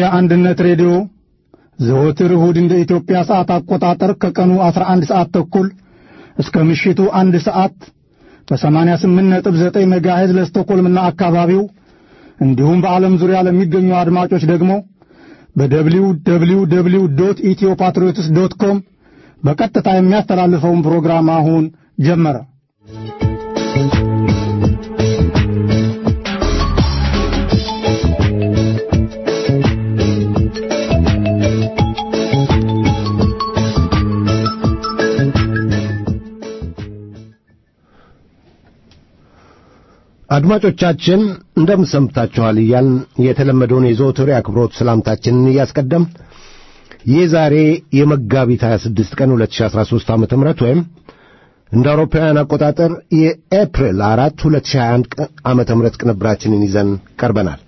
አንድነት ሬዲዮ ዘወትር እሁድ እንደ ኢትዮጵያ ሰዓት አቆጣጠር ከቀኑ 11 ሰዓት ተኩል እስከ ምሽቱ አንድ ሰዓት በ88.9 ሜጋሄዝ ለስቶኮልምና አካባቢው እንዲሁም በዓለም ዙሪያ ለሚገኙ አድማጮች ደግሞ በደብሊው ደብሊው ደብሊው ዶት ኢትዮ ፓትሪዮትስ ዶት ኮም በቀጥታ የሚያስተላልፈውን ፕሮግራም አሁን ጀመረ። አድማጮቻችን እንደምን ሰምታችኋል እያልን የተለመደውን የዘወትር የአክብሮት ሰላምታችንን እያስቀደም ይህ ዛሬ የመጋቢት 26 ቀን 2013 ዓ ም ወይም እንደ አውሮፓውያን አቆጣጠር የኤፕሪል 4 2021 ዓ ም ቅንብራችንን ይዘን ቀርበናል።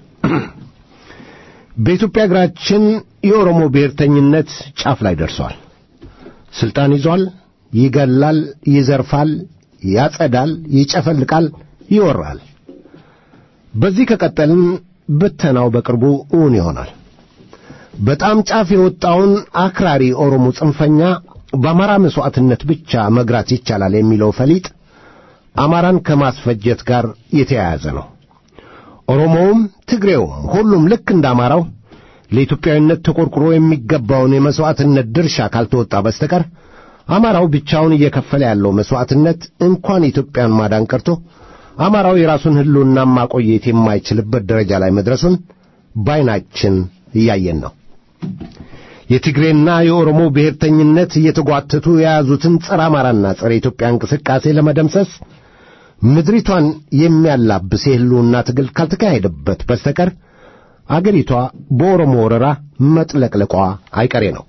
በኢትዮጵያ እግራችን የኦሮሞ ብሔርተኝነት ጫፍ ላይ ደርሷል። ሥልጣን ይዟል። ይገላል፣ ይዘርፋል፣ ያጸዳል፣ ይጨፈልቃል፣ ይወራል። በዚህ ከቀጠልን ብተናው በቅርቡ እውን ይሆናል። በጣም ጫፍ የወጣውን አክራሪ ኦሮሞ ጽንፈኛ በአማራ መሥዋዕትነት ብቻ መግራት ይቻላል የሚለው ፈሊጥ አማራን ከማስፈጀት ጋር የተያያዘ ነው። ኦሮሞውም ትግሬውም ሁሉም ልክ እንደ አማራው ለኢትዮጵያዊነት ተቆርቁሮ የሚገባውን የመሥዋዕትነት ድርሻ ካልተወጣ በስተቀር አማራው ብቻውን እየከፈለ ያለው መሥዋዕትነት እንኳን ኢትዮጵያን ማዳን ቀርቶ አማራው የራሱን ሕልውና ማቆየት የማይችልበት ደረጃ ላይ መድረሱን ባይናችን እያየን ነው። የትግሬና የኦሮሞ ብሔርተኝነት እየተጓተቱ የያዙትን ጸረ አማራና ጸረ ኢትዮጵያ እንቅስቃሴ ለመደምሰስ ምድሪቷን የሚያላብስ የሕልውና ትግል ካልተካሄደበት በስተቀር አገሪቷ በኦሮሞ ወረራ መጥለቅለቋ አይቀሬ ነው።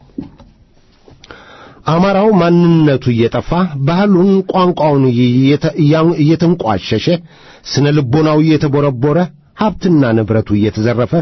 አማራው ማንነቱ እየጠፋ ባህሉን፣ ቋንቋውን እየተንቋሸሸ ስነ ልቦናው እየተቦረቦረ ሀብትና ንብረቱ እየተዘረፈ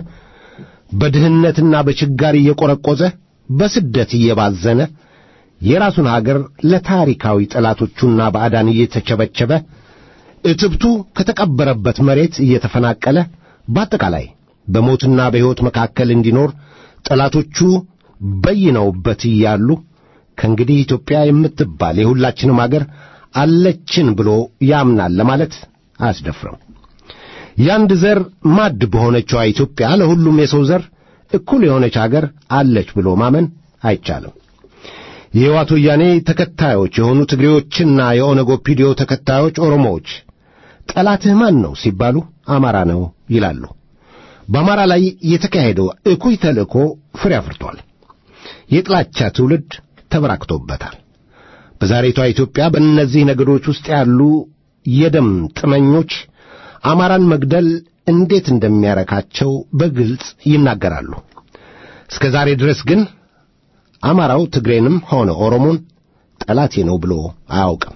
በድህነትና በችጋር እየቆረቆዘ በስደት እየባዘነ የራሱን አገር ለታሪካዊ ጠላቶቹና ባዕዳን እየተቸበቸበ እትብቱ ከተቀበረበት መሬት እየተፈናቀለ በአጠቃላይ በሞትና በሕይወት መካከል እንዲኖር ጠላቶቹ በይነውበት እያሉ ከእንግዲህ ኢትዮጵያ የምትባል የሁላችንም አገር አለችን ብሎ ያምናል ለማለት አያስደፍርም። የአንድ ዘር ማድ በሆነችዋ ኢትዮጵያ ለሁሉም የሰው ዘር እኩል የሆነች አገር አለች ብሎ ማመን አይቻልም። የሕወሓት ወያኔ ተከታዮች የሆኑ ትግሬዎችና የኦነግ ኦፒዲዮ ተከታዮች ኦሮሞዎች ጠላትህ ማን ነው ሲባሉ አማራ ነው ይላሉ። በአማራ ላይ የተካሄደው እኩይ ተልእኮ ፍሬ አፍርቷል። የጥላቻ ትውልድ ተበራክቶበታል። በዛሬቷ ኢትዮጵያ በእነዚህ ነገዶች ውስጥ ያሉ የደም ጥመኞች አማራን መግደል እንዴት እንደሚያረካቸው በግልጽ ይናገራሉ። እስከ ዛሬ ድረስ ግን አማራው ትግሬንም ሆነ ኦሮሞን ጠላቴ ነው ብሎ አያውቅም።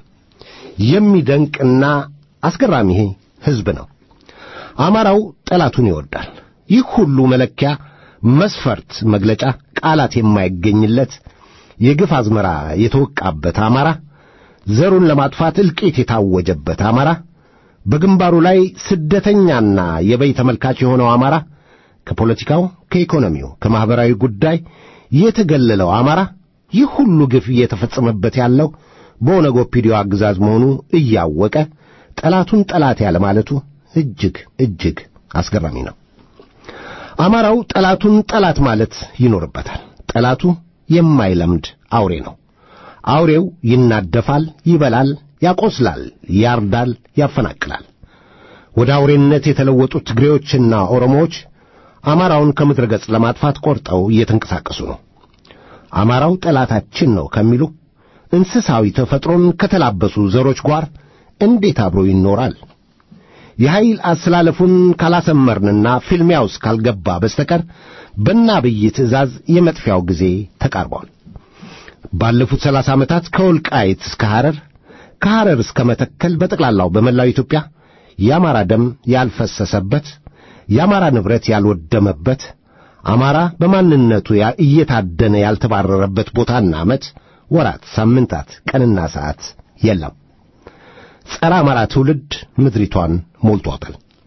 የሚደንቅና አስገራሚ ሕዝብ ነው። አማራው ጠላቱን ይወዳል። ይህ ሁሉ መለኪያ፣ መስፈርት፣ መግለጫ፣ ቃላት የማይገኝለት የግፍ አዝመራ የተወቃበት አማራ፣ ዘሩን ለማጥፋት እልቂት የታወጀበት አማራ፣ በግንባሩ ላይ ስደተኛና የበይ ተመልካች የሆነው አማራ፣ ከፖለቲካው፣ ከኢኮኖሚው፣ ከማኅበራዊ ጉዳይ የተገለለው አማራ፣ ይህ ሁሉ ግፍ እየተፈጸመበት ያለው በኦነግ ኦፒዲዮ አገዛዝ መሆኑ እያወቀ ጠላቱን ጠላት ያለ ማለቱ እጅግ እጅግ አስገራሚ ነው። አማራው ጠላቱን ጠላት ማለት ይኖርበታል። ጠላቱ የማይለምድ አውሬ ነው። አውሬው ይናደፋል፣ ይበላል፣ ያቆስላል፣ ያርዳል፣ ያፈናቅላል። ወደ አውሬነት የተለወጡት ትግሬዎችና ኦሮሞዎች አማራውን ከምድረ ገጽ ለማጥፋት ቆርጠው እየተንቀሳቀሱ ነው። አማራው ጠላታችን ነው ከሚሉ እንስሳዊ ተፈጥሮን ከተላበሱ ዘሮች ጋር እንዴት አብሮ ይኖራል? የኃይል አሰላለፉን ካላሰመርንና ፊልሚያ ውስጥ ካልገባ በስተቀር በአብይ ትእዛዝ የመጥፊያው ጊዜ ተቃርቧል። ባለፉት ሰላሳ ዓመታት ከወልቃይት እስከ ሐረር ከሐረር እስከ መተከል በጠቅላላው በመላው ኢትዮጵያ የአማራ ደም ያልፈሰሰበት የአማራ ንብረት ያልወደመበት አማራ በማንነቱ እየታደነ ያልተባረረበት ቦታና ዓመት፣ ወራት፣ ሳምንታት፣ ቀንና ሰዓት የለም። ጸረ አማራ ትውልድ ምድሪቷን ሞልቷታል።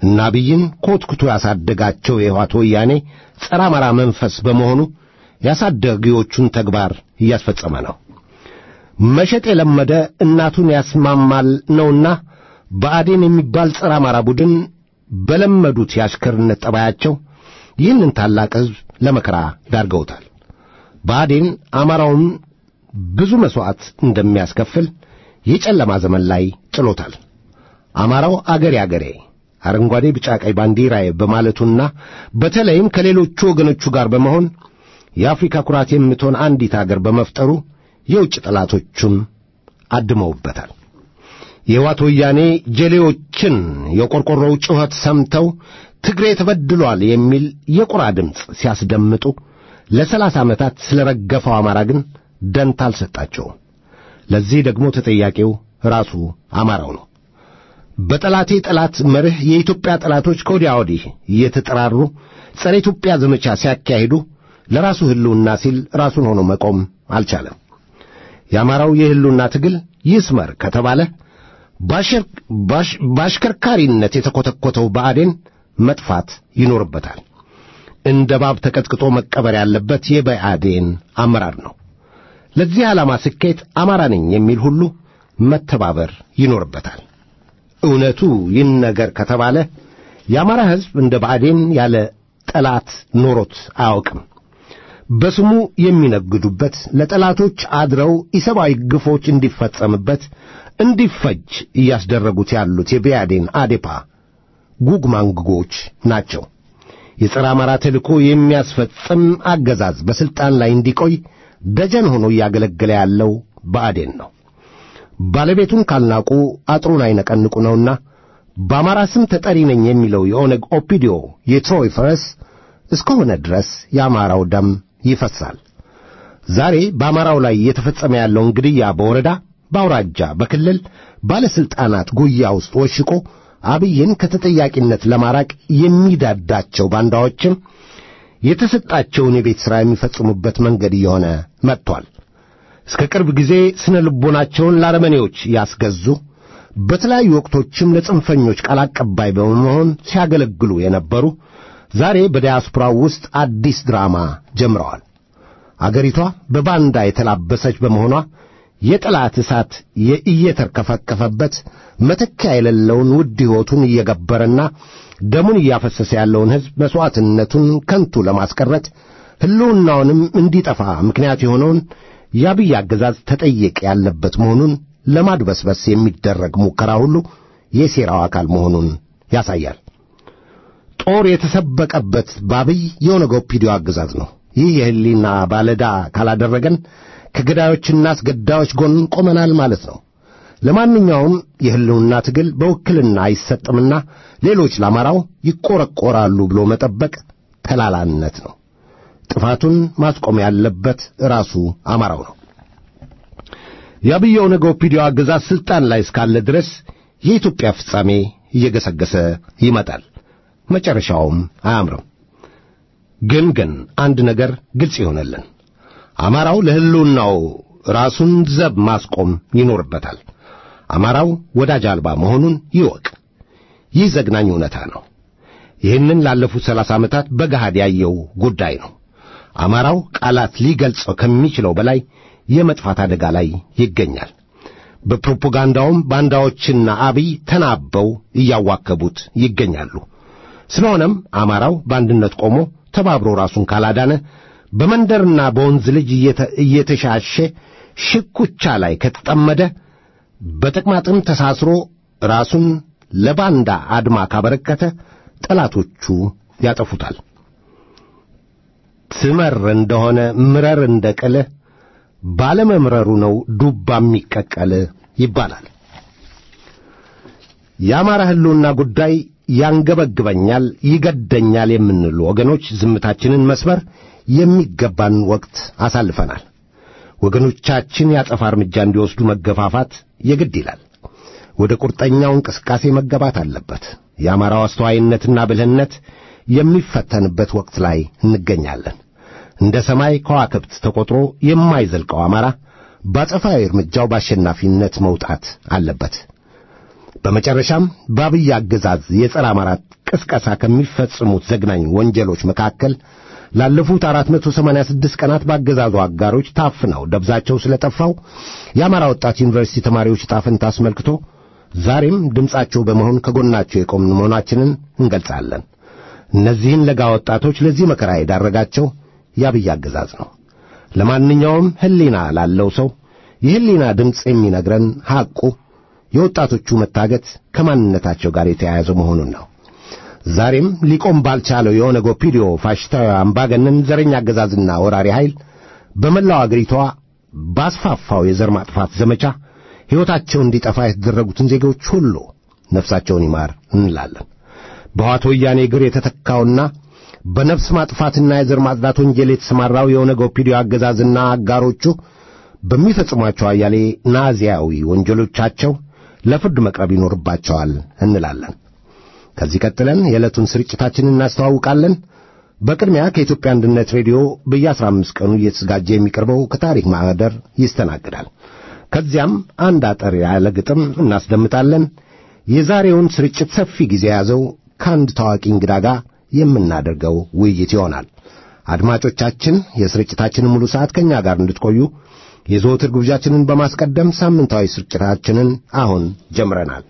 እና አብይን ኮትኩቶ ያሳደጋቸው የህወሓት ወያኔ ጸረ አማራ መንፈስ በመሆኑ ያሳደጊዎቹን ተግባር እያስፈጸመ ነው። መሸጥ የለመደ እናቱን ያስማማል ነውና ብአዴን የሚባል ጸረ አማራ ቡድን በለመዱት የአሽከርነት ጠባያቸው ይህንን ታላቅ ሕዝብ ለመከራ ዳርገውታል። ብአዴን አማራውን ብዙ መሥዋዕት እንደሚያስከፍል የጨለማ ዘመን ላይ ጥሎታል። አማራው አገሬ አገሬ አረንጓዴ፣ ቢጫ፣ ቀይ ባንዲራዬ በማለቱና በተለይም ከሌሎቹ ወገኖቹ ጋር በመሆን የአፍሪካ ኩራት የምትሆን አንዲት አገር በመፍጠሩ የውጭ ጠላቶቹን አድመውበታል። የሕወሓት ወያኔ ጀሌዎችን የቆርቆሮው ጩኸት ሰምተው ትግሬ ተበድሏል የሚል የቁራ ድምፅ ሲያስደምጡ ለሰላሳ ዓመታት ስለ ረገፈው አማራ ግን ደንታ አልሰጣቸውም። ለዚህ ደግሞ ተጠያቂው ራሱ አማራው ነው። በጠላቴ ጠላት መርህ የኢትዮጵያ ጠላቶች ከወዲያ ወዲህ እየተጠራሩ ጸረ ኢትዮጵያ ዘመቻ ሲያካሂዱ ለራሱ ሕልውና ሲል ራሱን ሆኖ መቆም አልቻለም። የአማራው የሕልውና ትግል ይስመር ከተባለ በአሽከርካሪነት የተኰተኰተው ብአዴን መጥፋት ይኖርበታል። እንደ እባብ ተቀጥቅጦ መቀበር ያለበት የብአዴን አመራር ነው። ለዚህ ዓላማ ስኬት አማራ ነኝ የሚል ሁሉ መተባበር ይኖርበታል። እውነቱ ይህን ነገር ከተባለ የአማራ ሕዝብ እንደ ብአዴን ያለ ጠላት ኖሮት አያውቅም። በስሙ የሚነግዱበት ለጠላቶች አድረው ኢሰብአዊ ግፎች እንዲፈጸምበት እንዲፈጅ እያስደረጉት ያሉት የብአዴን አዴፓ ጉግማንግጎች ናቸው። የጸረ አማራ ተልእኮ የሚያስፈጽም አገዛዝ በሥልጣን ላይ እንዲቆይ ደጀን ሆኖ እያገለገለ ያለው ብአዴን ነው። ባለቤቱን ካልናቁ አጥሩን አይነቀንቁ ነውና በአማራ ስም ተጠሪ ነኝ የሚለው የኦነግ ኦፒዲዮ የትሮይ ፈረስ እስከሆነ ድረስ የአማራው ደም ይፈሳል። ዛሬ በአማራው ላይ እየተፈጸመ ያለውን ግድያ በወረዳ፣ በአውራጃ፣ በክልል ባለሥልጣናት ጉያ ውስጥ ወሽቆ አብይን ከተጠያቂነት ለማራቅ የሚዳዳቸው ባንዳዎችም የተሰጣቸውን የቤት ሥራ የሚፈጽሙበት መንገድ እየሆነ መጥቷል። እስከ ቅርብ ጊዜ ስነ ልቦናቸውን ለአረመኔዎች ያስገዙ በተለያዩ ወቅቶችም ለጽንፈኞች ቃል አቀባይ በመሆን ሲያገለግሉ የነበሩ ዛሬ በዲያስፖራው ውስጥ አዲስ ድራማ ጀምረዋል። አገሪቷ በባንዳ የተላበሰች በመሆኗ የጠላት እሳት እየተርከፈከፈበት መተኪያ የሌለውን ውድ ሕይወቱን እየገበረና ደሙን እያፈሰሰ ያለውን ሕዝብ መሥዋዕትነቱን ከንቱ ለማስቀረት ሕልውናውንም እንዲጠፋ ምክንያት የሆነውን የአብይ አገዛዝ ተጠየቅ ያለበት መሆኑን ለማድበስበስ የሚደረግ ሙከራ ሁሉ የሴራው አካል መሆኑን ያሳያል። ጦር የተሰበቀበት በአብይ የኦነግ ኦፒዲዮ አገዛዝ ነው። ይህ የሕሊና ባለዳ ካላደረገን ከገዳዮችና አስገዳዮች ጎን ቆመናል ማለት ነው። ለማንኛውም የሕልውና ትግል በውክልና አይሰጥምና ሌሎች ለአማራው ይቆረቆራሉ ብሎ መጠበቅ ተላላነት ነው። ጥፋቱን ማስቆም ያለበት ራሱ አማራው ነው። የአብይ ኦነግ ኦፒዲዮ አገዛዝ ሥልጣን ላይ እስካለ ድረስ የኢትዮጵያ ፍጻሜ እየገሰገሰ ይመጣል። መጨረሻውም አያምርም። ግን ግን አንድ ነገር ግልጽ ይሆነልን። አማራው ለሕልውናው ራሱን ዘብ ማስቆም ይኖርበታል። አማራው ወዳጅ አልባ መሆኑን ይወቅ። ይህ ዘግናኝ እውነታ ነው። ይህንን ላለፉት ሰላሳ ዓመታት በገሃድ ያየው ጉዳይ ነው። አማራው ቃላት ሊገልጸው ከሚችለው በላይ የመጥፋት አደጋ ላይ ይገኛል። በፕሮፓጋንዳውም ባንዳዎችና አብይ ተናበው እያዋከቡት ይገኛሉ። ስለሆነም አማራው በአንድነት ቆሞ ተባብሮ ራሱን ካላዳነ በመንደርና በወንዝ ልጅ እየተሻሸ ሽኩቻ ላይ ከተጠመደ በጥቅማጥም ተሳስሮ ራሱን ለባንዳ አድማ ካበረከተ ጠላቶቹ ያጠፉታል። ትመር እንደሆነ ምረር እንደ ቅል ባለመምረሩ ነው ዱባ የሚቀቀል ይባላል። የአማራ ሕልውና ጉዳይ ያንገበግበኛል፣ ይገደኛል የምንሉ ወገኖች ዝምታችንን መስበር የሚገባን ወቅት አሳልፈናል። ወገኖቻችን ያጸፋ እርምጃ እንዲወስዱ መገፋፋት የግድ ይላል። ወደ ቁርጠኛው እንቅስቃሴ መገባት አለበት። የአማራው አስተዋይነትና ብልህነት የሚፈተንበት ወቅት ላይ እንገኛለን። እንደ ሰማይ ከዋክብት ተቆጥሮ የማይዘልቀው አማራ በአጸፋዊ እርምጃው በአሸናፊነት መውጣት አለበት። በመጨረሻም በአብይ አገዛዝ የጸረ አማራ ቅስቀሳ ከሚፈጽሙት ዘግናኝ ወንጀሎች መካከል ላለፉት 486 ቀናት ባገዛዙ አጋሮች ታፍነው ደብዛቸው ስለጠፋው የአማራ ወጣት ዩኒቨርሲቲ ተማሪዎች ዕጣ ፈንታ አስመልክቶ ዛሬም ድምፃቸው በመሆን ከጎናቸው የቆምን መሆናችንን እንገልጻለን። እነዚህን ለጋ ወጣቶች ለዚህ መከራ የዳረጋቸው የአብይ አገዛዝ ነው። ለማንኛውም ሕሊና ላለው ሰው የሕሊና ድምፅ የሚነግረን ሐቁ የወጣቶቹ መታገት ከማንነታቸው ጋር የተያያዘ መሆኑን ነው። ዛሬም ሊቆም ባልቻለው የኦነግ ኦፒዲዮ ፋሽስታዊ አምባገነን ዘረኛ አገዛዝና ወራሪ ኃይል በመላው አገሪቷ ባስፋፋው የዘር ማጥፋት ዘመቻ ሕይወታቸው እንዲጠፋ የተደረጉትን ዜጎች ሁሉ ነፍሳቸውን ይማር እንላለን። በዋቶ ወያኔ እግር የተተካውና በነፍስ ማጥፋትና የዘር ማጽዳት ወንጀል የተሰማራው የኦነግ ኦፒዲዮ አገዛዝና አጋሮቹ በሚፈጽሟቸው አያሌ ናዚያዊ ወንጀሎቻቸው ለፍርድ መቅረብ ይኖርባቸዋል እንላለን። ከዚህ ቀጥለን የዕለቱን ስርጭታችንን እናስተዋውቃለን። በቅድሚያ ከኢትዮጵያ አንድነት ሬዲዮ በየአስራ አምስት ቀኑ እየተዘጋጀ የሚቀርበው ከታሪክ ማኅደር ይስተናግዳል። ከዚያም አንድ አጠር ያለ ግጥም እናስደምጣለን። የዛሬውን ስርጭት ሰፊ ጊዜ የያዘው ከአንድ ታዋቂ እንግዳ ጋር የምናደርገው ውይይት ይሆናል። አድማጮቻችን የስርጭታችንን ሙሉ ሰዓት ከእኛ ጋር እንድትቆዩ የዘወትር ግብዣችንን በማስቀደም ሳምንታዊ ስርጭታችንን አሁን ጀምረናል።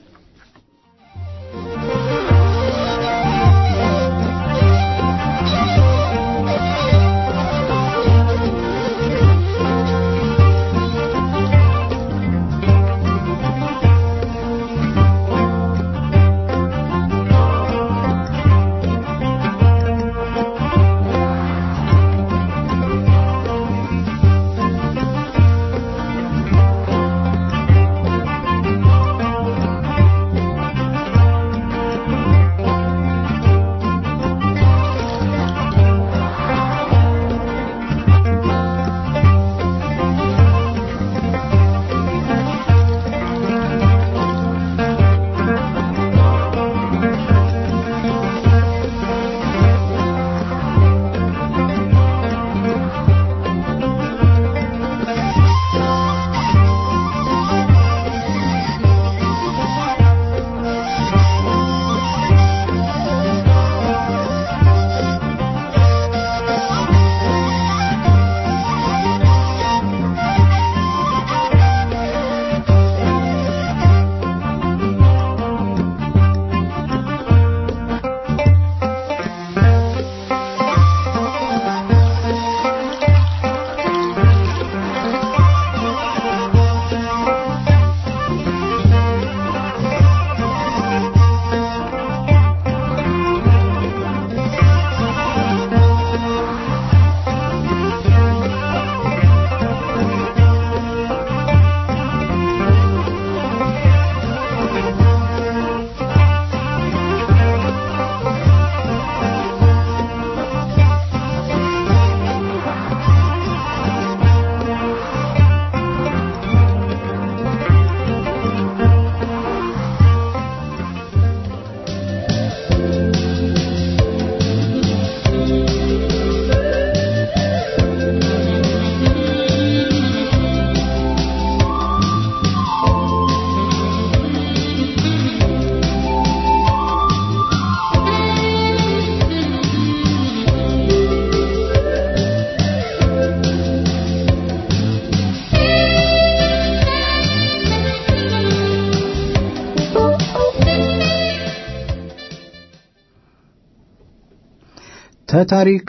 ተታሪክ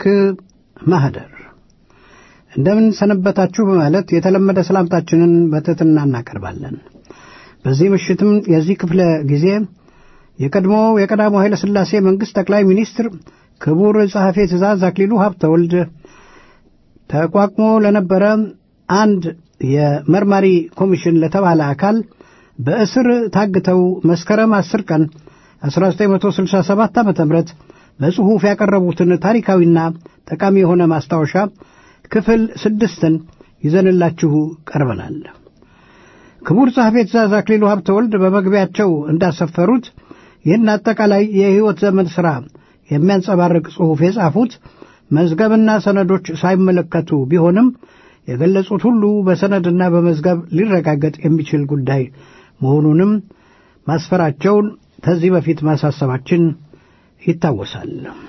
ማህደር እንደምን ሰነበታችሁ በማለት የተለመደ ሰላምታችንን በትሕትና እናቀርባለን። በዚህ ምሽትም የዚህ ክፍለ ጊዜ የቀድሞ የቀዳማው ኃይለ ሥላሴ መንግሥት ጠቅላይ ሚኒስትር ክቡር ጸሐፌ ትእዛዝ አክሊሉ ሀብተወልድ ተቋቁሞ ለነበረ አንድ የመርማሪ ኮሚሽን ለተባለ አካል በእስር ታግተው መስከረም 10 ቀን 1967 ዓ ም በጽሑፍ ያቀረቡትን ታሪካዊና ጠቃሚ የሆነ ማስታወሻ ክፍል ስድስትን ይዘንላችሁ ቀርበናል። ክቡር ጸሐፌ ትእዛዝ አክሊሉ ሀብተወልድ በመግቢያቸው እንዳሰፈሩት ይህን አጠቃላይ የሕይወት ዘመን ሥራ የሚያንጸባርቅ ጽሑፍ የጻፉት መዝገብና ሰነዶች ሳይመለከቱ ቢሆንም የገለጹት ሁሉ በሰነድና በመዝገብ ሊረጋገጥ የሚችል ጉዳይ መሆኑንም ማስፈራቸውን ከዚህ በፊት ማሳሰባችን ይታወሳል።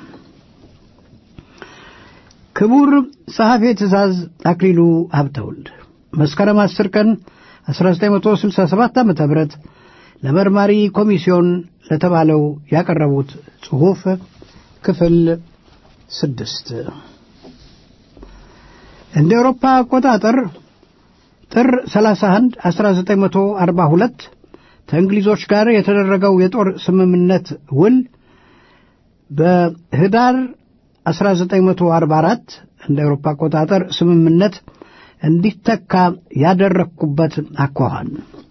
ክቡር ጸሐፌ ትእዛዝ አክሊሉ ሀብተወልድ መስከረም 10 ቀን 1967 ዓ ም ለመርማሪ ኮሚሲዮን ለተባለው ያቀረቡት ጽሑፍ ክፍል ስድስት እንደ አውሮፓ አቆጣጠር ጥር 31 1942 ከእንግሊዞች ጋር የተደረገው የጦር ስምምነት ውል በህዳር 1944 እንደ አውሮፓ አቆጣጠር ስምምነት እንዲተካ ያደረግኩበት አኳኋን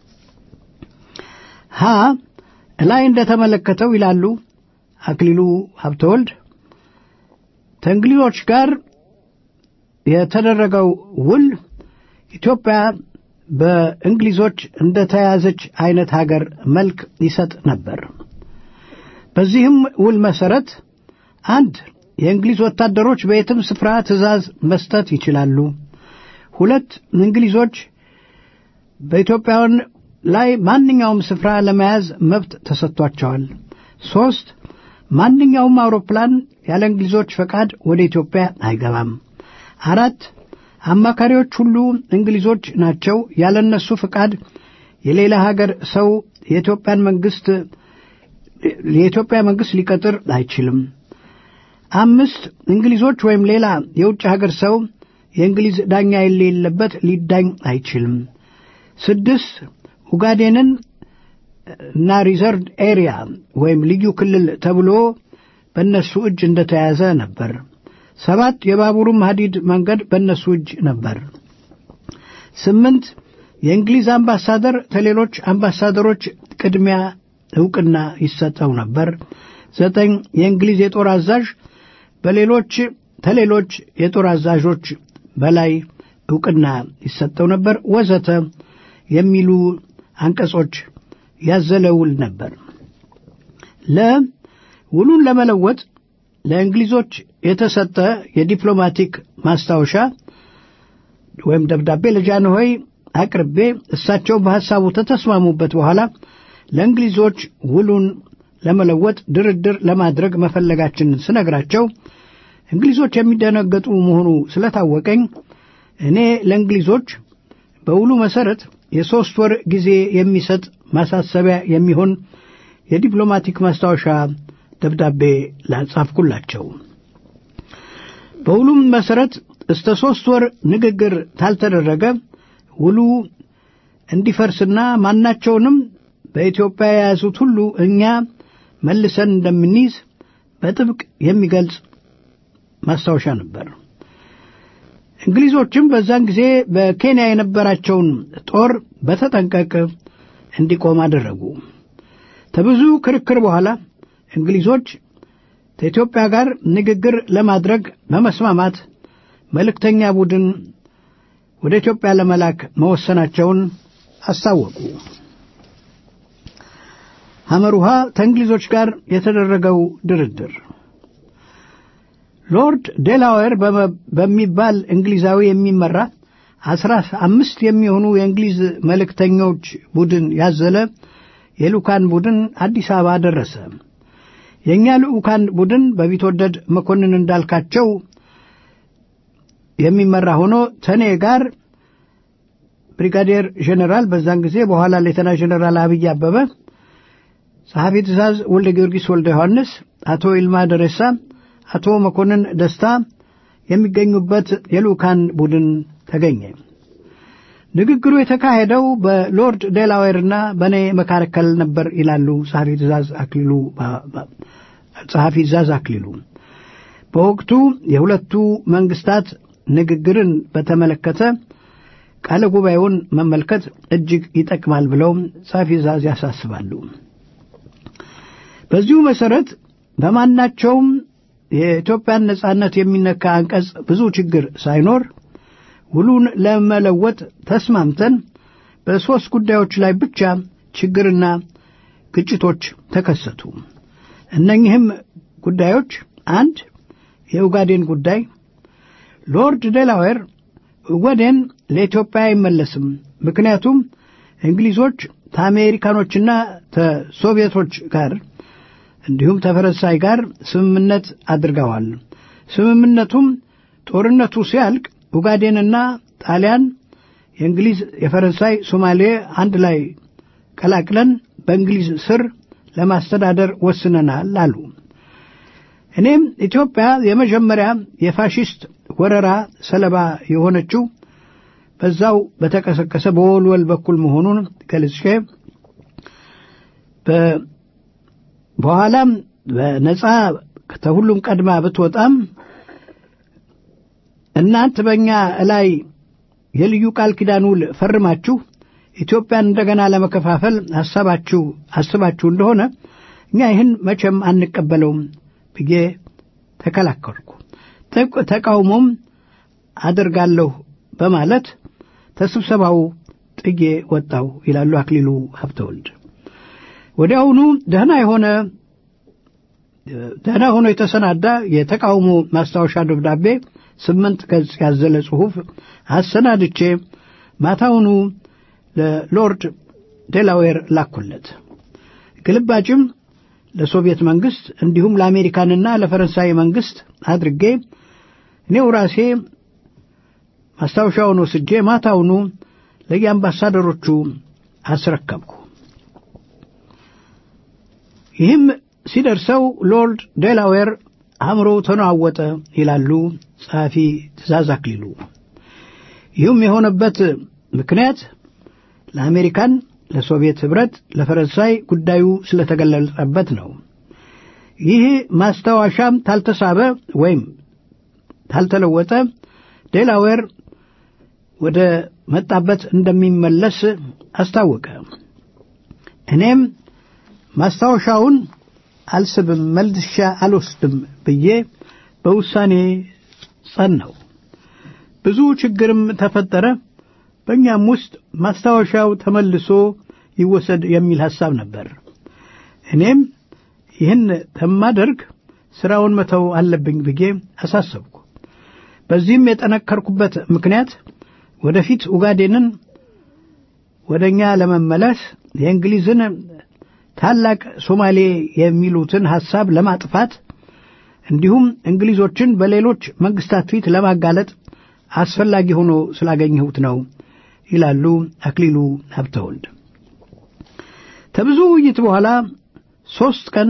ሀ ላይ እንደተመለከተው ይላሉ አክሊሉ ሀብተወልድ ከእንግሊዞች ጋር የተደረገው ውል ኢትዮጵያ በእንግሊዞች እንደተያዘች አይነት ሀገር መልክ ይሰጥ ነበር። በዚህም ውል መሰረት አንድ የእንግሊዝ ወታደሮች በየትም ስፍራ ትዕዛዝ መስጠት ይችላሉ። ሁለት እንግሊዞች በኢትዮጵያውያን ላይ ማንኛውም ስፍራ ለመያዝ መብት ተሰጥቷቸዋል። ሦስት ማንኛውም አውሮፕላን ያለ እንግሊዞች ፈቃድ ወደ ኢትዮጵያ አይገባም። አራት አማካሪዎች ሁሉ እንግሊዞች ናቸው። ያለ እነሱ ፈቃድ የሌላ ሀገር ሰው የኢትዮጵያን መንግስት የኢትዮጵያ መንግስት ሊቀጥር አይችልም። አምስት እንግሊዞች ወይም ሌላ የውጭ ሀገር ሰው የእንግሊዝ ዳኛ የሌለበት ሊዳኝ አይችልም። ስድስት ኡጋዴንን እና ሪዘርቭ ኤሪያ ወይም ልዩ ክልል ተብሎ በእነሱ እጅ እንደተያዘ ነበር። ሰባት የባቡሩም ሀዲድ መንገድ በእነሱ እጅ ነበር። ስምንት የእንግሊዝ አምባሳደር ከሌሎች አምባሳደሮች ቅድሚያ ዕውቅና ይሰጠው ነበር። ዘጠኝ የእንግሊዝ የጦር አዛዥ በሌሎች ከሌሎች የጦር አዛዦች በላይ ዕውቅና ይሰጠው ነበር ወዘተ የሚሉ አንቀጾች ያዘለ ውል ነበር። ለውሉን ለመለወጥ ለእንግሊዞች የተሰጠ የዲፕሎማቲክ ማስታወሻ ወይም ደብዳቤ ለጃንሆይ አቅርቤ እሳቸው በሐሳቡ ተተስማሙበት በኋላ ለእንግሊዞች ውሉን ለመለወጥ ድርድር ለማድረግ መፈለጋችንን ስነግራቸው እንግሊዞች የሚደነገጡ መሆኑ ስለታወቀኝ እኔ ለእንግሊዞች በውሉ መሠረት የሦስት ወር ጊዜ የሚሰጥ ማሳሰቢያ የሚሆን የዲፕሎማቲክ ማስታወሻ ደብዳቤ ላጻፍኩላቸው። በውሉም መሠረት እስተ ሦስት ወር ንግግር ታልተደረገ ውሉ እንዲፈርስና ማናቸውንም በኢትዮጵያ የያዙት ሁሉ እኛ መልሰን እንደምንይዝ በጥብቅ የሚገልጽ ማስታወሻ ነበር። እንግሊዞችም በዛን ጊዜ በኬንያ የነበራቸውን ጦር በተጠንቀቅ እንዲቆም አደረጉ። ከብዙ ክርክር በኋላ እንግሊዞች ከኢትዮጵያ ጋር ንግግር ለማድረግ በመስማማት መልእክተኛ ቡድን ወደ ኢትዮጵያ ለመላክ መወሰናቸውን አስታወቁ። ሐመሩሃ ከእንግሊዞች ጋር የተደረገው ድርድር ሎርድ ዴላዌር በሚባል እንግሊዛዊ የሚመራ አስራ አምስት የሚሆኑ የእንግሊዝ መልእክተኞች ቡድን ያዘለ የልኡካን ቡድን አዲስ አበባ ደረሰ። የእኛ ልኡካን ቡድን በቢትወደድ መኮንን እንዳልካቸው የሚመራ ሆኖ ተኔ ጋር ብሪጋዴር ጄኔራል በዛን ጊዜ በኋላ ሌተና ጄኔራል አብይ አበበ፣ ጸሐፊ ትእዛዝ ወልደ ጊዮርጊስ ወልደ ዮሐንስ፣ አቶ ይልማ ደሬሳ፣ አቶ መኮንን ደስታ የሚገኙበት የልኡካን ቡድን ተገኘ። ንግግሩ የተካሄደው በሎርድ ዴላዌርና በእኔ መካከል ነበር ይላሉ ጸሐፊ ትእዛዝ አክሊሉ ጸሐፊ ትእዛዝ አክሊሉ። በወቅቱ የሁለቱ መንግስታት ንግግርን በተመለከተ ቃለ ጉባኤውን መመልከት እጅግ ይጠቅማል ብለው ጸሐፊ ትእዛዝ ያሳስባሉ። በዚሁ መሠረት በማናቸውም የኢትዮጵያን ነጻነት የሚነካ አንቀጽ ብዙ ችግር ሳይኖር ውሉን ለመለወጥ ተስማምተን በሦስት ጉዳዮች ላይ ብቻ ችግርና ግጭቶች ተከሰቱ። እነኚህም ጉዳዮች አንድ የኡጋዴን ጉዳይ ሎርድ ዴላዌር ኡጋዴን ለኢትዮጵያ አይመለስም፣ ምክንያቱም እንግሊዞች ከአሜሪካኖችና ከሶቪየቶች ጋር እንዲሁም ከፈረንሳይ ጋር ስምምነት አድርገዋል። ስምምነቱም ጦርነቱ ሲያልቅ ኡጋዴንና ጣሊያን የእንግሊዝ፣ የፈረንሳይ፣ ሶማሌ አንድ ላይ ቀላቅለን በእንግሊዝ ስር ለማስተዳደር ወስነናል አሉ። እኔም ኢትዮጵያ የመጀመሪያ የፋሽስት ወረራ ሰለባ የሆነችው በዛው በተቀሰቀሰ በወልወል በኩል መሆኑን ገልጬ በኋላም በነጻ ከሁሉም ቀድማ ብትወጣም እናንት በእኛ ላይ የልዩ ቃል ኪዳን ውል ፈርማችሁ ኢትዮጵያን እንደገና ለመከፋፈል ሐሳባችሁ አስባችሁ እንደሆነ እኛ ይህን መቼም አንቀበለውም ብዬ ተከላከልኩ። ተቃውሞም አደርጋለሁ በማለት ተስብሰባው ጥዬ ወጣው ይላሉ አክሊሉ ሀብተወልድ። ወዲያውኑ ደህና የሆነ ደህና ሆኖ የተሰናዳ የተቃውሞ ማስታወሻ ደብዳቤ ስምንት ገጽ ያዘለ ጽሑፍ አሰናድቼ ማታውኑ ለሎርድ ዴላዌር ላኩለት። ግልባጭም ለሶቪየት መንግስት እንዲሁም ለአሜሪካንና ለፈረንሳይ መንግስት አድርጌ እኔው ራሴ ማስታወሻውን ወስጄ ማታውኑ ለየአምባሳደሮቹ አስረከብኩ። ይህም ሲደርሰው ሎርድ ዴላዌር አእምሮው ተነዋወጠ ይላሉ ጸሐፊ ትእዛዝ አክሊሉ። ይህም የሆነበት ምክንያት ለአሜሪካን፣ ለሶቪየት ኅብረት፣ ለፈረንሳይ ጉዳዩ ስለተገለጸበት ነው። ይህ ማስታወሻም ታልተሳበ ወይም ታልተለወጠ ዴላዌር ወደ መጣበት እንደሚመለስ አስታወቀ። እኔም ማስታወሻውን አልስብም፣ መልሻ አልወስድም ብዬ በውሳኔ ጸናው። ብዙ ችግርም ተፈጠረ። በእኛም ውስጥ ማስታወሻው ተመልሶ ይወሰድ የሚል ሐሳብ ነበር። እኔም ይህን ተማደርግ ሥራውን መተው አለብኝ ብዬ አሳሰብኩ። በዚህም የጠነከርኩበት ምክንያት ወደፊት ኡጋዴንን ወደ እኛ ለመመለስ የእንግሊዝን ታላቅ ሶማሌ የሚሉትን ሐሳብ ለማጥፋት እንዲሁም እንግሊዞችን በሌሎች መንግስታት ፊት ለማጋለጥ አስፈላጊ ሆኖ ስላገኘሁት ነው ይላሉ አክሊሉ ሀብተወልድ። ከብዙ ውይይት በኋላ ሦስት ቀን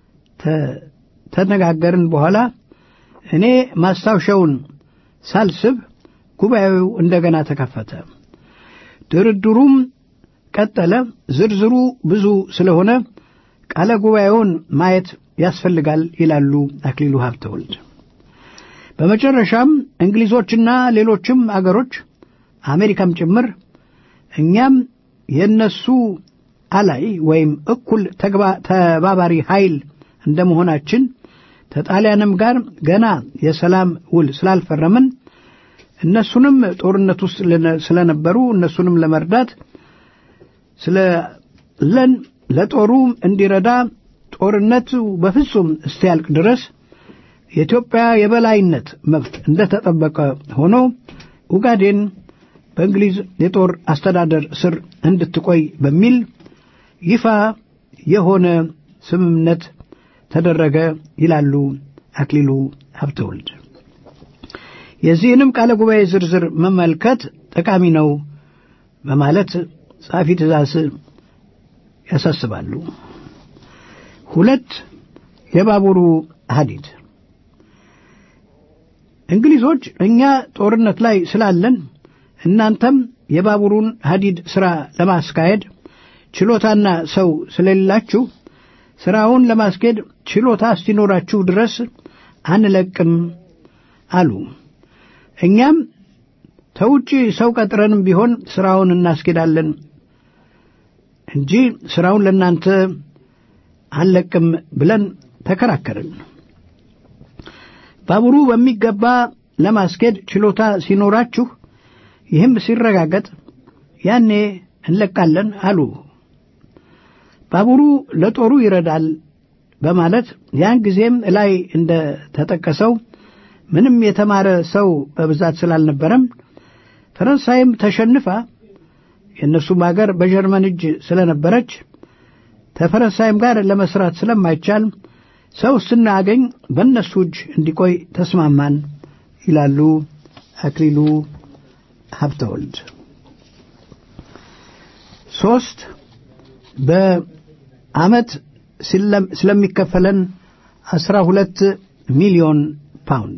ተነጋገርን በኋላ እኔ ማስታወሻውን ሳልስብ ጉባኤው እንደገና ተከፈተ። ድርድሩም ቀጠለ። ዝርዝሩ ብዙ ስለሆነ ቃለ ጉባኤውን ማየት ያስፈልጋል ይላሉ አክሊሉ ሀብተወልድ። በመጨረሻም እንግሊዞችና ሌሎችም አገሮች አሜሪካም ጭምር እኛም የነሱ አላይ ወይም እኩል ተባባሪ ኃይል እንደመሆናችን ከጣሊያንም ጋር ገና የሰላም ውል ስላልፈረምን እነሱንም ጦርነት ውስጥ ስለነበሩ እነሱንም ለመርዳት ስለለን ለጦሩ እንዲረዳ ጦርነቱ በፍጹም እስቲያልቅ ድረስ የኢትዮጵያ የበላይነት መብት እንደተጠበቀ ሆኖ ኡጋዴን በእንግሊዝ የጦር አስተዳደር ስር እንድትቆይ በሚል ይፋ የሆነ ስምምነት ተደረገ ይላሉ አክሊሉ ሀብተወልድ። የዚህንም ቃለ ጉባኤ ዝርዝር መመልከት ጠቃሚ ነው በማለት ጸሐፊ ትእዛዝ ያሳስባሉ። ሁለት የባቡሩ ሐዲድ እንግሊዞች እኛ ጦርነት ላይ ስላለን እናንተም የባቡሩን ሐዲድ ሥራ ለማስካሄድ ችሎታና ሰው ስለሌላችሁ ሥራውን ለማስኬድ ችሎታ እስቲኖራችሁ ድረስ አንለቅም አሉ። እኛም ተውጪ ሰው ቀጥረንም ቢሆን ሥራውን እናስኬዳለን እንጂ ሥራውን ለእናንተ አንለቅም ብለን ተከራከርን። ባቡሩ በሚገባ ለማስኬድ ችሎታ ሲኖራችሁ ይህም ሲረጋገጥ ያኔ እንለቃለን አሉ። ባቡሩ ለጦሩ ይረዳል በማለት ያን ጊዜም ላይ እንደ ተጠቀሰው ምንም የተማረ ሰው በብዛት ስላልነበረም ፈረንሳይም ተሸንፋ የእነሱም አገር በጀርመን እጅ ስለነበረች ከፈረንሳይም ጋር ለመስራት ስለማይቻል ሰው ስናገኝ በእነሱ እጅ እንዲቆይ ተስማማን ይላሉ አክሊሉ ሀብተወልድ። ሶስት በዓመት ስለሚከፈለን አስራ ሁለት ሚሊዮን ፓውንድ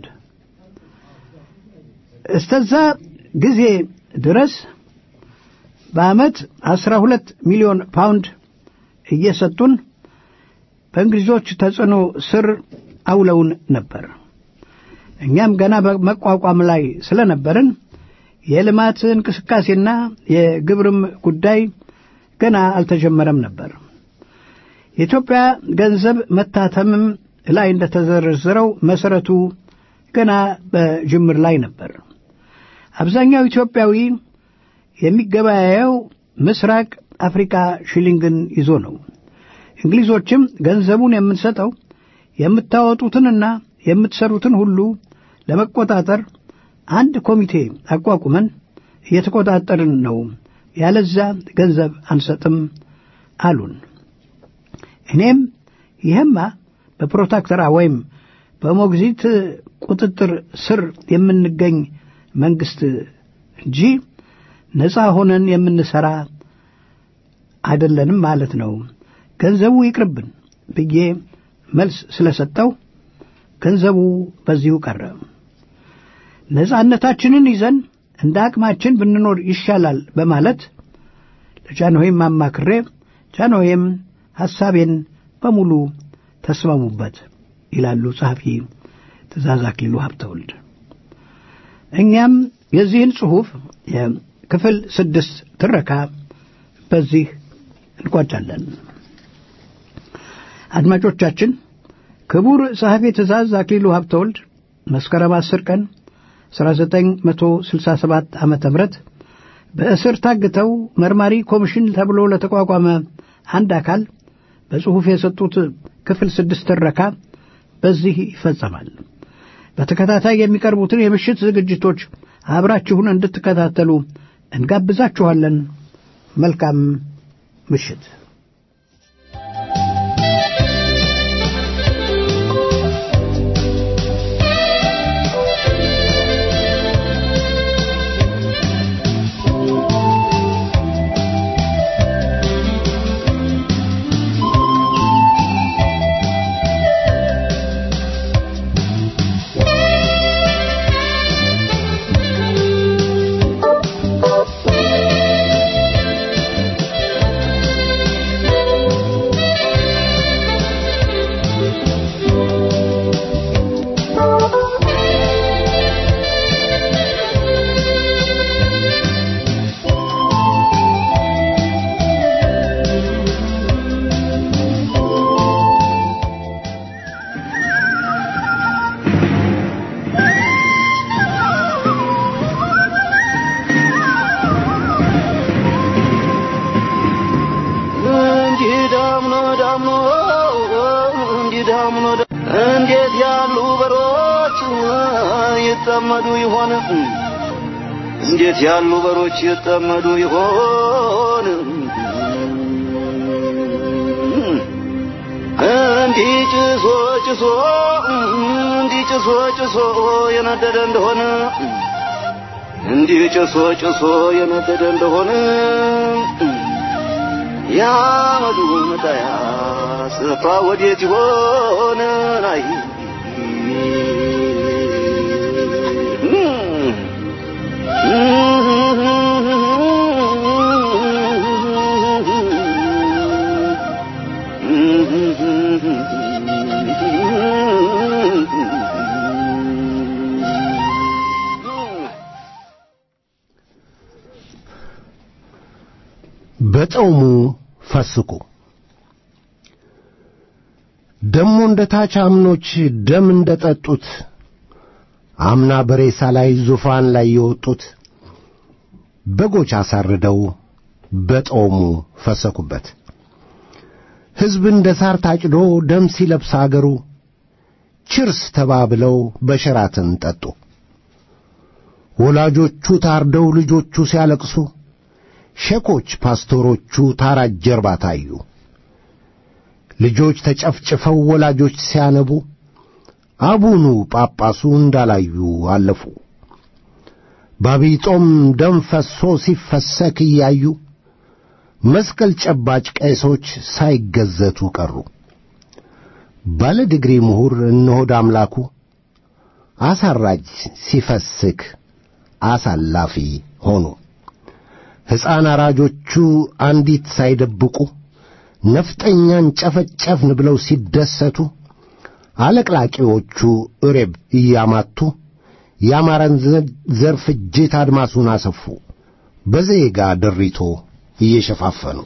እስተዛ ጊዜ ድረስ በዓመት አስራ ሁለት ሚሊዮን ፓውንድ እየሰጡን በእንግሊዞች ተጽዕኖ ስር አውለውን ነበር። እኛም ገና በመቋቋም ላይ ስለነበርን የልማት እንቅስቃሴና የግብርም ጉዳይ ገና አልተጀመረም ነበር። የኢትዮጵያ ገንዘብ መታተምም ላይ እንደተዘረዘረው መሰረቱ ገና በጅምር ላይ ነበር። አብዛኛው ኢትዮጵያዊ የሚገበያየው ምስራቅ አፍሪካ ሽሊንግን ይዞ ነው። እንግሊዞችም ገንዘቡን የምንሰጠው የምታወጡትንና የምትሰሩትን ሁሉ ለመቆጣጠር አንድ ኮሚቴ አቋቁመን እየተቆጣጠርን ነው፣ ያለዛ ገንዘብ አንሰጥም አሉን። እኔም ይህማ በፕሮታክተራ ወይም በሞግዚት ቁጥጥር ስር የምንገኝ መንግስት እንጂ ነፃ ሆነን የምንሰራ አይደለንም ማለት ነው። ገንዘቡ ይቅርብን ብዬ መልስ ስለሰጠው ገንዘቡ በዚሁ ቀረ። ነፃነታችንን ይዘን እንደ አቅማችን ብንኖር ይሻላል በማለት ለጃንሆይም አማክሬ ጃንሆይም ሐሳቤን በሙሉ ተስማሙበት ይላሉ ጸሐፊ ትእዛዝ አክሊሉ ሀብተወልድ። እኛም የዚህን ጽሑፍ የክፍል ስድስት ትረካ በዚህ እንቋጫለን። አድማጮቻችን ክቡር ጸሐፊ ትእዛዝ አክሊሉ ሀብተወልድ መስከረም 10 ቀን 1967 ዓ ም በእስር ታግተው መርማሪ ኮሚሽን ተብሎ ለተቋቋመ አንድ አካል በጽሑፍ የሰጡት ክፍል ስድስት ትረካ በዚህ ይፈጸማል። በተከታታይ የሚቀርቡትን የምሽት ዝግጅቶች አብራችሁን እንድትከታተሉ እንጋብዛችኋለን። መልካም ምሽት። እንዴት ያሉ በሮች ይጠመዱ ይሆን? እንዴት ያሉ በሮች ይጠመዱ ይሆን? እንዲህ ጭሶ ጭሶ እንዲህ ጭሶ ጭሶ የነደደ እንደሆነ እንዲህ ጭሶ ጭሶ የነደደ እንደሆነ ያመዱ መጣያ ስፍራ ወዴት ይሆን? አይ በጠውሙ ፈስቁ ደሞ እንደ ታች አምኖች ደም እንደ ጠጡት አምና በሬሳ ላይ ዙፋን ላይ የወጡት በጎች አሳርደው በጦሙ ፈሰኩበት። ሕዝብ እንደ ሳር ታጭዶ ደም ሲለብስ አገሩ ችርስ ተባብለው በሸራትን ጠጡ። ወላጆቹ ታርደው ልጆቹ ሲያለቅሱ ሼኮች ፓስቶሮቹ ታራጅ ጀርባ ታዩ። ልጆች ተጨፍጭፈው ወላጆች ሲያነቡ አቡኑ ጳጳሱ እንዳላዩ አለፉ። በአብይ ጾም ደም ፈሶ ሲፈሰክ እያዩ መስቀል ጨባጭ ቄሶች ሳይገዘቱ ቀሩ። ባለ ዲግሪ ምሁር እነሆድ አምላኩ አሳራጅ ሲፈስክ አሳላፊ ሆኑ። ሕፃን አራጆቹ አንዲት ሳይደብቁ ነፍጠኛን ጨፈጨፍን ብለው ሲደሰቱ አለቅላቂዎቹ እሬብ እያማቱ የአማራን ዘር ፍጅት አድማሱን አሰፉ በዜጋ ድሪቶ እየሸፋፈኑ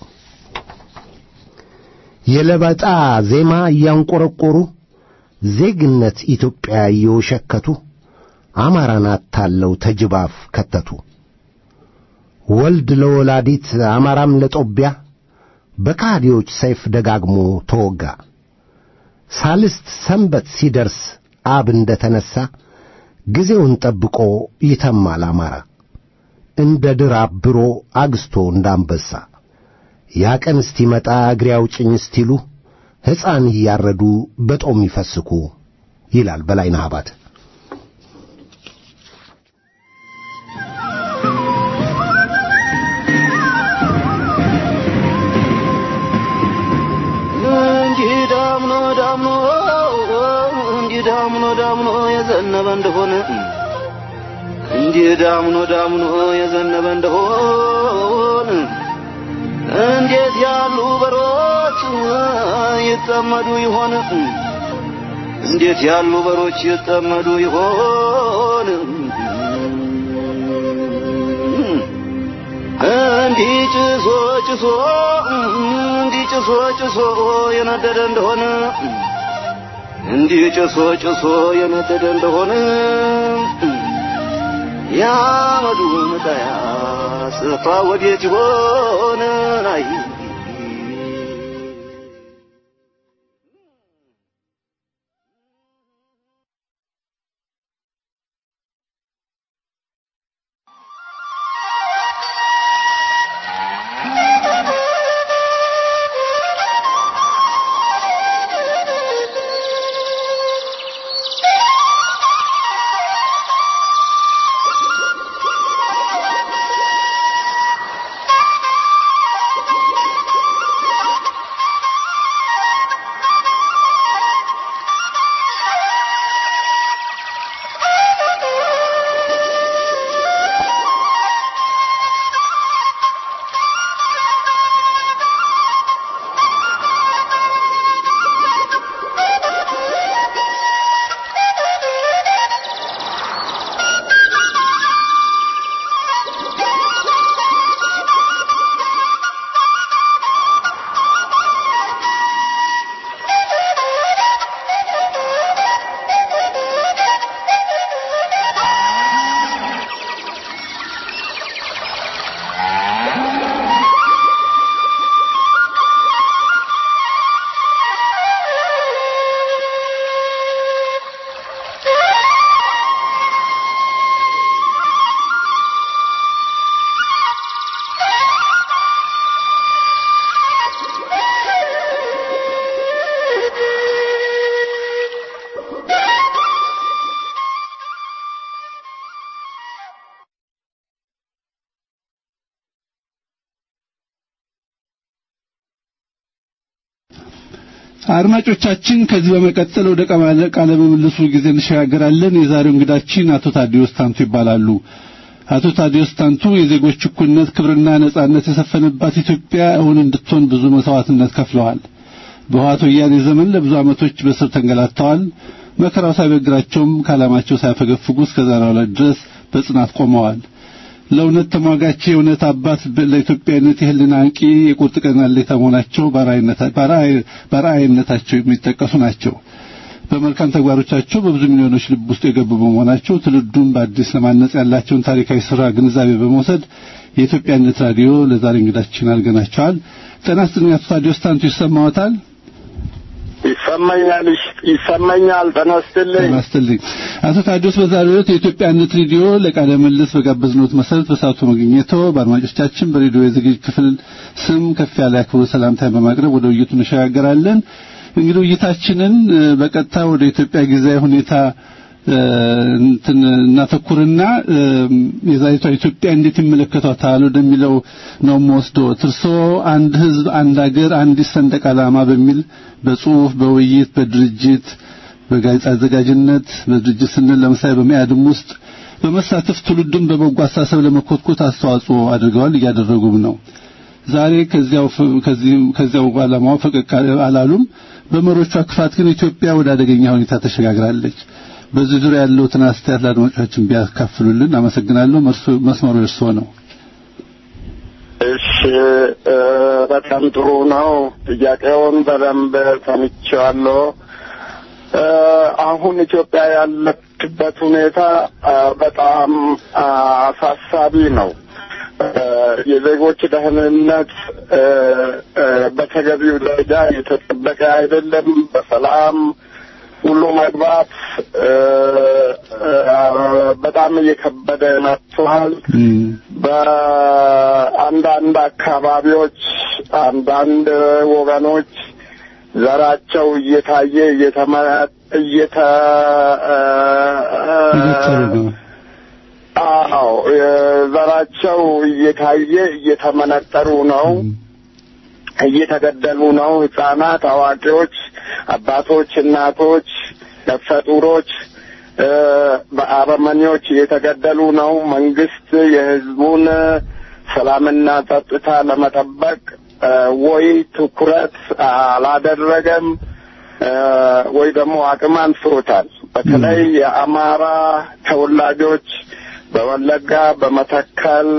የለበጣ ዜማ እያንቆረቆሩ ዜግነት ኢትዮጵያ እየወሸከቱ አማራን አታለው ተጅባፍ ከተቱ። ወልድ ለወላዲት አማራም ለጦቢያ በካዲዎች ሰይፍ ደጋግሞ ተወጋ። ሳልስት ሰንበት ሲደርስ አብ እንደ ተነሣ ጊዜውን ጠብቆ ይተማል አማራ እንደ ድር አብሮ አግስቶ እንዳንበሳ ያ ቀን እስቲመጣ እግሬ አውጭኝ እስቲሉ ሕፃን እያረዱ በጦም ይፈስኩ ይላል በላይነህ አባተ። እንዲህ ዳምኖ ዳምኖ እንዲህ ዳምኖ ዳምኖ የዘነበ እንደሆነ እንዲህ ዳምኖ ዳምኖ የዘነበ እንደሆነ እንዴት ያሉ በሮች ይጠመዱ ይሆን? እንዴት ያሉ በሮች ይጠመዱ ይሆን? እንዲህ ጭሶ ጭሶ እንዲህ ጭሶ ጭሶ የነደደ እንደሆነ እንዲህ ጭሶ ጭሶ የነደደ እንደሆነ ያመዱ መጣያ ስፍራ ወዴት ይሆን? አይ አድማጮቻችን ከዚህ በመቀጠል ወደ ቃለ ምልልሱ ጊዜ እንሸጋገራለን። የዛሬው እንግዳችን አቶ ታዲዮስ ታንቱ ይባላሉ። አቶ ታዲዮስ ታንቱ የዜጎች እኩልነት፣ ክብርና ነጻነት የሰፈነባት ኢትዮጵያ እውን እንድትሆን ብዙ መስዋዕትነት ከፍለዋል። በህወሓት ወያኔ ዘመን ለብዙ ዓመቶች በስር ተንገላተዋል። መከራው ሳይበግራቸውም ከዓላማቸው ሳያፈገፍጉ እስከ ዛሬው ዕለት ድረስ በጽናት ቆመዋል። ለእውነት ተሟጋች የእውነት አባት ለኢትዮጵያዊነት የህልና አንቂ የቁርጥ ቀን አለኝታ መሆናቸው በራእይነታቸው የሚጠቀሱ ናቸው። በመልካም ተግባሮቻቸው በብዙ ሚሊዮኖች ልብ ውስጥ የገቡ በመሆናቸው ትውልዱን በአዲስ ለማነጽ ያላቸውን ታሪካዊ ስራ ግንዛቤ በመውሰድ የኢትዮጵያነት ራዲዮ ለዛሬ እንግዳችን አድርገናቸዋል። ጤና ይስጥልኝ አቶ ታዲዮስ ታንቱ ይሰማዎታል? ይሰማኛል ይሰማኛል። ተነስተልኝ ተነስተልኝ። አቶ ታዲዮስ በዛሬው ዕለት የኢትዮጵያነት ሬዲዮ ለቃለ ምልልስ በጋበዝነዎት መሰረት በሰዓቱ መገኘቶ በአድማጮቻችን በሬዲዮ የዝግጅት ክፍል ስም ከፍ ያለ አክብሮት ሰላምታን በማቅረብ ወደ ውይይቱ እንሸጋገራለን። እንግዲህ ውይይታችንን በቀጥታ ወደ ኢትዮጵያ ጊዜያዊ ሁኔታ እንትን እናተኩርና የዛሬቷ ኢትዮጵያ እንዴት ይመለከቷታል ወደሚለው ነው የምወስደው። እርሶ አንድ ህዝብ፣ አንድ ሀገር፣ አንዲት ሰንደቅ ዓላማ በሚል በጽሁፍ፣ በውይይት፣ በድርጅት፣ በጋዜጣ አዘጋጅነት በድርጅት ስንል ለምሳሌ በመያድም ውስጥ በመሳተፍ ትውልዱን በበጎ አስተሳሰብ ለመኮትኮት አስተዋጽኦ አድርገዋል፣ እያደረጉም ነው። ዛሬ ከዚያው ከዚያው ዓላማው ፈቀቅ አላሉም። በመሪዎቿ ክፋት ግን ኢትዮጵያ ወደ አደገኛ ሁኔታ ተሸጋግራለች። በዚህ ዙሪያ ያለውትን አስተያየት ለአድማጮቻችን ቢያካፍሉልን አመሰግናለሁ። መስመሩ እርስዎ ነው። እሺ፣ በጣም ጥሩ ነው። ጥያቄውን በደንብ ሰምቼዋለሁ። አሁን ኢትዮጵያ ያለችበት ሁኔታ በጣም አሳሳቢ ነው። የዜጎች ደህንነት በተገቢው ደረጃ የተጠበቀ አይደለም። በሰላም ሁሉ መግባት በጣም እየከበደ መጥቷል። በአንዳንድ አካባቢዎች አንዳንድ ወገኖች ዘራቸው እየታየ እየተመ እየተ አዎ ዘራቸው እየታየ እየተመነጠሩ ነው። እየተገደሉ ነው። ህጻናት፣ አዋቂዎች፣ አባቶች፣ እናቶች፣ ነፍሰ ጡሮች በአረመኔዎች እየተገደሉ ነው። መንግስት የህዝቡን ሰላምና ጸጥታ ለመጠበቅ ወይ ትኩረት አላደረገም ወይ ደግሞ አቅም አንሶታል። በተለይ የአማራ ተወላጆች በወለጋ፣ በመተከል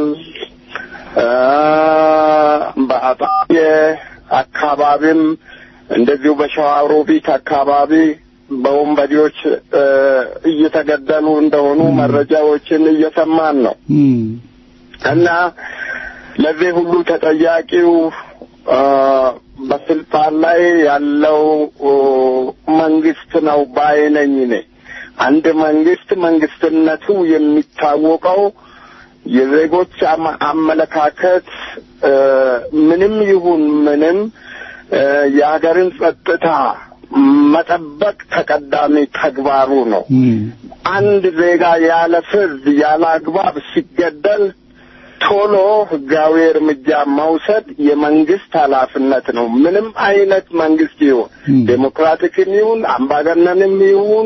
በአጣዬ አካባቢም እንደዚሁ በሸዋሮቢት አካባቢ በወንበዴዎች እየተገደሉ እንደሆኑ መረጃዎችን እየሰማን ነው እና ለዚህ ሁሉ ተጠያቂው በስልጣን ላይ ያለው መንግስት ነው ባይ ነኝ እኔ። አንድ መንግስት መንግስትነቱ የሚታወቀው የዜጎች አመለካከት ምንም ይሁን ምንም የሀገርን ጸጥታ መጠበቅ ተቀዳሚ ተግባሩ ነው። አንድ ዜጋ ያለ ፍርድ ያለ አግባብ ሲገደል ቶሎ ህጋዊ እርምጃ መውሰድ የመንግስት ኃላፊነት ነው። ምንም አይነት መንግስት ይሁን ዴሞክራቲክም ይሁን አምባገነንም ይሁን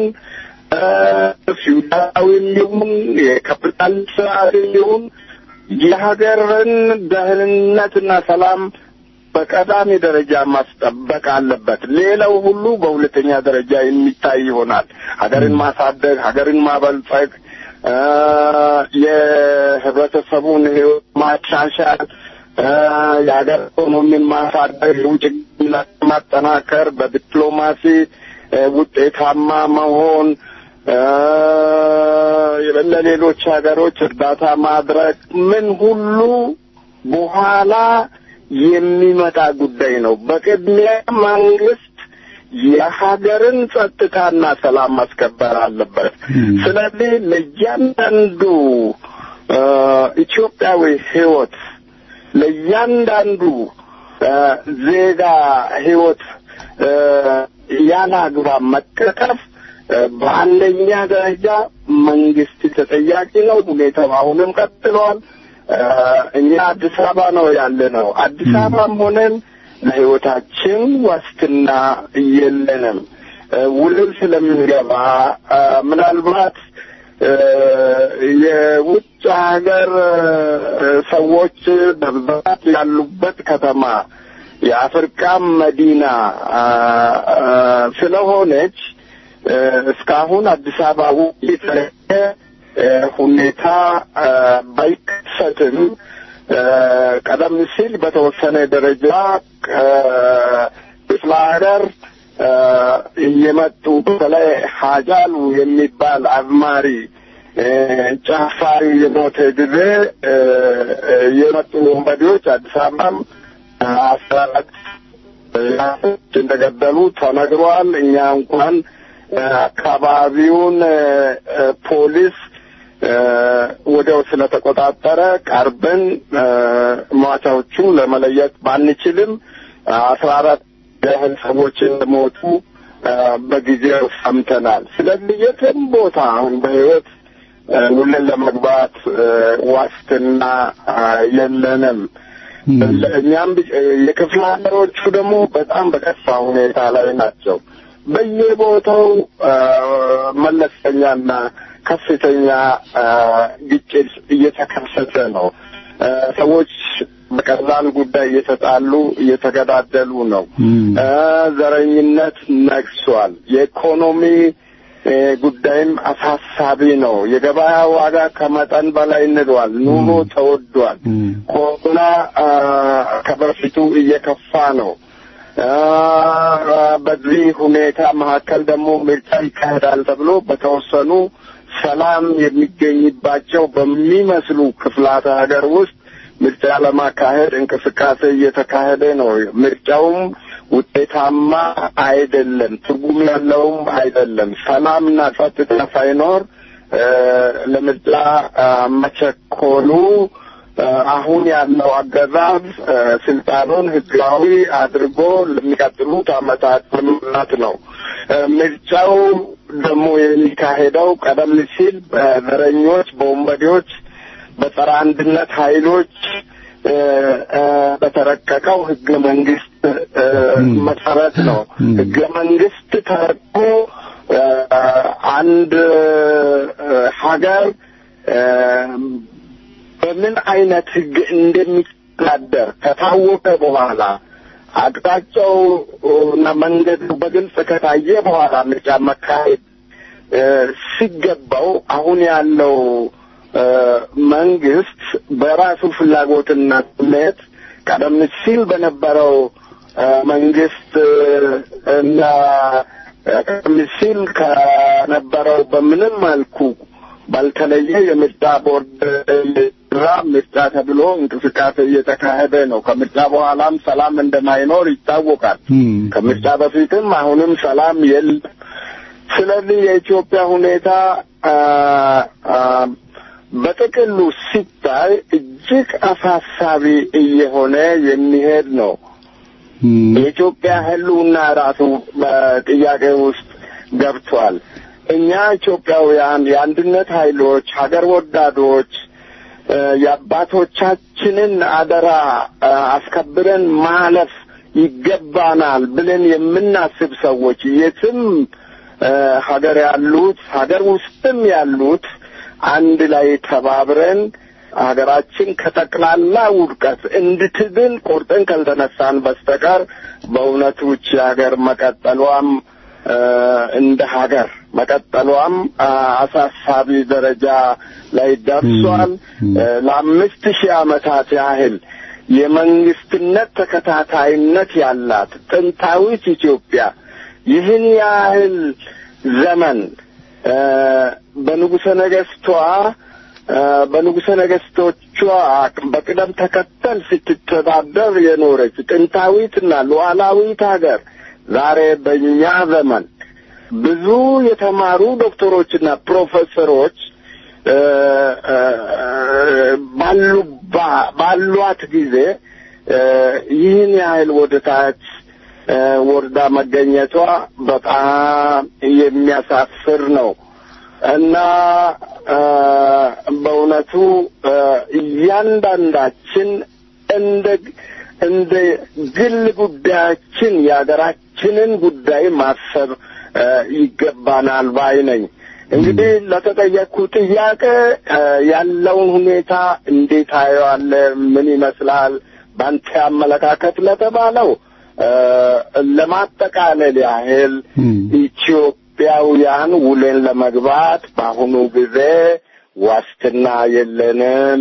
ፊውዳላዊም ይሁን የካፒታል ስርዓትም ይሁን የሀገርን ደህንነትና ሰላም በቀዳሚ ደረጃ ማስጠበቅ አለበት። ሌላው ሁሉ በሁለተኛ ደረጃ የሚታይ ይሆናል። ሀገርን ማሳደግ፣ ሀገርን ማበልጸግ፣ የህብረተሰቡን ህይወት ማሻሻል፣ የሀገር ኢኮኖሚን ማሳደግ፣ የውጭ ግንኙነት ማጠናከር፣ በዲፕሎማሲ ውጤታማ መሆን፣ ለሌሎች ሀገሮች እርዳታ ማድረግ ምን ሁሉ በኋላ የሚመጣ ጉዳይ ነው። በቅድሚያ መንግስት የሀገርን ጸጥታና ሰላም ማስከበር አለበት። ስለዚህ ለእያንዳንዱ ኢትዮጵያዊ ህይወት ለእያንዳንዱ ዜጋ ህይወት ያለ አግባብ መቀጠፍ በአንደኛ ደረጃ መንግስት ተጠያቂ ነው። ሁኔታው አሁንም ቀጥሏል። እኛ አዲስ አበባ ነው ያለ ነው። አዲስ አበባም ሆነን ለህይወታችን ዋስትና የለንም። ውልም ስለምንገባ ምናልባት የውጭ ሀገር ሰዎች በብዛት ያሉበት ከተማ የአፍሪካም መዲና ስለሆነች እስካሁን አዲስ አበባ ውስጥ የተለየ ሁኔታ ባይከሰትም ቀደም ሲል በተወሰነ ደረጃ ክፍለ ሀገር እየመጡ በተለይ ሀጃሉ የሚባል አዝማሪ ጨፋሪ የሞተ ጊዜ የመጡ ወንበዴዎች አዲስ አበባም አስራ አራት እንደገደሉ ተነግሯል። እኛ እንኳን አካባቢውን ፖሊስ ወዲያው ስለተቆጣጠረ ቀርበን ሟቾቹን ለመለየት ባንችልም አስራ አራት ያህል ሰዎች እንደሞቱ በጊዜው ሰምተናል። ስለዚህ የትም ቦታ አሁን በህይወት ውልን ለመግባት ዋስትና የለንም። እኛም የክፍለ ሀገሮቹ ደግሞ በጣም በከፋ ሁኔታ ላይ ናቸው። በየቦታው መለስተኛና ከፍተኛ ግጭት እየተከሰተ ነው። ሰዎች በቀላል ጉዳይ እየተጣሉ እየተገዳደሉ ነው። ዘረኝነት ነግሷል። የኢኮኖሚ ጉዳይም አሳሳቢ ነው። የገበያ ዋጋ ከመጠን በላይ ንዷል። ኑሮ ተወዷል። ኮሮና ከበፊቱ እየከፋ ነው። በዚህ ሁኔታ መካከል ደግሞ ምርጫ ይካሄዳል ተብሎ በተወሰኑ ሰላም የሚገኝባቸው በሚመስሉ ክፍላተ ሀገር ውስጥ ምርጫ ለማካሄድ እንቅስቃሴ እየተካሄደ ነው። ምርጫውም ውጤታማ አይደለም፣ ትርጉም ያለውም አይደለም። ሰላምና ጸጥታ ሳይኖር ለምርጫ መቸኮሉ አሁን ያለው አገዛዝ ስልጣኑን ህጋዊ አድርጎ ለሚቀጥሉት ዓመታት ለመምራት ነው። ምርጫው ደግሞ የሚካሄደው ቀደም ሲል በዘረኞች፣ በወንበዴዎች፣ በጸረ አንድነት ኃይሎች በተረቀቀው ህገ መንግስት መሰረት ነው። ህገ መንግስት ተረቆ አንድ ሀገር በምን አይነት ህግ እንደሚተዳደር ከታወቀ በኋላ አቅጣጫው እና መንገዱ በግልጽ ከታየ በኋላ ምርጫ መካሄድ ሲገባው አሁን ያለው መንግስት በራሱ ፍላጎትና ስሜት ቀደም ሲል በነበረው መንግስት እና ቀደም ሲል ከነበረው በምንም መልኩ ባልተለየ የምርጫ ቦርድ ራ ምርጫ ተብሎ እንቅስቃሴ እየተካሄደ ነው። ከምርጫ በኋላም ሰላም እንደማይኖር ይታወቃል። ከምርጫ በፊትም አሁንም ሰላም የለም። ስለዚህ የኢትዮጵያ ሁኔታ በጥቅሉ ሲታይ እጅግ አሳሳቢ እየሆነ የሚሄድ ነው። የኢትዮጵያ ሕልውና ራሱ በጥያቄ ውስጥ ገብቷል። እኛ ኢትዮጵያውያን የአንድነት ኃይሎች፣ ሀገር ወዳዶች የአባቶቻችንን አደራ አስከብረን ማለፍ ይገባናል ብለን የምናስብ ሰዎች የትም ሀገር ያሉት ሀገር ውስጥም ያሉት አንድ ላይ ተባብረን ሀገራችን ከጠቅላላ ውድቀት እንድትድን ቆርጠን ካልተነሳን በስተቀር በእውነቱ ይህች ሀገር መቀጠሏም እንደ ሀገር መቀጠሏም አሳሳቢ ደረጃ ላይ ደርሷል። ለአምስት ሺህ ዓመታት ያህል የመንግስትነት ተከታታይነት ያላት ጥንታዊት ኢትዮጵያ ይህን ያህል ዘመን በንጉሠ ነገሥቷ በንጉሠ ነገሥቶቿ በቅደም ተከተል ስትተዳደር የኖረች ጥንታዊትና ሉዓላዊት ሀገር ዛሬ በእኛ ዘመን ብዙ የተማሩ ዶክተሮችና ፕሮፌሰሮች ባሉ ባሏት ጊዜ ይህን ያህል ወደ ታች ወርዳ መገኘቷ በጣም የሚያሳፍር ነው እና በእውነቱ እያንዳንዳችን እንደ እንደ ግል ጉዳያችን የሀገራችንን ጉዳይ ማሰብ ይገባናል ባይ ነኝ። እንግዲህ ለተጠየቅኩ ጥያቄ ያለውን ሁኔታ እንዴት አየዋለህ? ምን ይመስላል? በአንተ አመለካከት ለተባለው ለማጠቃለል ያህል ኢትዮጵያውያን ውለን ለመግባት በአሁኑ ጊዜ ዋስትና የለንም።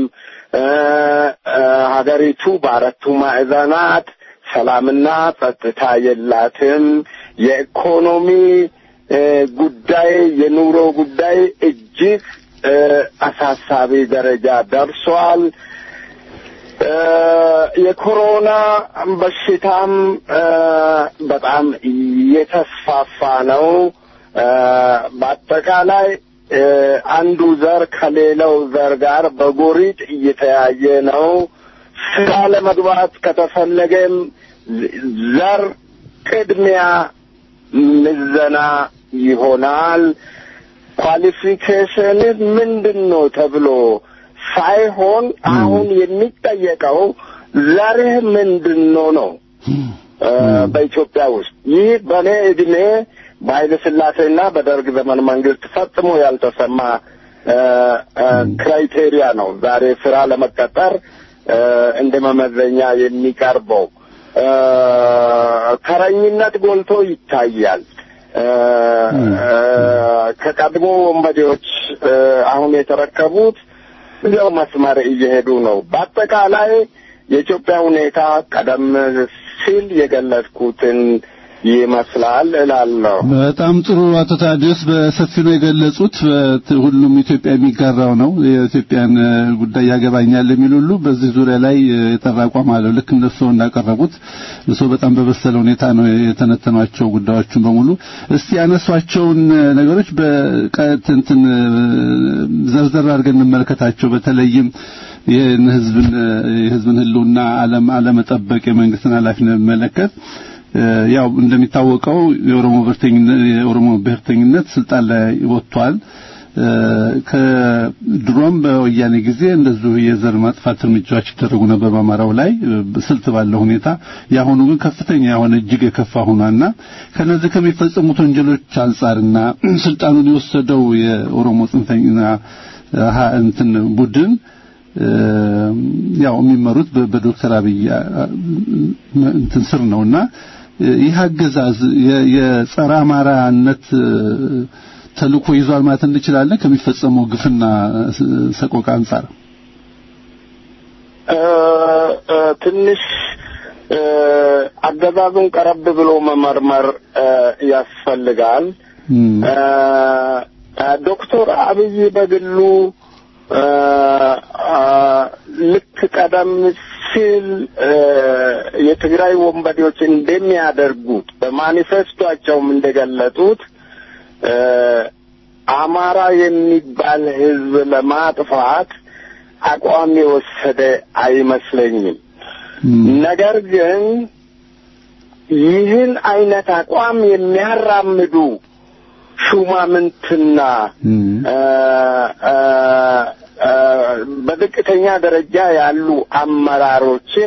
ሀገሪቱ በአራቱ ማዕዘናት ሰላምና ጸጥታ የላትም። የኢኮኖሚ ጉዳይ፣ የኑሮ ጉዳይ እጅግ አሳሳቢ ደረጃ ደርሷል። የኮሮና በሽታም በጣም እየተስፋፋ ነው። በአጠቃላይ አንዱ ዘር ከሌላው ዘር ጋር በጎሪጥ እየተያየ ነው። ስራ ለመግባት ከተፈለገም ዘር ቅድሚያ ምዘና ይሆናል። ኳሊፊኬሽን ምንድን ነው ተብሎ ሳይሆን አሁን የሚጠየቀው ዘርህ ምንድን ነው ነው በኢትዮጵያ ውስጥ ይህ በእኔ እድሜ በኃይለ ሥላሴና በደርግ ዘመን መንግስት ፈጽሞ ያልተሰማ ክራይቴሪያ ነው ዛሬ ስራ ለመቀጠር እንደ መመዘኛ የሚቀርበው። ተረኝነት ጎልቶ ይታያል። ከቀድሞ ወንበዴዎች አሁን የተረከቡት እዚያው መስመር እየሄዱ ነው። በአጠቃላይ የኢትዮጵያ ሁኔታ ቀደም ሲል የገለጽኩትን ይመስላል እላለሁ። በጣም ጥሩ አቶ ታዲዮስ በሰፊው ነው የገለጹት። ሁሉም ኢትዮጵያ የሚጋራው ነው። የኢትዮጵያን ጉዳይ ያገባኛል የሚል ሁሉ በዚህ ዙሪያ ላይ የጠራ አቋም አለው። ልክ እነሱ እንዳቀረቡት እሱ በጣም በበሰለ ሁኔታ ነው የተነተኗቸው ጉዳዮችን በሙሉ። እስቲ ያነሷቸውን ነገሮች በቀጥንትን ዘርዘር አድርገን እንመለከታቸው። በተለይም ይህን ህዝብን የህዝብን ህልውና አለም አለመጠበቅ የመንግስትን ኃላፊነት መለከት ያው እንደሚታወቀው የኦሮሞ ብሔርተኝነት የኦሮሞ ብሔርተኝነት ስልጣን ላይ ወጥቷል። ከድሮም በወያኔ ጊዜ እንደዚሁ የዘር ማጥፋት እርምጃዎች ይደረጉ ነበር በአማራው ላይ ስልት ባለው ሁኔታ። የአሁኑ ግን ከፍተኛ የሆነ እጅግ የከፋ ሆኗልና ከነዚህ ከሚፈጸሙት ወንጀሎች አንጻርና ስልጣኑን የወሰደው የኦሮሞ ጽንፈኛ እንትን ቡድን ያው የሚመሩት በዶክተር አብይ እንትን ስር ነውና ይህ አገዛዝ የጸረ አማራነት ተልእኮ ይዟል ማለት እንችላለን ከሚፈጸመው ግፍና ሰቆቃ አንጻር ትንሽ አገዛዙን ቀረብ ብሎ መመርመር ያስፈልጋል። ዶክተር አብይ በግሉ ልክ ቀደም ሲል የትግራይ ወንበዴዎች እንደሚያደርጉት በማኒፌስቶቸውም እንደገለጡት አማራ የሚባል ሕዝብ ለማጥፋት አቋም የወሰደ አይመስለኝም። ነገር ግን ይህን አይነት አቋም የሚያራምዱ ሹማምንትና በዝቅተኛ ደረጃ ያሉ አመራሮችን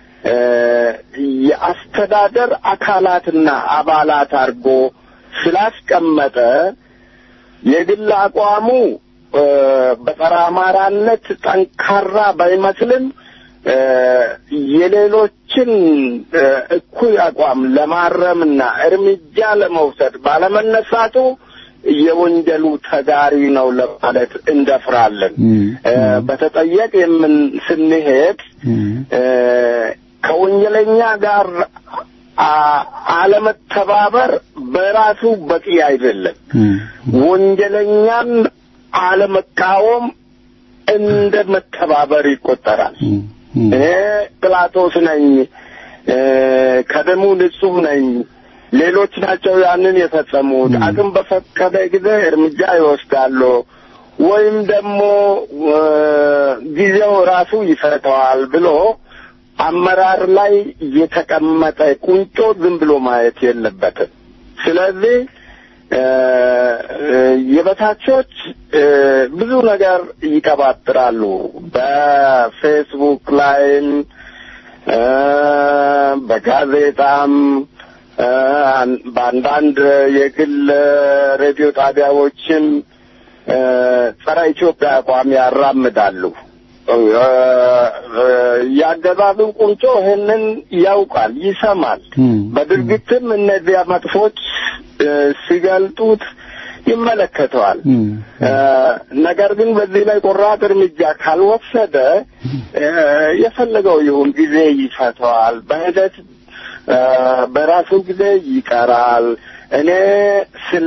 የአስተዳደር አካላትና አባላት አድርጎ ስላስቀመጠ የግል አቋሙ በጸረ አማራነት ጠንካራ ባይመስልም የሌሎችን እኩይ አቋም ለማረምና እርምጃ ለመውሰድ ባለመነሳቱ የወንጀሉ ተጋሪ ነው ለማለት እንደፍራለን። በተጠየቅ የምን ስንሄድ ከወንጀለኛ ጋር አለመተባበር በራሱ በቂ አይደለም። ወንጀለኛን አለመቃወም እንደ መተባበር ይቆጠራል። እኔ ጲላጦስ ነኝ፣ ከደሙ ንጹሕ ነኝ ሌሎች ናቸው ያንን የፈጸሙት። አቅም በፈቀደ ጊዜ እርምጃ ይወስዳሉ፣ ወይም ደግሞ ጊዜው ራሱ ይፈተዋል ብሎ አመራር ላይ የተቀመጠ ቁንጮ ዝም ብሎ ማየት የለበትም። ስለዚህ የበታቾች ብዙ ነገር ይቀባጥራሉ። በፌስቡክ ላይም በጋዜጣም በአንዳንድ የግል ሬዲዮ ጣቢያዎችም ጸረ ኢትዮጵያ አቋም ያራምዳሉ። ያገዛዙ ቁንጮ ይህንን ያውቃል፣ ይሰማል። በድርጊትም እነዚያ መጥፎች ሲገልጡት ይመለከተዋል። ነገር ግን በዚህ ላይ ቆራጥ እርምጃ ካልወሰደ የፈለገው ይሁን ጊዜ ይፈተዋል። በሂደት በራሱ ጊዜ ይቀራል። እኔ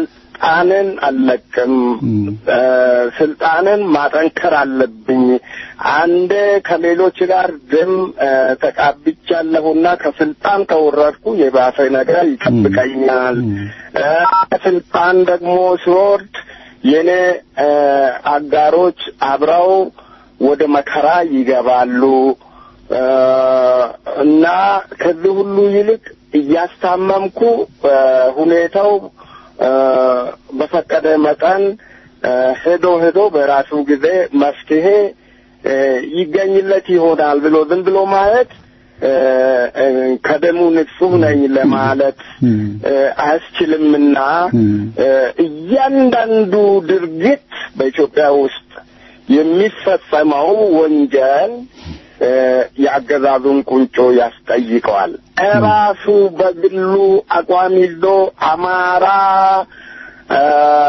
ስልጣንን አልለቅም፣ ስልጣንን ማጠንከር አለብኝ፣ አንዴ ከሌሎች ጋር ደም እ፣ ተቃብቻለሁና ከስልጣን ከወረድኩ የባሰ ነገር ይጠብቀኛል። እ፣ ከስልጣን ደግሞ ሲወርድ የኔ እ፣ አጋሮች አብረው ወደ መከራ ይገባሉ እ፣ እና ከዚህ ሁሉ ይልቅ እያስታመምኩ እ፣ ሁኔታው እ፣ በፈቀደ መጠን እ፣ ሄዶ ሄዶ በራሱ ጊዜ መፍትሄ እ፣ ይገኝለት ይሆናል ብሎ ዝም ብሎ ማየት እ፣ እ፣ ከደሙ ንጹሕ ነኝ ለማለት እ፣ አያስችልምና እ፣ እያንዳንዱ ድርጊት በኢትዮጵያ ውስጥ የሚፈጸመው ወንጀል እ፣ የአገዛዙን ቁንጮ ያስጠይቀዋል። እራሱ በግሉ አቋም ይዞ አማራ እ፣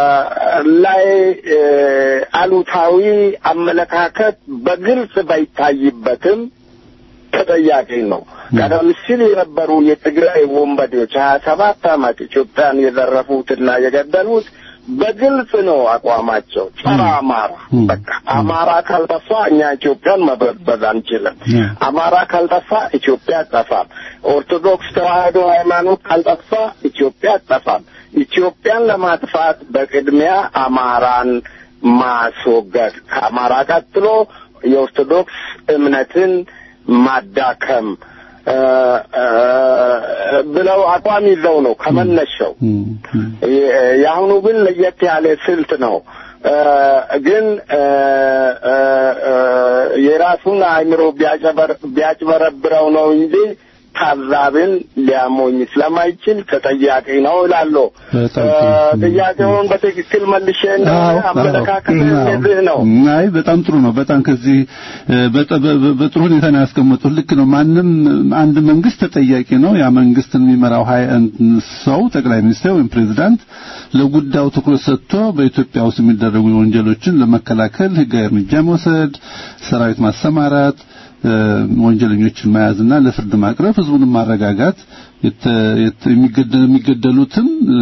ላይ እ፣ አሉታዊ አመለካከት በግልጽ ባይታይበትም ተጠያቂ ነው። ቀደም ሲል የነበሩ የትግራይ ወንበዴዎች ሀያ ሰባት ዓመት ኢትዮጵያን የዘረፉትና የገደሉት በግልጽ ነው አቋማቸው፣ ጸረ አማራ። በቃ አማራ ካልጠፋ እኛ ኢትዮጵያን መበዝበዝ አንችልም። አማራ ካልጠፋ ኢትዮጵያ አጠፋም። ኦርቶዶክስ ተዋሕዶ ሃይማኖት ካልጠፋ ኢትዮጵያ አጠፋም። ኢትዮጵያን ለማጥፋት በቅድሚያ አማራን ማስወገድ፣ ከአማራ ቀጥሎ የኦርቶዶክስ እምነትን ማዳከም እ፣ እ፣ ብለው አቋም ይዘው ነው ከመነሻው። የአሁኑ ግን ለየት ያለ ስልት ነው። እ፣ ግን እ፣ እ፣ እ፣ የራሱን አእምሮ ቢያጨበር- ቢያጭበረብረው ነው እንጂ ታዛብን ሊያሞኝ ስለማይችል ተጠያቂ ነው እላለሁ። በጣም እ፣ ጥሩ። ጥያቄውን በትክክል መልሼ እንደሆነ አዎ፣ አመለካከት አዎ። እንደዚህ ነው። አይ በጣም ጥሩ ነው። በጣም ከዚህ እ፣ በጠ- በ- በ- በጥሩ ሁኔታ ነው ያስቀመጡት። ልክ ነው። ማንም አንድ መንግስት ተጠያቂ ነው። ያ መንግስትን የሚመራው ሀይ ሰው ጠቅላይ ሚኒስትር ወይም ፕሬዝዳንት ለጉዳዩ ትኩረት ሰጥቶ በኢትዮጵያ ውስጥ የሚደረጉ ወንጀሎችን ለመከላከል ህጋዊ እርምጃ መውሰድ፣ ሰራዊት ማሰማራት እ፣ ወንጀለኞችን መያዝና ለፍርድ ማቅረብ፣ ህዝቡንም ማረጋጋት፣ የተ- የተ- የሚገደ- የሚገደሉትን እ፣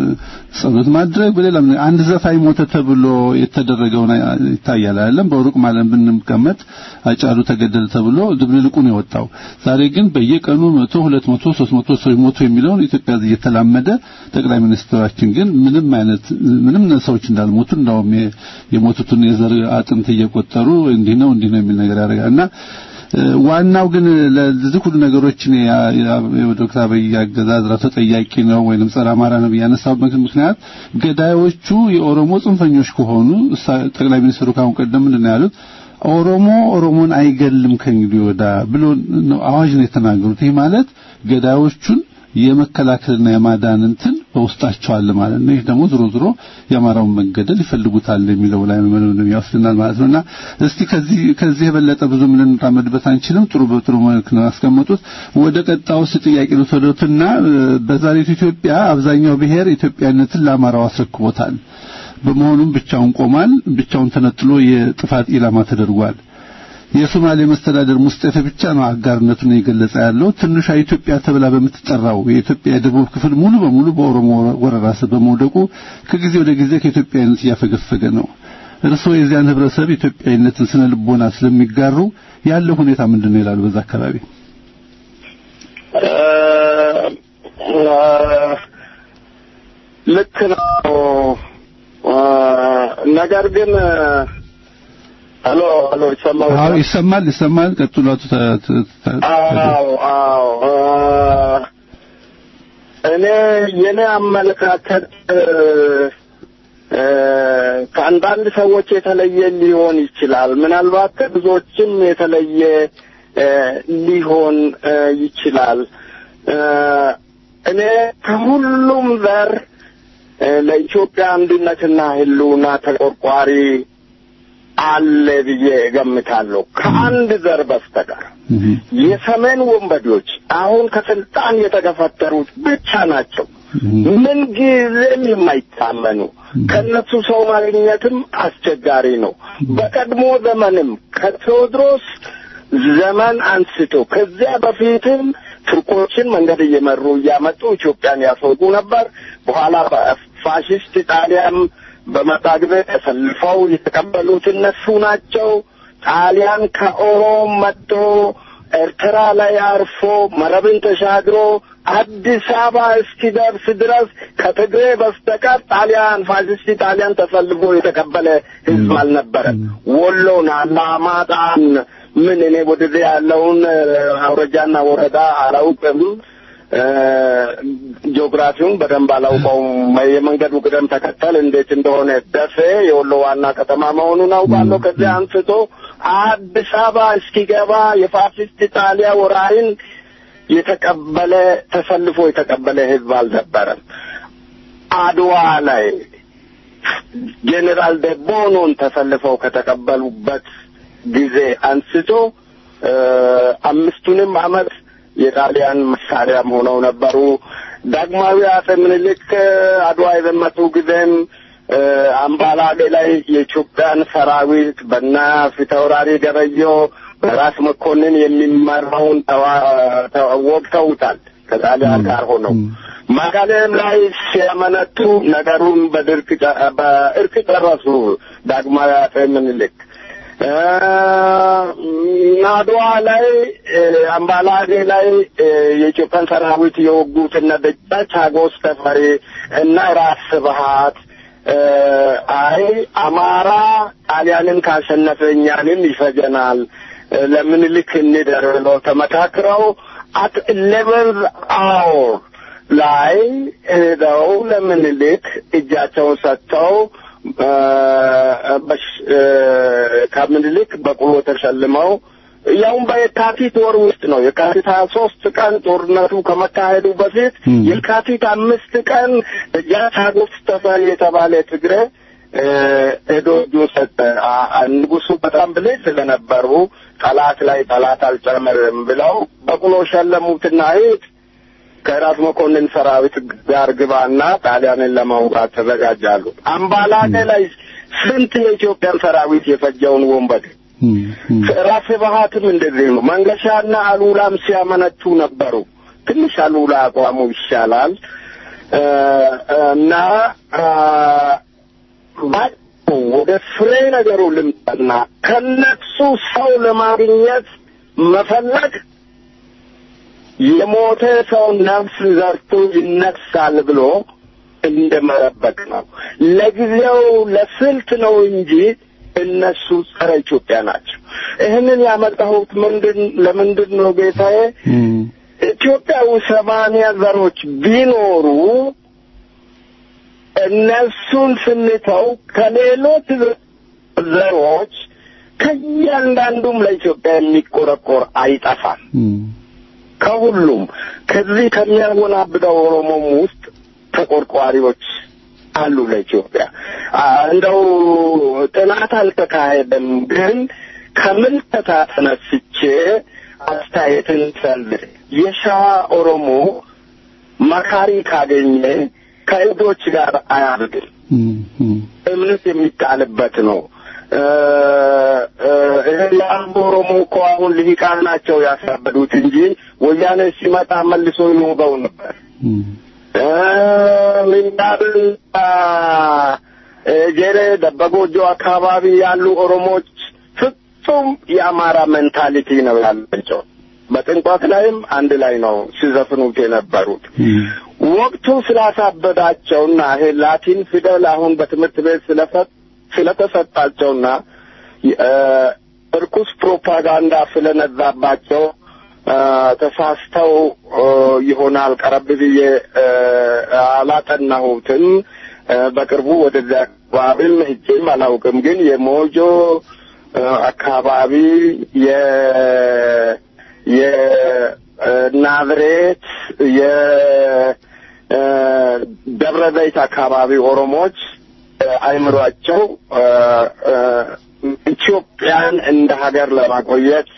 ጸሎት ማድረግ በሌላም አንድ ዘፋኝ ሞተ ተብሎ የተደረገውን ይታያል አይደለም። በሩቅ ማለት ብንቀመጥ አጫሉ ተገደለ ተብሎ ድብልልቁ ነው የወጣው። ዛሬ ግን በየቀኑ መቶ ሁለት መቶ ሶስት መቶ ሰዎች ሞቱ የሚለውን ኢትዮጵያ እየተላመደ ጠቅላይ ሚኒስትራችን ግን ምንም አይነት ምንም ሰዎች እንዳልሞቱ እንዳውም የ- የሞቱትን የዘር አጥንት እየቆጠሩ እንዲህ ነው እንዲህ ነው የሚል ነገር ያደርጋልና እ፣ ዋናው ግን ለዚህ ሁሉ ነገሮችን ያ- ያ- የዶክተር አብይ አገዛዝ ራሱ ተጠያቂ ነው ወይንም ጸረ አማራ ነው ያነሳበት ምክንያት ገዳዮቹ የኦሮሞ ጽንፈኞች ከሆኑ እሳ- ጠቅላይ ሚኒስትሩ ካሁን ቀደም ምንድን ነው ያሉት? ኦሮሞ ኦሮሞን አይገልም ከእንግዲህ ወዳ ብሎ ነው አዋጅ ነው የተናገሩት። ይህ ማለት ገዳዮቹን የመከላከልና የማዳን እንትን በውስጣቸው አለ ማለት ነው። ይህ ደግሞ ዝሮ ዝሮ የአማራውን መገደል ይፈልጉታል የሚለው ላይ ነው ያወስድናል ማለት ነውና እስቲ ከዚህ ከዚህ የበለጠ ብዙ ምን እንራመድበት አንችልም። ጥሩ በጥሩ መልክ ነው ያስቀመጡት። ወደ ቀጣዩ ጥያቄ ልትወደቱና በዛሬቱ ኢትዮጵያ አብዛኛው ብሔር ኢትዮጵያነትን ለአማራው አስረክቦታል። በመሆኑም ብቻውን ቆሟል። ብቻውን ተነጥሎ የጥፋት ኢላማ ተደርጓል። የሶማሌ መስተዳደር ሙስጠፌ ብቻ ነው አጋርነቱን የገለጸ ያለው። ትንሿ ኢትዮጵያ ተብላ በምትጠራው የኢትዮጵያ የደቡብ ክፍል ሙሉ በሙሉ በኦሮሞ ወረራ ስር በመውደቁ ከጊዜ ወደ ጊዜ ከኢትዮጵያዊነት እያፈገፈገ ነው። እርስዎ የዚያን ህብረተሰብ ኢትዮጵያዊነትን ስነ ልቦና ስለሚጋሩ ያለው ሁኔታ ምንድን ነው ይላሉ? በዛ አካባቢ ልክ ነው። ነገር ግን ሄሎ ሄሎ ይሰማል? አዎ ይሰማል፣ ይሰማል። ቀጥሉ አቶ ተ- ተ- ተ- አዎ አዎ እኔ የኔ አመለካከት እ፣ ከአንዳንድ ሰዎች የተለየ ሊሆን ይችላል። ምናልባት ከብዙዎችም የተለየ እ፣ ሊሆን እ፣ ይችላል። እ፣ እኔ ከሁሉም ዘር እ፣ ለኢትዮጵያ አንድነትና ሕልውና ተቆርቋሪ አለ ብዬ እገምታለሁ ከአንድ ዘር በስተቀር የሰሜን ወንበዴዎች አሁን ከስልጣን የተገፈተሩት ብቻ ናቸው። ምን ጊዜም የማይታመኑ ከነሱ ሰው ማግኘትም አስቸጋሪ ነው። በቀድሞ ዘመንም ከቴዎድሮስ ዘመን አንስቶ ከዚያ በፊትም ቱርኮችን መንገድ እየመሩ እያመጡ ኢትዮጵያን ያስወጉ ነበር። በኋላ ፋሽስት ጣሊያም በመጣ ጊዜ ተሰልፈው የተቀበሉት እነሱ ናቸው። ጣሊያን ከኦሮም መጥቶ ኤርትራ ላይ አርፎ መረብን ተሻግሮ አዲስ አበባ እስኪደርስ ድረስ ከትግሬ በስተቀር ጣሊያን ፋሽስት ጣሊያን ተሰልፎ የተቀበለ ህዝብ አልነበረም። ወሎን፣ አላማጣን ምን እኔ ወደዚህ ያለውን አውረጃና ወረዳ አላውቅም። ጂኦግራፊውን በደንብ አላውቀውም። የመንገዱ ቅደም ተከተል እንዴት እንደሆነ ደሴ የወሎ ዋና ከተማ መሆኑን አውቃለሁ። ከዚያ አንስቶ አዲስ አበባ እስኪገባ የፋሽስት ጣሊያ ወራሪን የተቀበለ ተሰልፎ የተቀበለ ህዝብ አልነበረም። አድዋ ላይ ጄኔራል ደቦኖን ተሰልፈው ከተቀበሉበት ጊዜ አንስቶ አምስቱንም አመት የጣሊያን መሳሪያም ሆነው ነበሩ። ዳግማዊ አጼ ምኒልክ አድዋ የዘመቱ ጊዜም አምባላጌ ላይ የኢትዮጵያን ሰራዊት በና ፊታውራሪ ገበየሁ በራስ መኮንን የሚመራውን ወቅተውታል ከጣሊያን ጋር ሆነው መቀሌም ላይ ሲያመነቱ ነገሩን በድርቅ በእርቅ ጨረሱ ዳግማዊ አጼ ምኒልክ። አድዋ ላይ አምባላጌ ላይ የኢትዮጵያን ሰራዊት የወጉት እነ ደጃች ሀጎስ ተፈሪ እና ራስ ስብሀት አይ አማራ ጣሊያንን ካሸነፈ እኛንም ይፈጀናል ለምኒልክ እንደር ብለው ተመካክረው አት ኢሌቨንዝ አወር ላይ ሄደው ለምኒልክ እጃቸውን ሰጥተው ከምኒልክ በቁሎ ተሸልመው ያውም በየካቲት ወር ውስጥ ነው። የካቲት ሀያ ሶስት ቀን ጦርነቱ ከመካሄዱ በፊት የካቲት አምስት ቀን ደጃች ሀጎስ ተፈሪ የተባለ ትግሬ ሄዶ እጁን ሰጠ። ንጉሱ በጣም ብልህ ስለነበሩ ጠላት ላይ ጠላት አልጨምርም ብለው በቁሎ ሸለሙትና ሂድ ከራስ መኮንን ሰራዊት ጋር ግባና ጣሊያንን ለመውጋት ተዘጋጃሉ። አምባላጌ ላይ ስንት የኢትዮጵያን ሰራዊት የፈጀውን ወንበዴ ራስ ስብሀትም እንደዚህ ነው። መንገሻና አሉላም ሲያመነቱ ነበሩ። ትንሽ አሉላ አቋሙ ይሻላል እና ወደ ፍሬ ነገሩ ልምጣና ከነሱ ሰው ለማግኘት መፈለግ የሞተ ሰው ነፍስ ዘርቶ ይነሳል ብሎ እንደ መረበቅ ነው። ለጊዜው ለስልት ነው እንጂ እነሱ ጸረ ኢትዮጵያ ናቸው። ይህንን ያመጣሁት ምንድን ለምንድን ነው ጌታዬ? ኢትዮጵያ ውስጥ ሰማንያ ዘሮች ቢኖሩ እነሱን ስንተው ከሌሎች ዘሮች ከእያንዳንዱም ለኢትዮጵያ የሚቆረቆር አይጠፋም። ከሁሉም ከዚህ ከሚያወናብደው ኦሮሞም ውስጥ ተቆርቋሪዎች አሉ ለኢትዮጵያ። እንደው ጥናት አልተካሄደም፣ ግን ከምልከታ ተነስቼ አስተያየትን ሰልድ የሸዋ ኦሮሞ መካሪ ካገኘ ከእብዶች ጋር አያብድም። እምነት የሚጣልበት ነው። የአምቦ ኦሮሞ እኮ አሁን ልሂቃን ናቸው ያሳበዱት እንጂ ወያኔ ሲመጣ መልሶ ይወጋው ነበር። ምንዳብን ጄሬ ደበጎጆ አካባቢ ያሉ ኦሮሞች ፍጹም የአማራ ሜንታሊቲ ነው ያላቸው። በጥንቆት ላይም አንድ ላይ ነው ሲዘፍኑት የነበሩት። ወቅቱ ስላሳበዳቸውና ይሄ ላቲን ፊደል አሁን በትምህርት ቤት ስለተሰጣቸውና እርኩስ ፕሮፓጋንዳ ስለነዛባቸው ተሳስተው ይሆናል ቀረብ ብዬ አላጠናሁትም። በቅርቡ ወደዚያ አካባቢም ሄጄም አላውቅም። ግን የሞጆ አካባቢ የ የናዝሬት የደብረ ዘይት አካባቢ ኦሮሞዎች አይምሯቸው ኢትዮጵያን እንደ ሀገር ለማቆየት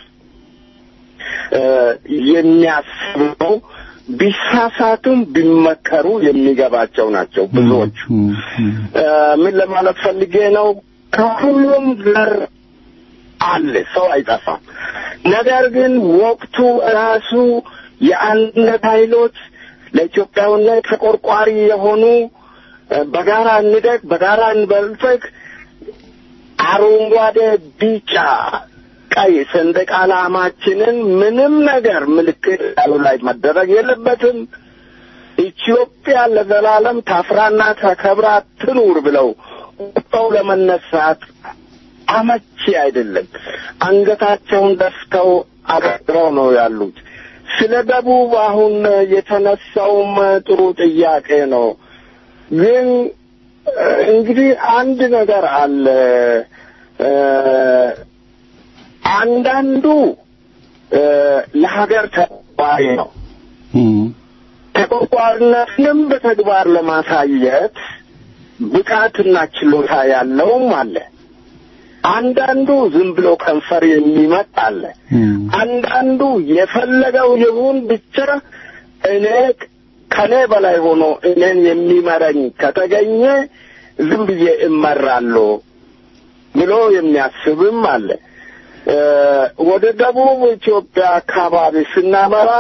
የሚያስበው ቢሳሳቱም ቢመከሩ የሚገባቸው ናቸው ብዙዎቹ። ምን ለማለት ፈልጌ ነው? ከሁሉም ዘር አለ፣ ሰው አይጠፋም። ነገር ግን ወቅቱ ራሱ የአንድነት ኃይሎች ለኢትዮጵያዊነት ተቆርቋሪ የሆኑ በጋራ እንደግ፣ በጋራ እንበልጽግ፣ አረንጓዴ፣ ቢጫ፣ ቀይ ሰንደቅ ዓላማችንን ምንም ነገር ምልክት ያሉ ላይ መደረግ የለበትም። ኢትዮጵያ ለዘላለም ታፍራና ተከብራ ትኑር ብለው ወጥተው ለመነሳት አመቺ አይደለም። አንገታቸውን ደፍተው አበጥረው ነው ያሉት። ስለ ደቡብ አሁን የተነሳውም ጥሩ ጥያቄ ነው። ግን እንግዲህ አንድ ነገር አለ። አንዳንዱ ለሀገር ተቆርቋሪ ነው። ተቆርቋሪነትንም በተግባር ለማሳየት ብቃትና ችሎታ ያለውም አለ። አንዳንዱ ዝም ብሎ ከንፈር የሚመጥ አለ። አንዳንዱ የፈለገው ይሁን ብቻ እኔ ከኔ በላይ ሆኖ እኔን የሚመረኝ ከተገኘ ዝም ብዬ እመራለሁ ብሎ የሚያስብም አለ። ወደ ደቡብ ኢትዮጵያ አካባቢ ስናመራ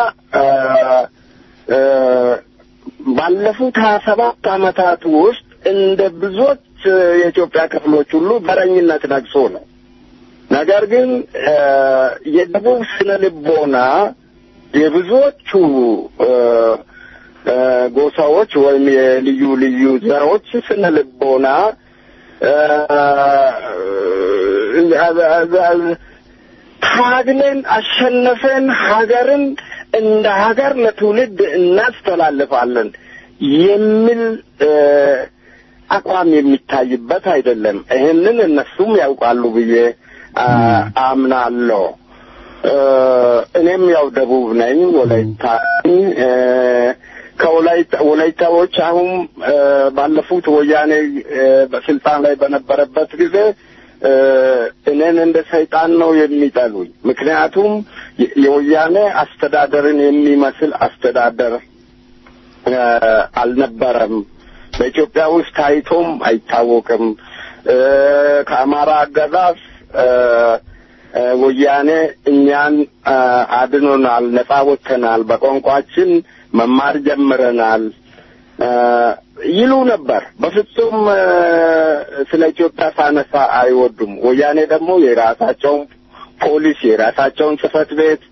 ባለፉት ሀያ ሰባት ዓመታት ውስጥ እንደ ብዙዎች የኢትዮጵያ ክፍሎች ሁሉ በረኝነት ነግሶ ነው። ነገር ግን የደቡብ ስነ ልቦና የብዙዎቹ ጎሳዎች ወይም የልዩ ልዩ ዘሮች ስነ ልቦና ታግለን አሸነፈን ሀገርን እንደ ሀገር ለትውልድ እናስተላልፋለን የሚል አቋም የሚታይበት አይደለም። ይህንን እነሱም ያውቃሉ ብዬ አምናለሁ። እኔም ያው ደቡብ ነኝ፣ ወላይታ ከወላይታዎች አሁን ባለፉት ወያኔ በስልጣን ላይ በነበረበት ጊዜ እኔን እንደ ሰይጣን ነው የሚጠሉኝ። ምክንያቱም የወያኔ አስተዳደርን የሚመስል አስተዳደር አልነበረም። በኢትዮጵያ ውስጥ ታይቶም አይታወቅም። ከአማራ አገዛዝ ወያኔ እኛን አድኖናል፣ ነጻ ወጥተናል፣ በቋንቋችን መማር ጀምረናል ይሉ ነበር። በፍጹም ስለ ኢትዮጵያ ሳነሳ አይወዱም። ወያኔ ደግሞ የራሳቸውን ፖሊስ፣ የራሳቸውን ጽህፈት ቤት፣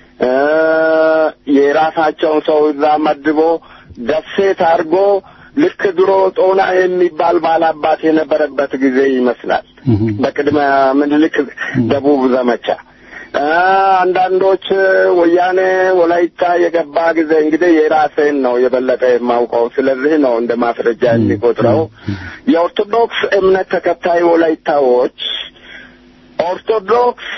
የራሳቸውን ሰው እዛ መድቦ ደሴት አድርጎ ልክ ድሮ ጦና የሚባል ባላባት የነበረበት ጊዜ ይመስላል። በቅድመ ምኒልክ ደቡብ ዘመቻ አንዳንዶች ወያኔ ወላይታ የገባ ጊዜ እንግዲህ የራሴን ነው የበለጠ የማውቀው። ስለዚህ ነው እንደ ማስረጃ የሚቆጥረው። የኦርቶዶክስ እምነት ተከታይ ወላይታዎች ኦርቶዶክስ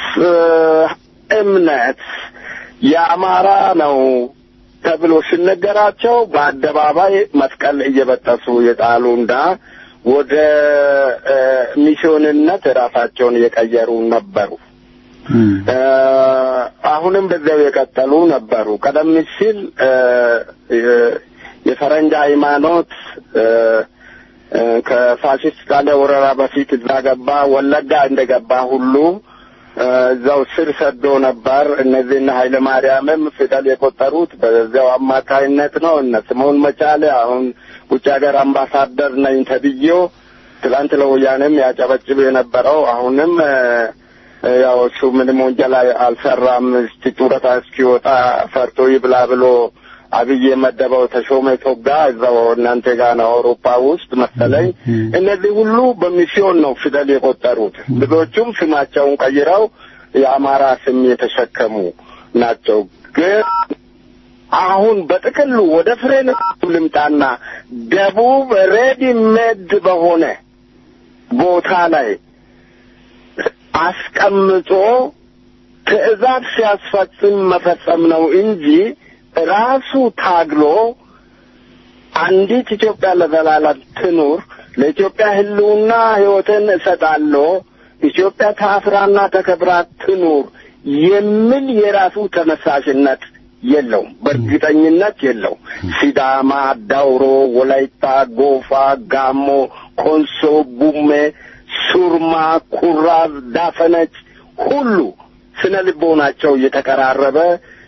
እምነት የአማራ ነው ተብሎ ሲነገራቸው በአደባባይ መስቀል እየበጠሱ የጣሉና ወደ ሚስዮንነት ራሳቸውን የቀየሩ ነበሩ። አሁንም በዚያው የቀጠሉ ነበሩ። ቀደም ሲል የፈረንጅ ሃይማኖት ከፋሽስት ጣሊያ ወረራ በፊት እዛ ገባ። ወለጋ እንደገባ ሁሉ እዛው ስር ሰዶ ነበር። እነዚህና ኃይለ ማርያምም ፊደል የቆጠሩት በዚያው አማካይነት ነው። እነ ስምኦን መቻሌ አሁን ውጭ ሀገር አምባሳደር ነኝ ተብዬው ትላንት ለወያኔም ያጨበጭብ የነበረው አሁንም ያው እሱ ምንም ወንጀል አልሰራም፣ እስቲ ጡረታ እስኪወጣ ፈርቶ ይብላ ብሎ አብይ የመደበው ተሾመ ቶጋ እዛው እናንተ ጋር ነው አውሮፓ ውስጥ መሰለኝ። እነዚህ ሁሉ በሚስዮን ነው ፊደል የቆጠሩት። ብዙዎቹም ስማቸውን ቀይረው የአማራ ስም የተሸከሙ ናቸው። ግን አሁን በጥቅሉ ወደ ፍሬ ልምጣና ደቡብ ሬዲ ሜድ በሆነ ቦታ ላይ አስቀምጦ ትዕዛዝ ሲያስፈጽም መፈጸም ነው እንጂ ራሱ ታግሎ አንዲት ኢትዮጵያ ለዘላለም ትኑር፣ ለኢትዮጵያ ሕልውና ሕይወትን እሰጣለሁ፣ ኢትዮጵያ ታፍራና ተከብራ ትኑር የሚል የራሱ ተነሳሽነት የለውም። በእርግጠኝነት የለውም። ሲዳማ፣ ዳውሮ፣ ወላይታ፣ ጎፋ፣ ጋሞ፣ ኮንሶ፣ ቡሜ፣ ሱርማ፣ ኩራዝ፣ ዳፈነች ሁሉ ስነ ልቦናቸው እየተቀራረበ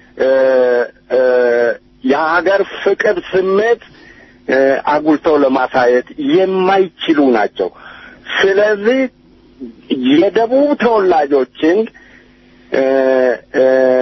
የሀገር ፍቅር ስሜት አጉልተው ለማሳየት የማይችሉ ናቸው። ስለዚህ የደቡብ ተወላጆችን እ እ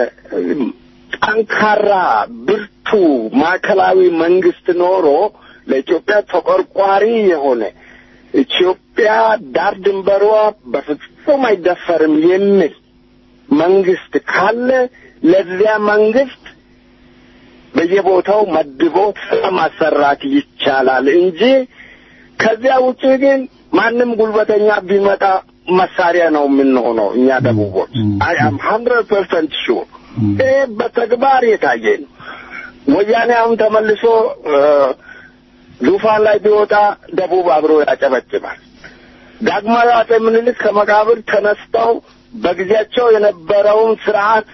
ጠንካራ ብርቱ ማዕከላዊ መንግስት ኖሮ ለኢትዮጵያ ተቆርቋሪ የሆነ ኢትዮጵያ ዳር ድንበሯ በፍጹም አይደፈርም የሚል መንግስት ካለ ለዚያ መንግስት በየቦታው መድቦ ስራ ማሰራት ይቻላል እንጂ ከዚያ ውጭ ግን ማንም ጉልበተኛ ቢመጣ መሳሪያ ነው የምንሆነው እኛ ደቡቦች። አይ አም ሀንድረድ ፐርሰንት ሹር ይህ በተግባር የታየ ነው። ወያኔ አሁን ተመልሶ እ ዙፋን ላይ ቢወጣ ደቡብ አብሮ ያጨበጭባል። ዳግማዊ አጼ ምኒልክ ከመቃብር ተነስተው በጊዜያቸው የነበረውን ስርዓት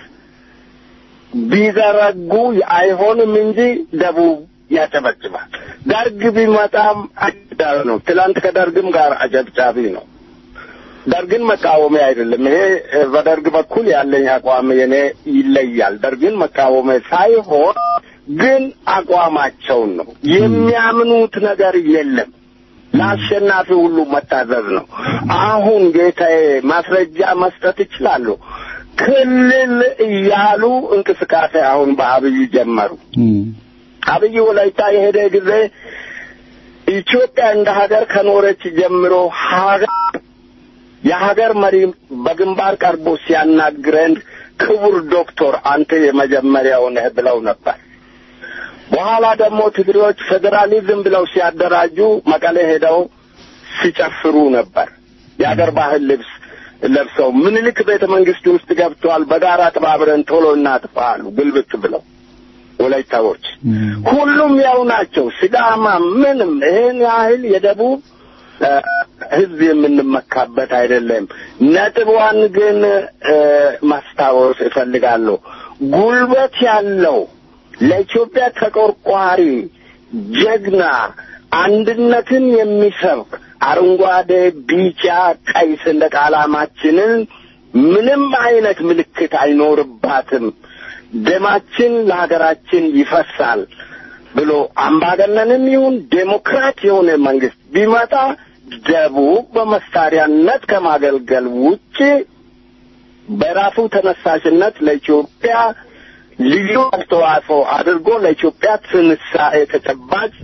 ቢዘረጉ አይሆንም እንጂ ደቡብ ያጨበጭባል። ደርግ ቢመጣም አጨብጫቢ ነው። ትላንት ከደርግም ጋር አጨብጫቢ ነው። ደርግን መቃወሚያ አይደለም። ይሄ በደርግ በኩል ያለኝ አቋም የኔ ይለያል። ደርግን መቃወሚያ ሳይሆን ግን አቋማቸውን ነው የሚያምኑት ነገር የለም። ለአሸናፊ ሁሉ መታዘዝ ነው። አሁን ጌታዬ ማስረጃ መስጠት ይችላሉ። ክልል እያሉ እንቅስቃሴ አሁን በአብይ ጀመሩ። አብይ ወላይታ የሄደ ጊዜ ኢትዮጵያ እንደ ሀገር ከኖረች ጀምሮ ሀገር የሀገር መሪ በግንባር ቀርቦ ሲያናግረን ክቡር ዶክተር አንተ የመጀመሪያው ነህ ብለው ነበር። በኋላ ደግሞ ትግሬዎች ፌዴራሊዝም ብለው ሲያደራጁ መቀሌ ሄደው ሲጨፍሩ ነበር። የሀገር ባህል ልብስ ለብሰው ምኒልክ ቤተ መንግስት ውስጥ ገብተዋል። በጋራ ተባብረን ቶሎ እናጥፋ አሉ ግልብጥ ብለው ወላይታዎች። ሁሉም ያው ናቸው። ሲዳማ ምንም ይህን ያህል የደቡብ ህዝብ የምንመካበት አይደለም። ነጥቧን ግን ማስታወስ እፈልጋለሁ። ጉልበት ያለው ለኢትዮጵያ ተቆርቋሪ ጀግና አንድነትን የሚሰብክ አረንጓዴ፣ ቢጫ፣ ቀይ ሰንደቅ ዓላማችንን ምንም አይነት ምልክት አይኖርባትም፣ ደማችን ለሀገራችን ይፈሳል ብሎ አምባገነንም ይሁን ዴሞክራት የሆነ መንግስት ቢመጣ ደቡብ በመሳሪያነት ከማገልገል ውጭ በራሱ ተነሳሽነት ለኢትዮጵያ ልዩ አስተዋጽኦ አድርጎ ለኢትዮጵያ ትንሳኤ ተጨባጭ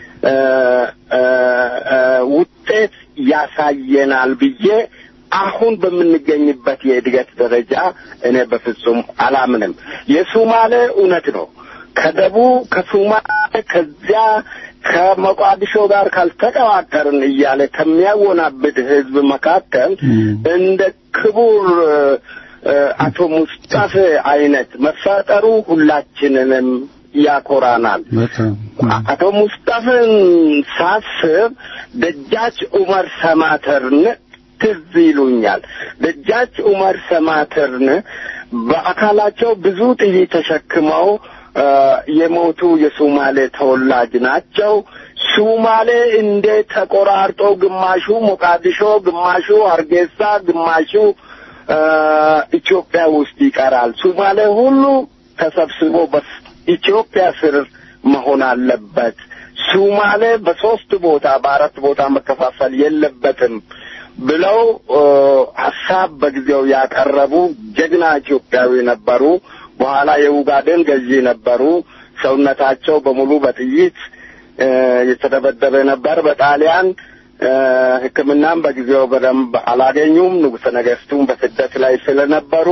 ውጤት ያሳየናል ብዬ አሁን በምንገኝበት የእድገት ደረጃ እኔ በፍጹም አላምንም። የሱማሌ እውነት ነው። ከደቡብ ከሱማሌ ከዚያ ከሞቃዲሾ ጋር ካልተቀዋቀርን እያለ ከሚያወናብድ ህዝብ መካከል እንደ ክቡር አቶ ሙስጣፌ አይነት መፈጠሩ ሁላችንንም ያኮራናል። አቶ ሙስጣፌን ሳስብ ደጃች ኡመር ሰማተርን ትዝ ይሉኛል። ደጃች ኡመር ሰማተርን በአካላቸው ብዙ ጥይት ተሸክመው የሞቱ የሱማሌ ተወላጅ ናቸው። ሱማሌ እንዴት ተቆራርጦ ግማሹ ሞቃዲሾ፣ ግማሹ ሀርጌሳ፣ ግማሹ ኢትዮጵያ ውስጥ ይቀራል? ሱማሌ ሁሉ ተሰብስቦ በኢትዮጵያ ስር መሆን አለበት። ሱማሌ በሶስት ቦታ በአራት ቦታ መከፋፈል የለበትም ብለው ሀሳብ በጊዜው ያቀረቡ ጀግና ኢትዮጵያዊ ነበሩ። በኋላ የኡጋዴን ገዢ ነበሩ። ሰውነታቸው በሙሉ በጥይት የተደበደበ ነበር በጣሊያን ሕክምናም በጊዜው በደንብ አላገኙም። ንጉሠ ነገሥቱም በስደት ላይ ስለነበሩ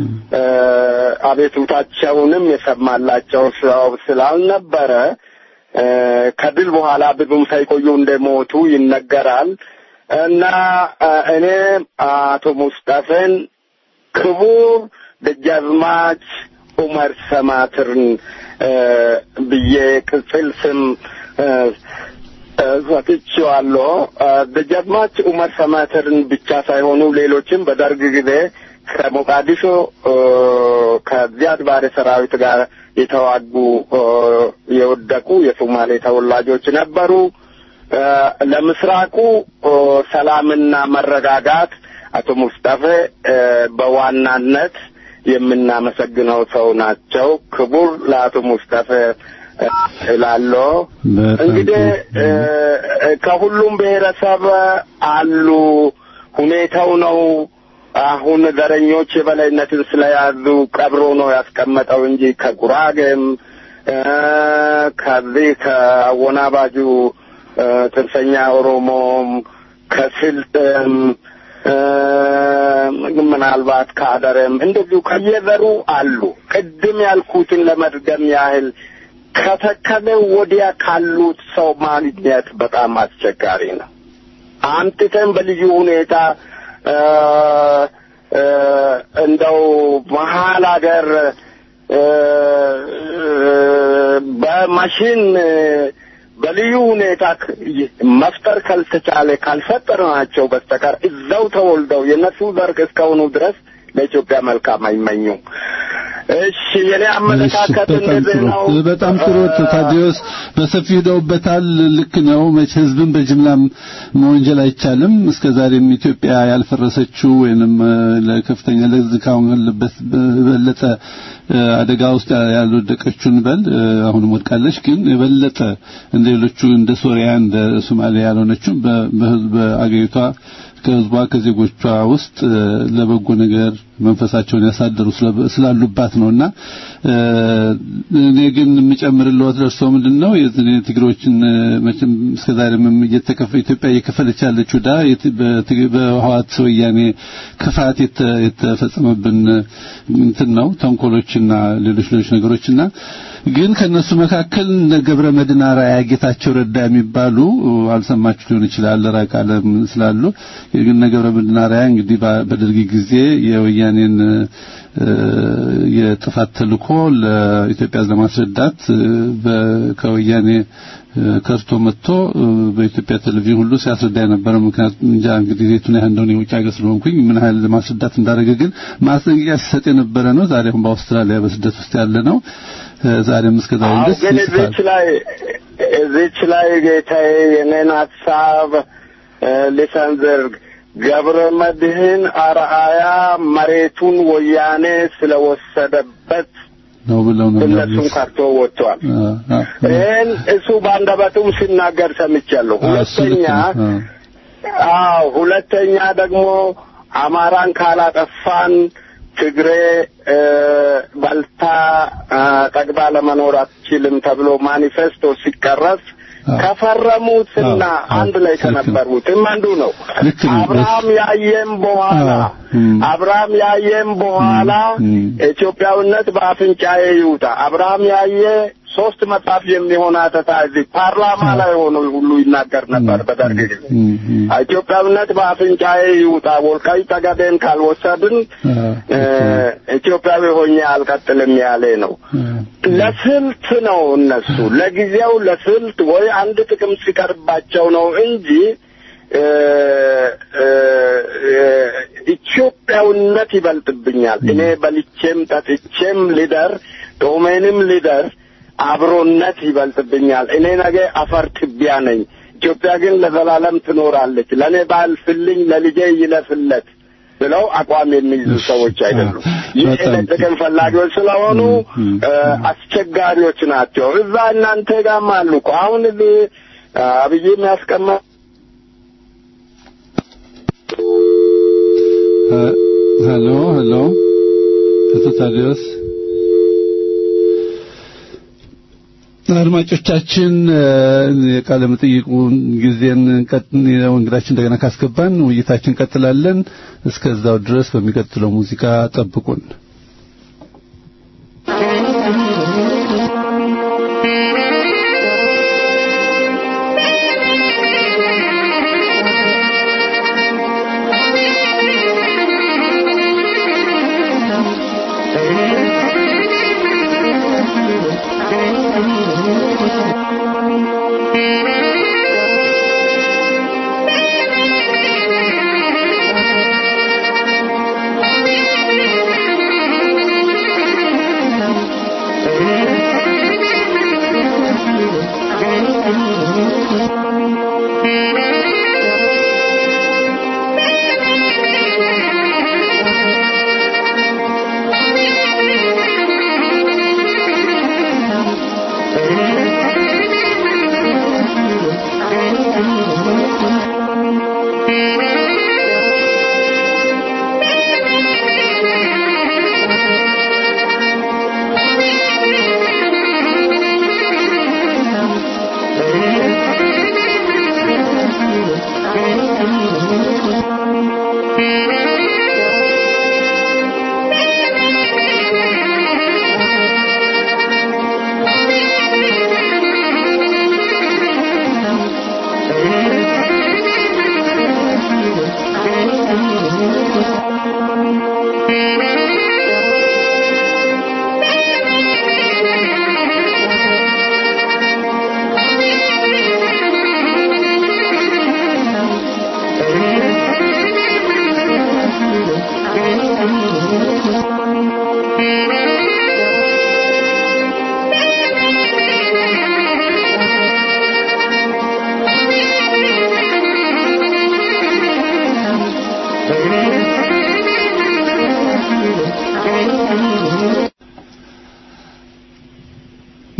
አቤቱታቸውንም የሰማላቸው ሰው ስላልነበረ ከድል በኋላ ብዙም ሳይቆዩ እንደሞቱ ይነገራል እና እኔ አቶ ሙስጠፌን ክቡር ደጃዝማች ኡመር ሰማትርን ብዬ ቅጽል ስም ሰጥቼዋለሁ። ደጃዝማች ኡመር ሰማትርን ብቻ ሳይሆኑ ሌሎችም በደርግ ጊዜ ከሞቃዲሾ ከዚያድ ባሬ ሰራዊት ጋር የተዋጉ የወደቁ የሶማሌ ተወላጆች ነበሩ። ለምስራቁ ሰላምና መረጋጋት አቶ ሙስጠፌ በዋናነት የምናመሰግነው ሰው ናቸው። ክቡር ለአቶ ሙስጠፌ እላለሁ። እንግዲህ ከሁሉም ብሔረሰብ አሉ። ሁኔታው ነው አሁን ዘረኞች የበላይነትን ስለያዙ ቀብሮ ነው ያስቀመጠው እንጂ ከጉራጌም እ፣ ከዚህ ከአወናባጁ እ፣ ጽንፈኛ ኦሮሞም ከስልጥም እ፣ ምናልባት ከአደረም እንደዚሁ ከየዘሩ አሉ። ቅድም ያልኩትን ለመድገም ያህል ከተከለ ወዲያ ካሉት ሰው ማግኘት በጣም አስቸጋሪ ነው። አምጥተን በልዩ ሁኔታ እ፣ እ፣ እንደው መሀል ሀገር እ፣ በማሽን በልዩ ሁኔታ ክ- መፍጠር ካልተቻለ ካልፈጠርናቸው በስተቀር እዛው ተወልደው የነሱ ዘር እስከሆኑ ድረስ ለኢትዮጵያ መልካም አይመኙም። እሺ የኔ አመለካከት በጣም እንደዚህ ጥሩ ነው። በጣም ጥሩ እ፣ ታዲዮስ በሰፊ ሄደውበታል ልክ ነው መቼ ህዝብን በጅምላም መወንጀል አይቻልም እስከ ዛሬም ኢትዮጵያ ያልፈረሰችው ወይንም እ፣ ለከፍተኛ ለዚህ ካሁን ያለበት በበለጠ እ፣ አደጋ ውስጥ ያልወደቀችውን በል እ፣ አሁንም ወድቃለች ግን የበለጠ እንደ ሌሎቹ እንደ ሶሪያ እንደ ሶማሊያ ያልሆነችው በ- በህዝብ በአገሪቷ ከህዝቧ ከዜጎቿ ውስጥ እ፣ ለበጎ ነገር መንፈሳቸውን ያሳደሩ ስለ- ስላሉባት ነውና እ፣ እኔ ግን የምጨምርልዎት ለእርሶ ምንድን ነው የዚህ ትግሮችን እ፣ መቼም እስከዛሬም እየተከፈ ኢትዮጵያ እየከፈለች ያለችው ዕዳ የት- በትግ- በህወሓት ወያኔ ክፋት የተ- የተፈጸመብን እ፣ እንትን ነው ተንኮሎችና ሌሎች ሌሎች ነገሮችና ግን ከነሱ መካከል እነ ገብረ መድኅን አርአያ ጌታቸው ረዳ የሚባሉ እ፣ አልሰማችሁ ሊሆን ይችላል ራቅ ዓለም ስላሉ ግን እነ ገብረ መድኅን አርአያ እንግዲህ በ- በደርግ ጊዜ የወያኔን እ፣ የጥፋት ተልእኮ ለኢትዮጵያ ለማስረዳት እ፣ በ- ከወያኔ እ፣ ከርቶ መጥቶ እ፣ በኢትዮጵያ ቴሌቪዥን ሁሉ ሲያስረዳ የነበረ ምክንያቱም እንጃ እንግዲህ የቱን ያህል እንደሆነ የውጭ ሀገር ስለሆንኩኝ ምን ያህል ለማስረዳት እንዳደረገ ግን ማስጠንቀቂያ ሲሰጥ የነበረ ነው። ዛሬ አሁን በአውስትራሊያ በስደት ውስጥ ያለ ነው። እ፣ ዛሬም እስከ ዛሬ አዎ ድረስ ግን ይጽፋል። እዚች ላይ እዚች ላይ ጌታዬ የኔን ሀሳብ እ፣ ልሰንዝር። ገብረ መድኅን አርአያ መሬቱን ወያኔ ስለወሰደበት ነው ብለው ነው እነሱን የሚያምኑት። ከርቶ ወጥቷል። አ፣ አ፣ ይህን እሱ በአንደበቱም ሲናገር ሰምቻለሁ። አ፣ እሱ ልክ ሁለተኛ ነው። አ። አዎ ሁለተኛ ደግሞ አማራን ካላጠፋን ትግሬ እ፣ በልታ እ፣ ጠግባ ለመኖር አትችልም ተብሎ ማኒፌስቶ ሲቀረጽ አዎ። ከፈረሙትና አዎ፣ አዎ፣ አንድ ላይ ልክ ነው። ከነበሩትም አንዱ ነው። ልክ ነው። አብርሃም ያየም በኋላ አዎ፣ እም። አብርሃም ያየም በኋላ እም፣ እም። ኢትዮጵያዊነት በአፍንጫዬ ይውጣ። አብርሃም ያየ ሶስት መጽሐፍ የሚሆን አተታ እዚህ ፓርላማ ላይ ሆኖ ሁሉ ይናገር ነበር በደርግ ጊዜ። እም፣ እም። ኢትዮጵያዊነት በአፍንጫዬ ይውጣ፣ ወልቃይት ጠገዴን ካልወሰድን አ፣ እ፣ ኢትዮጵያዊ ሆኜ አልቀጥልም ያለ ነው። አ፣ ለስልት ነው እነሱ ለጊዜው ለስልት ወይ አንድ ጥቅም ሲቀርባቸው ነው እንጂ እ፣ እ፣ እ፣ ኢትዮጵያዊነት ይበልጥብኛል። እኔ በልቼም ጠጥቼም ልደር ጦሜንም ልደር አብሮነት ይበልጥብኛል። እኔ ነገ አፈር ትቢያ ነኝ። ኢትዮጵያ ግን ለዘላለም ትኖራለች። ለእኔ ባልፍልኝ ለልጄ ይለፍለት ብለው አቋም የሚይዙ ሰዎች አይደሉም። ይህ በጣም ጥቅም ፈላጊዎች ስለሆኑ ም፣ ም፣ እ፣ አስቸጋሪዎች ናቸው። እዛ እናንተ ጋርም አሉ እኮ አሁን እዚህ አብይ የሚያስቀመ ሀ- ሄሎ ሄሎ አቶ ታዲዮስ አድማጮቻችን እ፣ የቃለ መጠይቁን ጊዜን ቀጥ እንግዳችን እንደገና ካስገባን ውይይታችን እንቀጥላለን። እስከዛው ድረስ በሚቀጥለው ሙዚቃ ጠብቁን። Thank you.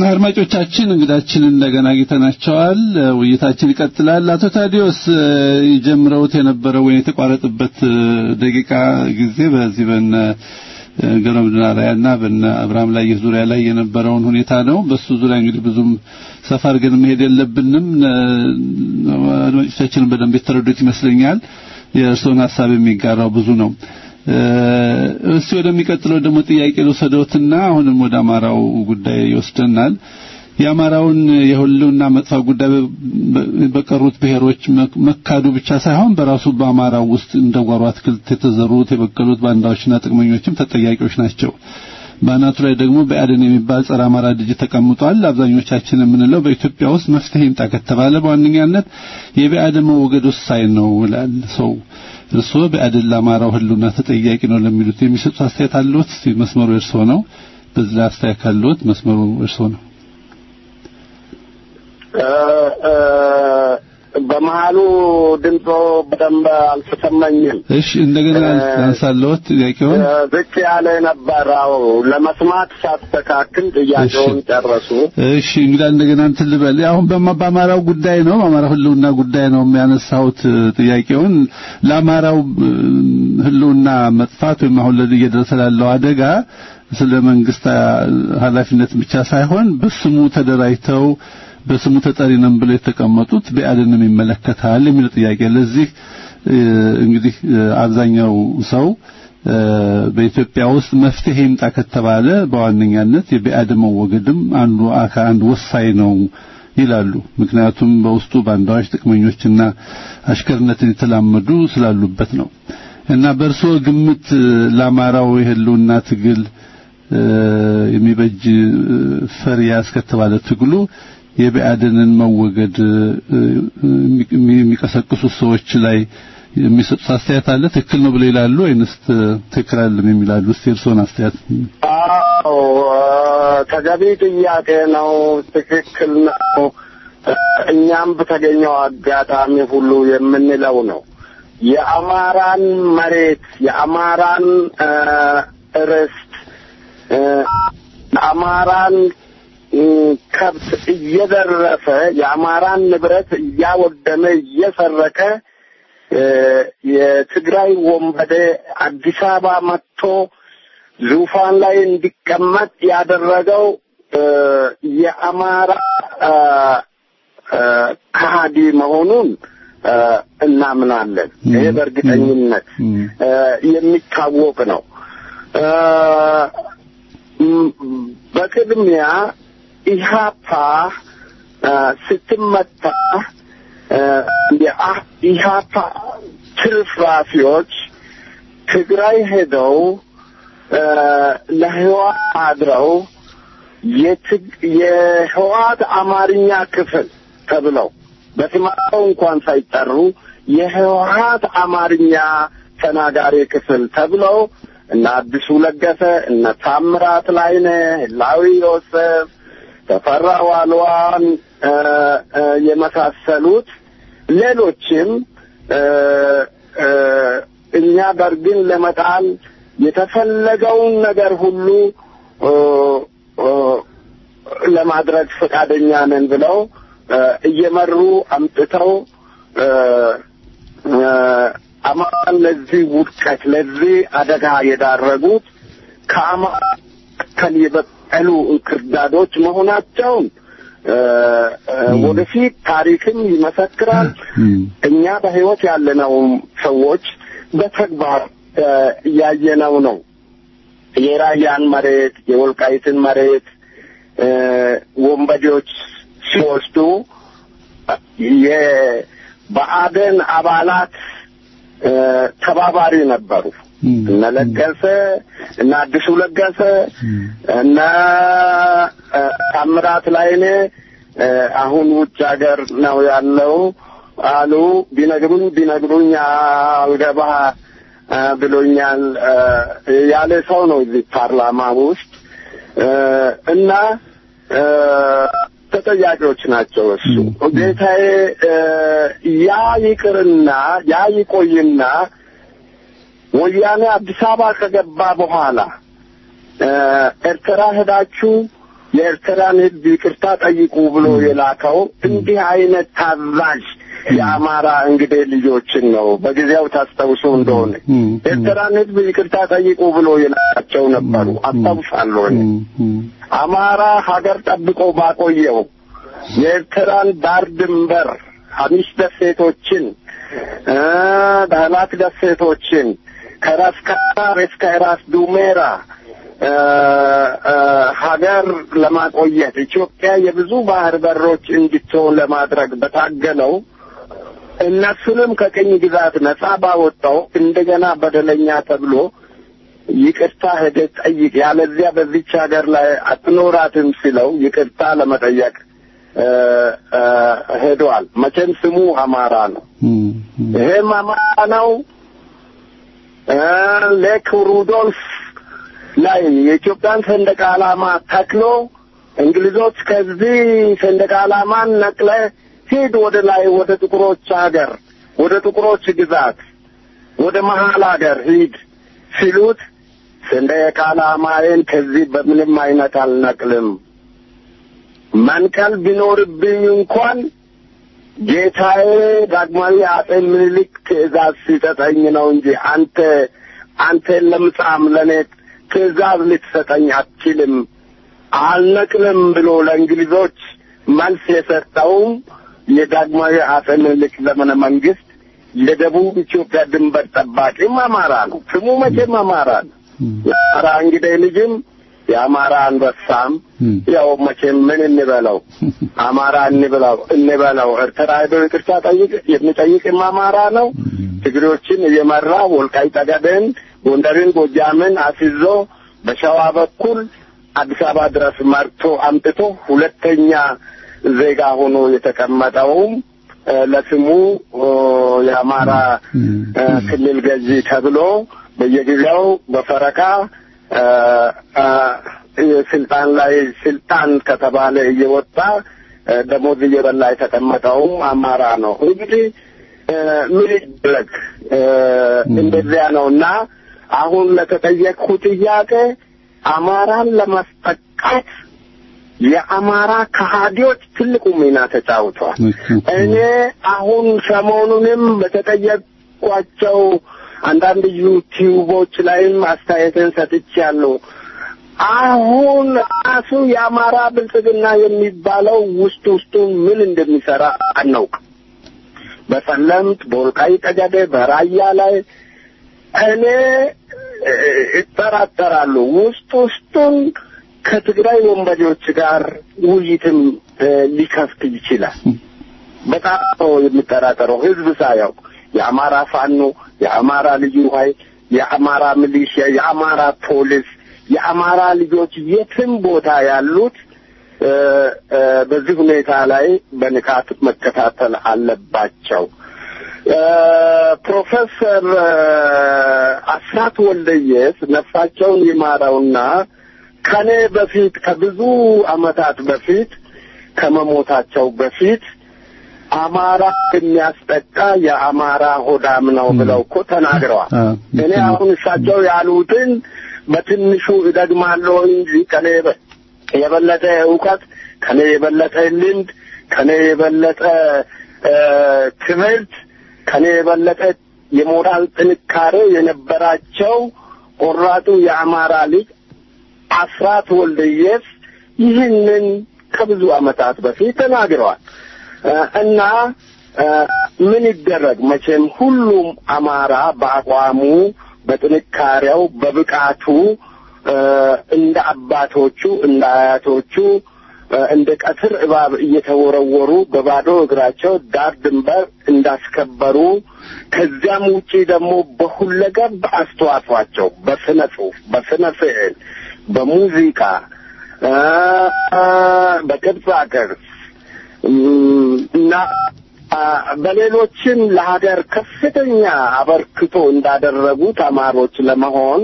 አድማጮቻችን እንግዳችን እንደገና አግኝተናቸዋል። ውይይታችን ይቀጥላል። አቶ ታዲዮስ ጀምረውት የነበረው ወይ የተቋረጠበት ደቂቃ ጊዜ በዚህ በነ ገረምድናራያና በነ አብርሃም ላይ ዙሪያ ላይ የነበረውን ሁኔታ ነው። በሱ ዙሪያ እንግዲህ ብዙም ሰፋ አድርገን መሄድ የለብንም። አድማጮቻችንን በደንብ የተረዱት ይመስለኛል። የእርስዎን ሀሳብ የሚጋራው ብዙ ነው። እስቲ ወደሚቀጥለው ደግሞ ጥያቄ ልውሰደውትና አሁንም ወደ አማራው ጉዳይ ይወስደናል። የአማራውን የህልውና መጥፋት ጉዳይ በቀሩት ብሔሮች መካዱ ብቻ ሳይሆን በራሱ በአማራው ውስጥ እንደ ጓሮ አትክልት የተዘሩት የበቀሉት ባንዳዎችና ጥቅመኞችም ተጠያቂዎች ናቸው። በአናቱ ላይ ደግሞ በአደን የሚባል ጸረ አማራ ድርጅት ተቀምጧል። አብዛኞቻችን የምንለው በኢትዮጵያ ውስጥ መፍትሄ ይምጣ ከተባለ በዋነኛነት የብአዴን መወገድ ወሳኝ ነው ይላል ሰው። እርስዎ ብአዴን ለአማራው ህልውና ተጠያቂ ነው ለሚሉት የሚሰጡት አስተያየት አለዎት? መስመሩ እርስዎ ነው። በዚህ ላይ አስተያየት ካለዎት መስመሩ እርስዎ ነው። በመሀሉ ድምፆ በደንብ አልተሰማኝም። እሺ እንደገና አንሳለዎት ጥያቄውን ዝቅ ያለ ነበር። አዎ ለመስማት ሳስተካክል ጥያቄውን ጨረሱ። እሺ እንግዲህ እንደገና እንትን ልበል። አሁን በአማራው ጉዳይ ነው፣ በአማራው ህልውና ጉዳይ ነው የሚያነሳሁት ጥያቄውን። ለአማራው ህልውና መጥፋት ወይም አሁን ለዚህ እየደረሰ ላለው አደጋ ስለ መንግስት ኃላፊነት ብቻ ሳይሆን በስሙ ተደራጅተው በስሙ ተጠሪ ነን ብለው የተቀመጡት ብአዴንም ይመለከታል የሚለው ጥያቄ። ለዚህ እንግዲህ አብዛኛው ሰው በኢትዮጵያ ውስጥ መፍትሄ ይምጣ ከተባለ በዋነኛነት የብአዴን መወገድም አንዱ አካል አንዱ ወሳኝ ነው ይላሉ። ምክንያቱም በውስጡ ባንዳዎች፣ ጥቅመኞችና አሽከርነትን የተላመዱ ስላሉበት ነው። እና በእርስዎ ግምት ለአማራው የህልውና ትግል የሚበጅ ፈሪያ እስከተባለ ትግሉ የብአዴንን መወገድ የሚቀሰቅሱ ሰዎች ላይ የሚሰጡት አስተያየት አለ? ትክክል ነው ብለው ይላሉ ወይንስ ትክክል አይደለም የሚላሉ? እስቲ እርስዎን አስተያየት። አዎ ተገቢ ጥያቄ ነው። ትክክል ነው። እኛም በተገኘው አጋጣሚ ሁሉ የምንለው ነው። የአማራን መሬት የአማራን ርስት የአማራን ከብት እየዘረፈ የአማራን ንብረት እያወደመ እየሰረቀ የትግራይ ወንበዴ አዲስ አበባ መጥቶ ዙፋን ላይ እንዲቀመጥ ያደረገው የአማራ ከሃዲ መሆኑን እናምናለን። ይሄ በእርግጠኝነት የሚታወቅ ነው። በቅድሚያ ኢህአፓ ስትመታ የኢህአፓ ትርፍራፊዎች ትግራይ ሄደው ለህዋት አድረው የህዋት አማርኛ ክፍል ተብለው በስማቸው እንኳን ሳይጠሩ የህወሀት አማርኛ ተናጋሪ ክፍል ተብለው እነ አዲሱ ለገሰ እነ ታምራት ላይነ ላዊ ዮሴፍ ተፈራ ዋልዋን የመሳሰሉት ሌሎችም እኛ ደርግን ለመጣል የተፈለገውን ነገር ሁሉ ለማድረግ ፈቃደኛ ነን ብለው እየመሩ አምጥተው አማራን ለዚህ ውድቀት ለዚህ አደጋ የዳረጉት ከአማራ ከን የበቀሉ እንክርዳዶች መሆናቸውን ወደፊት ታሪክም ይመሰክራል። እኛ በህይወት ያለነው ሰዎች በተግባር እያየነው ነው። የራያን መሬት የወልቃይትን መሬት ወንበዴዎች ሲወስዱ የብአዴን አባላት ተባባሪ ነበሩ። እነ ለገሰ እነ አዲሱ ለገሰ እነ ታምራት ላይኔ አሁን ውጭ ሀገር ነው ያለው አሉ። ቢነግሩኝ ቢነግሩኝ አልገባ ብሎኛል ያለ ሰው ነው እዚህ ፓርላማ ውስጥ እና ተጠያቂዎች ናቸው። እሱ ጌታዬ ያ ይቅርና ያ ይቆይና ወያኔ አዲስ አበባ ከገባ በኋላ ኤርትራ ሄዳችሁ የኤርትራን ሕዝብ ይቅርታ ጠይቁ ብሎ የላከው እንዲህ አይነት ታዛዥ የአማራ እንግዲህ ልጆችን ነው። በጊዜው ታስታውሱ እንደሆነ ኤርትራን ሕዝብ ይቅርታ ጠይቁ ብሎ የላካቸው ነበሩ። አስታውሳለሁ እኔ አማራ ሀገር ጠብቆ ባቆየው የኤርትራን ዳር ድንበር ሀሚሽ ደሴቶችን እ ዳህላት ደሴቶችን ከራስ ካር እስከ ራስ ዱሜራ እ እ ሀገር ለማቆየት ኢትዮጵያ የብዙ ባህር በሮች እንድትሆን ለማድረግ በታገለው እነሱንም ከቅኝ ግዛት ነጻ ባወጣው እንደገና በደለኛ ተብሎ ይቅርታ ሄደህ ጠይቅ፣ ያለዚያ በዚች ሀገር ላይ አትኖራትም ሲለው ይቅርታ ለመጠየቅ እ እ ሄደዋል። መቼም ስሙ አማራ ነው። ይሄም አማራ ነው። እ ሌክ ሩዶልፍ ላይ የኢትዮጵያን ሰንደቅ ዓላማ ተክሎ እንግሊዞች ከዚህ ሰንደቅ ዓላማን ነቅለ ሂድ ወደ ላይ ወደ ጥቁሮች ሀገር ወደ ጥቁሮች ግዛት ወደ መሀል ሀገር ሂድ ሲሉት ሰንደቅ ዓላማዬን ከዚህ በምንም አይነት አልነቅልም መንቀል ቢኖርብኝ እንኳን ጌታዬ ዳግማዊ አጼ ምኒልክ ትእዛዝ ሲሰጠኝ ነው እንጂ አንተ አንተን ለምጻም ለእኔ ትእዛዝ ልትሰጠኝ አትችልም፣ አልነቅልም ብሎ ለእንግሊዞች መልስ የሰጠውም የዳግማዊ አጼ ምኒልክ ዘመነ መንግስት የደቡብ ኢትዮጵያ ድንበር ጠባቂም አማራ ነው። ስሙ መቼም አማራ ነው። የአማራ እንግዲህ ልጅም የአማራ አንበሳም ያው መቼም ምን እንበለው አማራ እንበለው እንበለው ኤርትራ ሄዶ ይቅርታ ጠይቅ የሚጠይቅም አማራ ነው። ትግሬዎችን እየመራ ወልቃይ ጠገዴን፣ ጎንደርን፣ ጎጃምን አስይዞ በሸዋ በኩል አዲስ አበባ ድረስ መርቶ አምጥቶ ሁለተኛ ዜጋ ሆኖ የተቀመጠውም ለስሙ የአማራ ክልል ገዢ ተብሎ በየጊዜው በፈረቃ ስልጣን ላይ ስልጣን ከተባለ እየወጣ ደሞዝ እየበላ የተቀመጠውም አማራ ነው። እንግዲህ ምን ይደረግ እንደዚያ ነው እና አሁን ለተጠየቅኩ ጥያቄ አማራን ለማስጠቃት የአማራ ከሃዲዎች ትልቁ ሚና ተጫውተዋል። እኔ አሁን ሰሞኑንም በተጠየቅኳቸው አንዳንድ ዩቲዩቦች ላይም አስተያየትን ሰጥቻለሁ። አሁን ራሱ የአማራ ብልጽግና የሚባለው ውስጥ ውስጡ ምን እንደሚሰራ አናውቅም። በሰለምት፣ በወልቃይት ጠገዴ፣ በራያ ላይ እኔ እጠራጠራሉ ውስጥ ውስጡን ከትግራይ ወንበዴዎች ጋር ውይይትም ሊከፍት ይችላል። በጣም ነው የሚጠራጠረው ህዝብ ሳያውቅ የአማራ ፋኖ፣ የአማራ ልዩ ኃይል፣ የአማራ ሚሊሺያ፣ የአማራ ፖሊስ፣ የአማራ ልጆች የትም ቦታ ያሉት በዚህ ሁኔታ ላይ በንቃት መከታተል አለባቸው። ፕሮፌሰር አስራት ወልደየስ ነፍሳቸውን ይማረውና ከኔ በፊት ከብዙ ዓመታት በፊት ከመሞታቸው በፊት አማራ የሚያስጠቃ የአማራ ሆዳም ነው ብለው እኮ ተናግረዋል። እኔ አሁን እሳቸው ያሉትን በትንሹ እደግማለሁ እንጂ ከኔ የበለጠ እውቀት፣ ከኔ የበለጠ ልምድ፣ ከኔ የበለጠ ትምህርት፣ ከኔ የበለጠ የሞራል ጥንካሬ የነበራቸው ቆራጡ የአማራ ልጅ አስራት ወልደየስ ይህንን ከብዙ ዓመታት በፊት ተናግረዋል እና ምን ይደረግ መቼም ሁሉም አማራ በአቋሙ፣ በጥንካሬው፣ በብቃቱ እንደ አባቶቹ እንደ አያቶቹ እንደ ቀትር እባብ እየተወረወሩ በባዶ እግራቸው ዳር ድንበር እንዳስከበሩ ከዚያም ውጪ ደግሞ በሁለገብ አስተዋጽኦአቸው በስነ ጽሁፍ፣ በስነ ስዕል፣ በሙዚቃ፣ በቅርጻ ቅርጽ እና በሌሎችም ለሀገር ከፍተኛ አበርክቶ እንዳደረጉ ተማሪዎች ለመሆን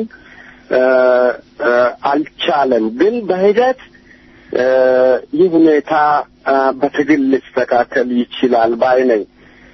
አልቻለም። ግን በሂደት ይህ ሁኔታ በትግል ሊስተካከል ይችላል ባይ ነኝ።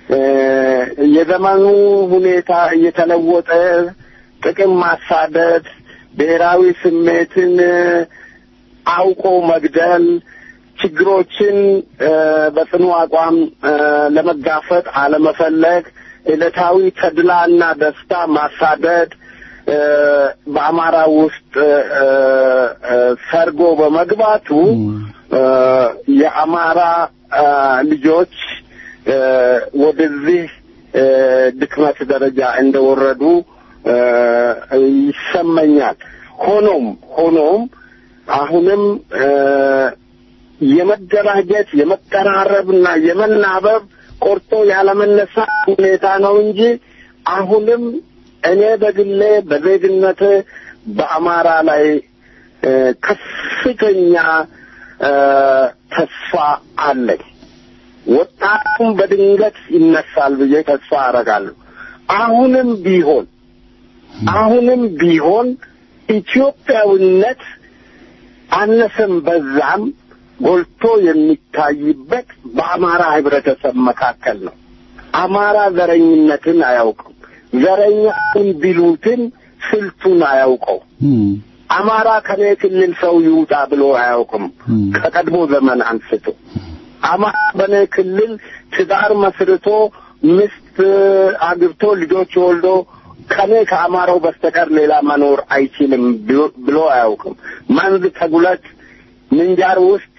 የዘመኑ ሁኔታ እየተለወጠ ጥቅም ማሳደድ፣ ብሔራዊ ስሜትን አውቆ መግደል፣ ችግሮችን እ፣ በጽኑ አቋም እ፣ ለመጋፈጥ አለመፈለግ፣ ዕለታዊ ተድላና ደስታ ማሳደድ እ፣ በአማራ ውስጥ እ፣ እ፣ ሰርጎ በመግባቱ እ፣ የአማራ እ፣ ልጆች እ፣ ወደዚህ እ፣ ድክመት ደረጃ እንደወረዱ እ፣ ይሰማኛል። ሆኖም ሆኖም አሁንም እ፣ የመደራጀት የመቀራረብና የመናበብ ቆርጦ ያለመነሳት ሁኔታ ነው እንጂ አሁንም እኔ በግሌ በዜግነት በአማራ ላይ እ፣ ከፍተኛ እ፣ ተስፋ አለኝ። ወጣቱም በድንገት ይነሳል ብዬ ተስፋ አደርጋለሁ። አሁንም ቢሆን አሁንም ቢሆን ኢትዮጵያዊነት አነሰም በዛም ጎልቶ የሚታይበት በአማራ ህብረተሰብ መካከል ነው። አማራ ዘረኝነትን አያውቅም። ዘረኛውን ቢሉትን ስልቱን አያውቀው። አማራ ከኔ ክልል ሰው ይውጣ ብሎ አያውቅም። ከቀድሞ ዘመን አንስቶ አማራ በኔ ክልል ትዳር መስርቶ ሚስት አግብቶ ልጆች ወልዶ ከኔ ከአማራው በስተቀር ሌላ መኖር አይችልም ብሎ- ብሎ አያውቅም። መንዝ ተጉለት ምንጃር ውስጥ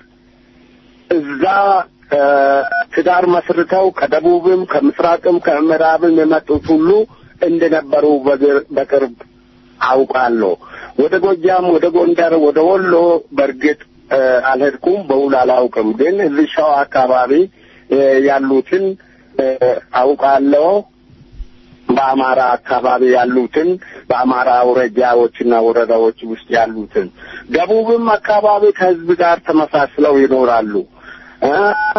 እዛ እ፣ ትዳር መስርተው ከደቡብም ከምስራቅም ከምዕራብም የመጡት ሁሉ እንደነበሩ በግር- በቅርብ አውቃለሁ። ወደ ጎጃም፣ ወደ ጎንደር፣ ወደ ወሎ በእርግጥ እ፣ አልሄድኩም፣ በውል አላውቅም። ግን እዚህ ሸዋ አካባቢ እ፣ ያሉትን እ፣ አውቃለሁ። በአማራ አካባቢ ያሉትን በአማራ አውራጃዎችና ወረዳዎች ውስጥ ያሉትን ደቡብም አካባቢ ከህዝብ ጋር ተመሳስለው ይኖራሉ። እ፣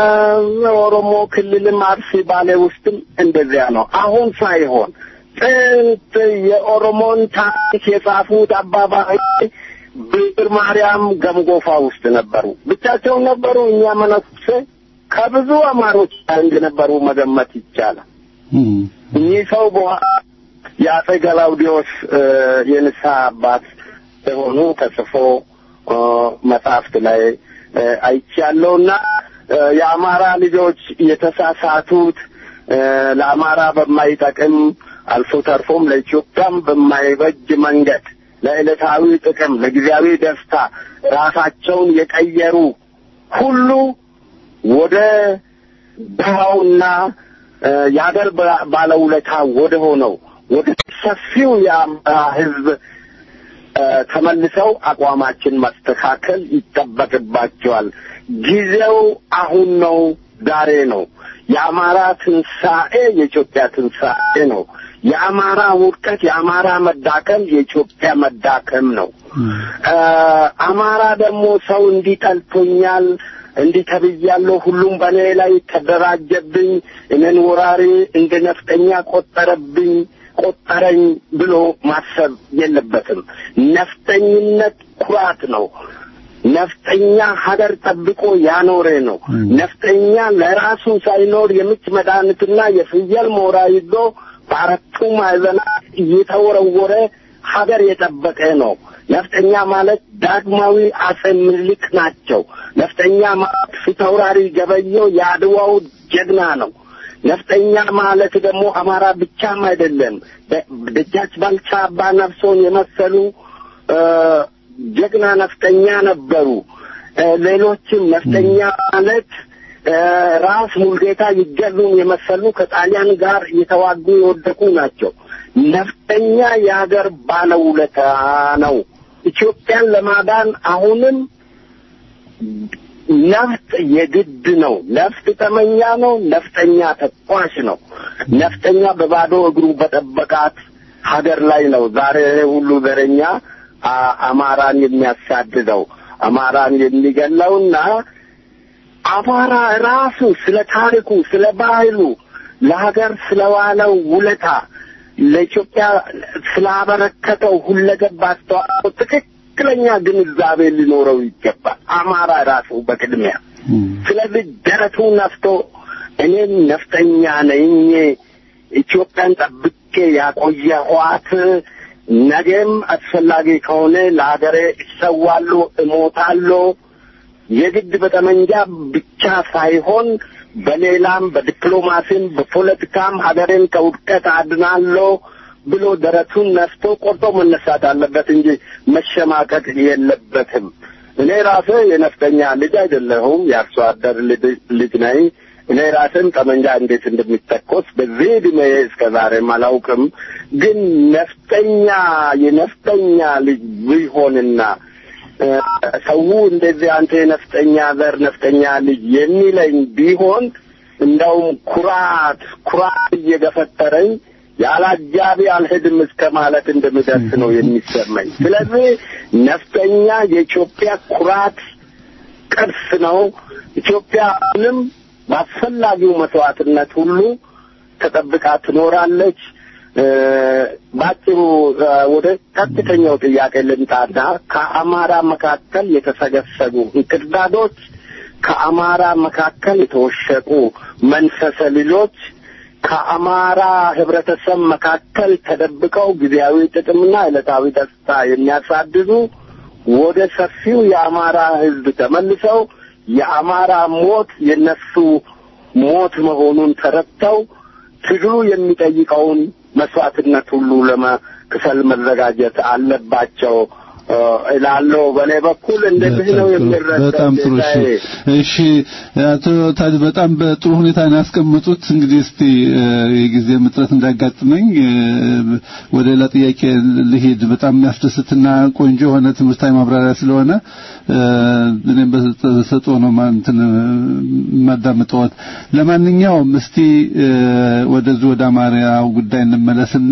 ኦሮሞ ክልልም አርሲ ባሌ ውስጥም እንደዚያ ነው። አሁን ሳይሆን ጥንት የኦሮሞን ታሪክ የጻፉት አባባይ ብር ማርያም ገምጎፋ ውስጥ ነበሩ። ብቻቸውን ነበሩ። እኛ መነኩሴ ከብዙ አማሮች ጋር እንደነበሩ መገመት ይቻላል። እኚህ ሰው በኋላ የአጼ ገላውዲዮስ እ፣ የንስሐ አባት የሆኑ ተጽፎ እ፣ መጽሐፍት ላይ እ፣ አይቻለሁና እ፣ የአማራ ልጆች የተሳሳቱት እ፣ ለአማራ በማይጠቅም አልፎ ተርፎም ለኢትዮጵያም በማይበጅ መንገድ ለዕለታዊ ጥቅም፣ ለጊዜያዊ ደስታ ራሳቸውን የቀየሩ ሁሉ ወደ ድሃውና እ፣ የሀገር ባ- ባለውለታ ወደ ሆነው ወደ ሰፊው የአማራ ሕዝብ እ፣ ተመልሰው አቋማችን ማስተካከል ይጠበቅባቸዋል። ጊዜው አሁን ነው፣ ዛሬ ነው። የአማራ ትንሣኤ የኢትዮጵያ ትንሣኤ ነው። የአማራ ውድቀት፣ የአማራ መዳከም የኢትዮጵያ መዳከም ነው። እ፣ አማራ ደግሞ ሰው እንዲጠልቶኛል እንዲህ ተብያለሁ፣ ሁሉም በእኔ ላይ ተደራጀብኝ፣ እኔን ወራሪ እንደ ነፍጠኛ ቆጠረብኝ ቆጠረኝ ብሎ ማሰብ የለበትም። ነፍጠኝነት ኩራት ነው። ነፍጠኛ ሀገር ጠብቆ ያኖረ ነው። ነፍጠኛ ለራሱ ሳይኖር የምች መድኃኒትና የፍየል ሞራ ይዞ በአራቱ ማዕዘናት እየተወረወረ ሀገር የጠበቀ ነው። ነፍጠኛ ማለት ዳግማዊ አጼ ምኒልክ ናቸው። ነፍጠኛ ማለት ፊታውራሪ ገበየው የአድዋው ጀግና ነው። ነፍጠኛ ማለት ደግሞ አማራ ብቻም አይደለም። ደ- ደጃች ባልቻ አባ ነፍሶን የመሰሉ እ፣ ጀግና ነፍጠኛ ነበሩ። እ፣ ሌሎችም ነፍጠኛ ማለት እ፣ ራስ ሙልጌታ ይገዙን የመሰሉ ከጣሊያን ጋር እየተዋጉ የወደቁ ናቸው። ነፍጠኛ የሀገር ባለውለታ ነው። ኢትዮጵያን ለማዳን አሁንም ነፍጥ የግድ ነው። ነፍጥ ጠመኛ ነው። ነፍጠኛ ተኳሽ ነው። ነፍጠኛ በባዶ እግሩ በጠበቃት ሀገር ላይ ነው ዛሬ ይሄ ሁሉ ዘረኛ አ- አማራን የሚያሳድደው አማራን የሚገለውና አማራ ራሱ ስለ ታሪኩ፣ ስለ ባህሉ፣ ለሀገር ስለዋለው ውለታ፣ ለኢትዮጵያ ስላበረከተው ሁለገብ አስተዋጽኦ ትክክለኛ ግንዛቤ ሊኖረው ይገባል። አማራ ራሱ በቅድሚያ ስለዚህ ደረቱ ነፍቶ እኔም ነፍጠኛ ነኝ ኢትዮጵያን ጠብቄ ያቆየኋት ነገም አስፈላጊ ከሆነ ለሀገሬ እሰዋለሁ፣ እሞታለሁ። የግድ በጠመንጃ ብቻ ሳይሆን በሌላም በዲፕሎማሲም በፖለቲካም ሀገሬን ከውድቀት አድናለሁ ብሎ ደረቱን ነፍቶ ቆርጦ መነሳት አለበት እንጂ መሸማቀቅ የለበትም። እኔ ራሴ የነፍጠኛ ልጅ አይደለሁም፣ የአርሶ አደር ልጅ ነኝ። እኔ ራሴም ጠመንጃ እንዴት እንደሚተኮስ በዚህ ዕድሜ እስከ ዛሬም አላውቅም። ግን ነፍጠኛ የነፍጠኛ ልጅ ቢሆንና ሰው እንደዚህ አንተ የነፍጠኛ ዘር ነፍጠኛ ልጅ የሚለኝ ቢሆን እንደውም ኩራት ኩራት እየገፈተረኝ ያለ አጃቢ አልሄድም እስከ ማለት እንደምደርስ ነው የሚሰማኝ። ስለዚህ ነፍጠኛ የኢትዮጵያ ኩራት ቅርስ ነው። ኢትዮጵያ አሁንም በአስፈላጊው መስዋዕትነት ሁሉ ተጠብቃ ትኖራለች። በአጭሩ ወደ ቀጥተኛው ጥያቄ ልምጣና ከአማራ መካከል የተሰገሰጉ እንክርዳዶች፣ ከአማራ መካከል የተወሸቁ መንፈሰ ልጆች ከአማራ ህብረተሰብ መካከል ተደብቀው ጊዜያዊ ጥቅምና ዕለታዊ ደስታ የሚያሳድዱ ወደ ሰፊው የአማራ ህዝብ ተመልሰው የአማራ ሞት የነሱ ሞት መሆኑን ተረድተው ትግሉ የሚጠይቀውን መስዋዕትነት ሁሉ ለመክፈል መዘጋጀት አለባቸው እላለሁ። በእኔ በኩል እንደዚህ ነው የሚረዳው። በጣም ጥሩ። እሺ፣ እሺ አቶ ታጅ በጣም በጥሩ ሁኔታ ነው ያስቀመጡት። እንግዲህ እስቲ የጊዜ ምጥረት እንዳጋጥመኝ ወደ ሌላ ጥያቄ ልሄድ። በጣም የሚያስደስትና ቆንጆ የሆነ ትምህርታዊ ማብራሪያ ስለሆነ እኔም በሰጠው ነው እንትን የማዳምጠዎት። ለማንኛውም እስቲ ወደዚህ ወደ አማርያው ጉዳይ እንመለስና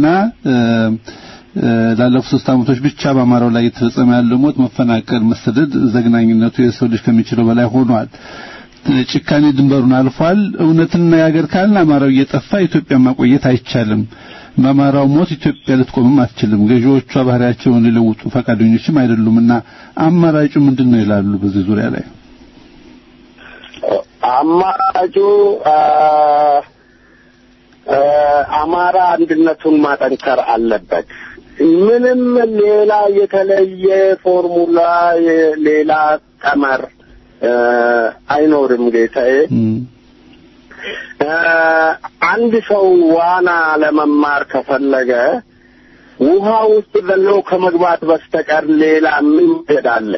ላለፉት ሶስት ዓመቶች ብቻ በአማራው ላይ የተፈጸመ ያለው ሞት፣ መፈናቀል፣ መሰደድ ዘግናኝነቱ የሰው ልጅ ከሚችለው በላይ ሆኗል። ጭካኔ ድንበሩን አልፏል። እውነትና የሀገር ካልን አማራው እየጠፋ ኢትዮጵያ ማቆየት አይቻልም። በአማራው ሞት ኢትዮጵያ ልትቆምም አትችልም። ገዢዎቿ ባህሪያቸውን ሊለውጡ ፈቃደኞችም አይደሉምና አማራጩ ምንድን ነው ይላሉ። በዚህ ዙሪያ ላይ አማራጩ አማራ አንድነቱን ማጠንከር አለበት። ምንም ሌላ የተለየ ፎርሙላ ሌላ ቀመር አይኖርም ጌታዬ። አንድ ሰው ዋና ለመማር ከፈለገ ውሃ ውስጥ ዘሎ ከመግባት በስተቀር ሌላ ምን ይሄዳለ?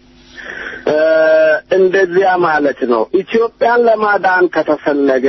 እንደዚያ ማለት ነው። ኢትዮጵያን ለማዳን ከተፈለገ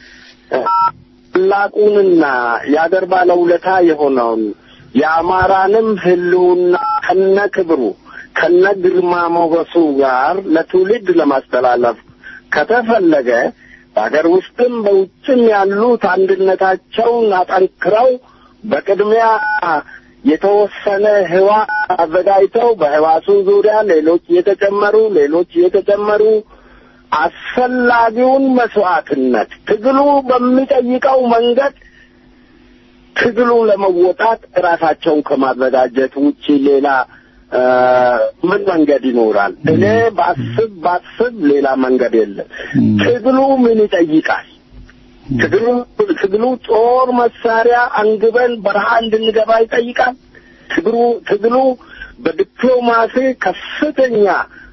ታላቁንና የአገር ባለውለታ የሆነውን የአማራንም ሕልውና ከነ ክብሩ ከነ ግርማ ሞገሱ ጋር ለትውልድ ለማስተላለፍ ከተፈለገ በሀገር ውስጥም በውጭም ያሉት አንድነታቸውን አጠንክረው በቅድሚያ የተወሰነ ህዋ አዘጋጅተው በህዋሱ ዙሪያ ሌሎች እየተጨመሩ ሌሎች እየተጨመሩ አስፈላጊውን መስዋዕትነት ትግሉ በሚጠይቀው መንገድ ትግሉ ለመወጣት ራሳቸውን ከማዘጋጀት ውጪ ሌላ ምን መንገድ ይኖራል? እኔ ባስብ ባስብ ሌላ መንገድ የለም። ትግሉ ምን ይጠይቃል? ትግሉ ትግሉ ጦር መሳሪያ አንግበን በረሃ እንድንገባ ይጠይቃል። ትግሉ ትግሉ በዲፕሎማሲ ከፍተኛ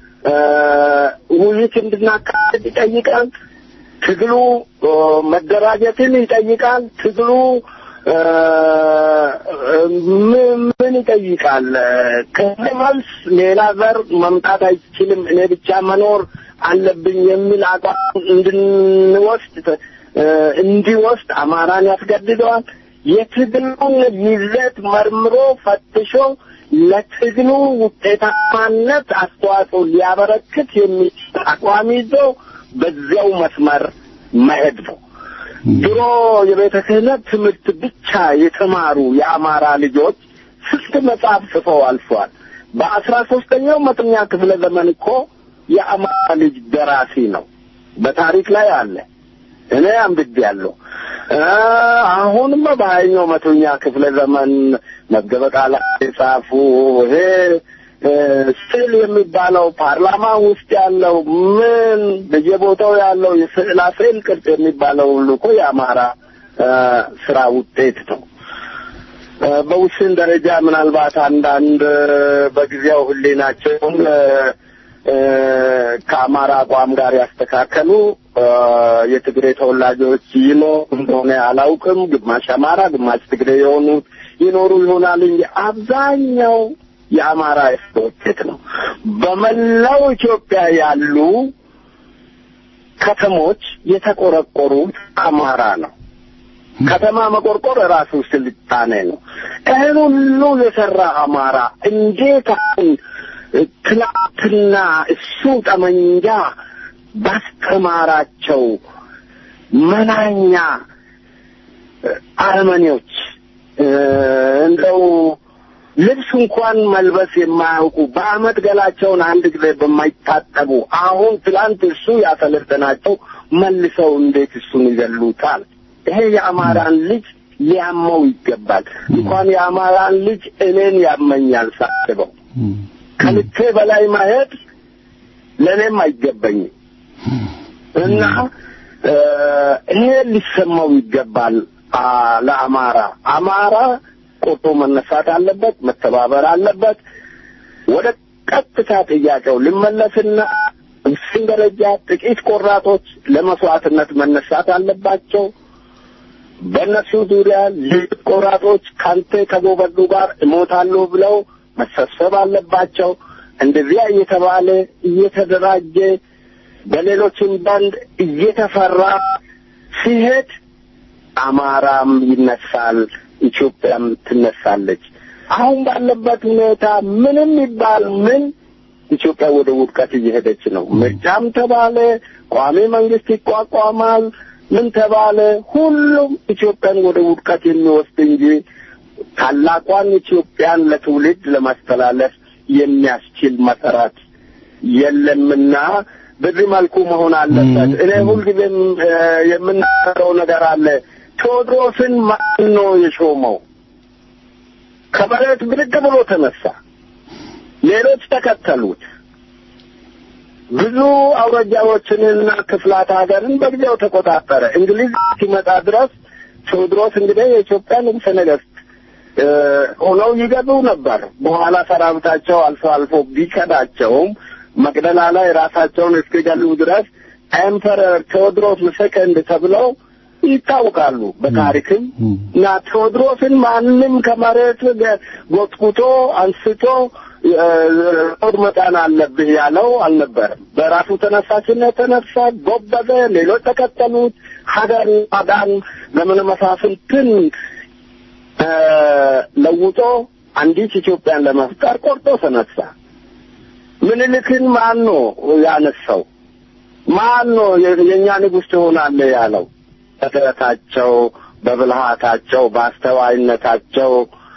ውይይት እንድናካሄድ ይጠይቃል። ትግሉ መደራጀትን ይጠይቃል። ትግሉ ምን ይጠይቃል? ከዚህ መልስ ሌላ ዘር መምጣት አይችልም፣ እኔ ብቻ መኖር አለብኝ የሚል አቋም እንድንወስድ እንዲወስድ አማራን ያስገድደዋል። የትግሉን ይዘት መርምሮ ፈትሾ ለትግሉ ውጤታማነት አስተዋጽኦ ሊያበረክት የሚችል አቋም ይዞ በዚያው መስመር መሄድ ነው። ድሮ የቤተ ክህነት ትምህርት ብቻ የተማሩ የአማራ ልጆች ስንት መጽሐፍ ጽፈው አልፈዋል። በአስራ ሶስተኛው መቶኛ ክፍለ ዘመን እኮ የአማራ ልጅ ደራሲ ነው። በታሪክ ላይ አለ። እኔ አንብቤያለሁ። አሁንማ በሀያኛው መቶኛ ክፍለ ዘመን መዝገበ ቃላት የጻፉ ይሄ ስዕል የሚባለው ፓርላማ ውስጥ ያለው ምን በየቦታው ያለው የስዕላ ስዕል ቅርጽ የሚባለው ሁሉ እኮ የአማራ ስራ ውጤት ነው። በውስን ደረጃ ምናልባት አንዳንድ በጊዜው ሕሊናቸውን ከአማራ አቋም ጋር ያስተካከሉ የትግሬ ተወላጆች ይኖሩ እንደሆነ አላውቅም። ግማሽ አማራ፣ ግማሽ ትግሬ የሆኑት ይኖሩ ይሆናል እንጂ አብዛኛው የአማራ ውጤት ነው። በመላው ኢትዮጵያ ያሉ ከተሞች የተቆረቆሩት አማራ ነው። ከተማ መቆርቆር ራሱ ስልጣኔ ነው። ይህን ሁሉ የሰራ አማራ እንዴት አሁን ትናንትና እሱ ጠመንጃ ባስተማራቸው መናኛ አረመኔዎች እንደው ልብስ እንኳን መልበስ የማያውቁ በአመት ገላቸውን አንድ ጊዜ በማይታጠቡ አሁን ትላንት እሱ ያሰለጠናቸው መልሰው እንዴት እሱን ይገሉታል? ይሄ የአማራን ልጅ ሊያመው ይገባል። እንኳን የአማራን ልጅ እኔን ያመኛል ሳስበው። ከልኬ በላይ ማሄድ ለእኔም አይገባኝም እና ይሄ ሊሰማው ይገባል ለአማራ አማራ ቆርጦ መነሳት አለበት፣ መተባበር አለበት። ወደ ቀጥታ ጥያቄው ልመለስና እሱን ደረጃ ጥቂት ቆራጦች ለመስዋዕትነት መነሳት አለባቸው። በእነሱ ዙሪያ ሌሎች ቆራጦች ካንተ ከጎበዱ ጋር እሞታለሁ ብለው መሰብሰብ አለባቸው። እንደዚያ እየተባለ እየተደራጀ በሌሎችም ባንድ እየተፈራ ሲሄድ አማራም ይነሳል፣ ኢትዮጵያም ትነሳለች። አሁን ባለበት ሁኔታ ምንም ይባል ምን ኢትዮጵያ ወደ ውድቀት እየሄደች ነው። ምርጫም ተባለ ቋሚ መንግስት ይቋቋማል፣ ምን ተባለ ሁሉም ኢትዮጵያን ወደ ውድቀት የሚወስድ እንጂ ታላቋን ኢትዮጵያን ለትውልድ ለማስተላለፍ የሚያስችል መሰረት የለምና በዚህ መልኩ መሆን አለበት። እኔ ሁልጊዜም የምናገረው ነገር አለ። ቴዎድሮስን ማን ነው የሾመው? ከመሬት ብድግ ብሎ ተነሳ። ሌሎች ተከተሉት። ብዙ አውራጃዎችንና ክፍላት ሀገርን በጊዜው ተቆጣጠረ። እንግሊዝ ሲመጣ ድረስ ቴዎድሮስ እንግዲህ የኢትዮጵያ ንጉሠ ነገሥት ሆነው ይገቡ ነበር። በኋላ ሰራዊታቸው አልፎ አልፎ ቢከዳቸውም መቅደላ ላይ ራሳቸውን እስኪገሉ ድረስ ኤምፐረር ቴዎድሮስ ሰከንድ ተብለው ይታወቃሉ በታሪክም እና ቴዎድሮስን ማንም ከመሬት ጎትጉቶ አንስቶ ጦር መጣን አለብህ ያለው አልነበረም። በራሱ ተነሳሽነት ተነሳ፣ ጎበዘ፣ ሌሎች ተከተሉት። ሀገር ማዳን ዘመነ መሳፍንትን ለውጦ አንዲት ኢትዮጵያን ለመፍጠር ቆርጦ ተነሳ። ምኒልክን ማን ነው ያነሳው? ማን ነው የእኛ ንጉሥ ትሆናለህ ያለው? በጥረታቸው፣ በብልሃታቸው፣ በአስተዋይነታቸው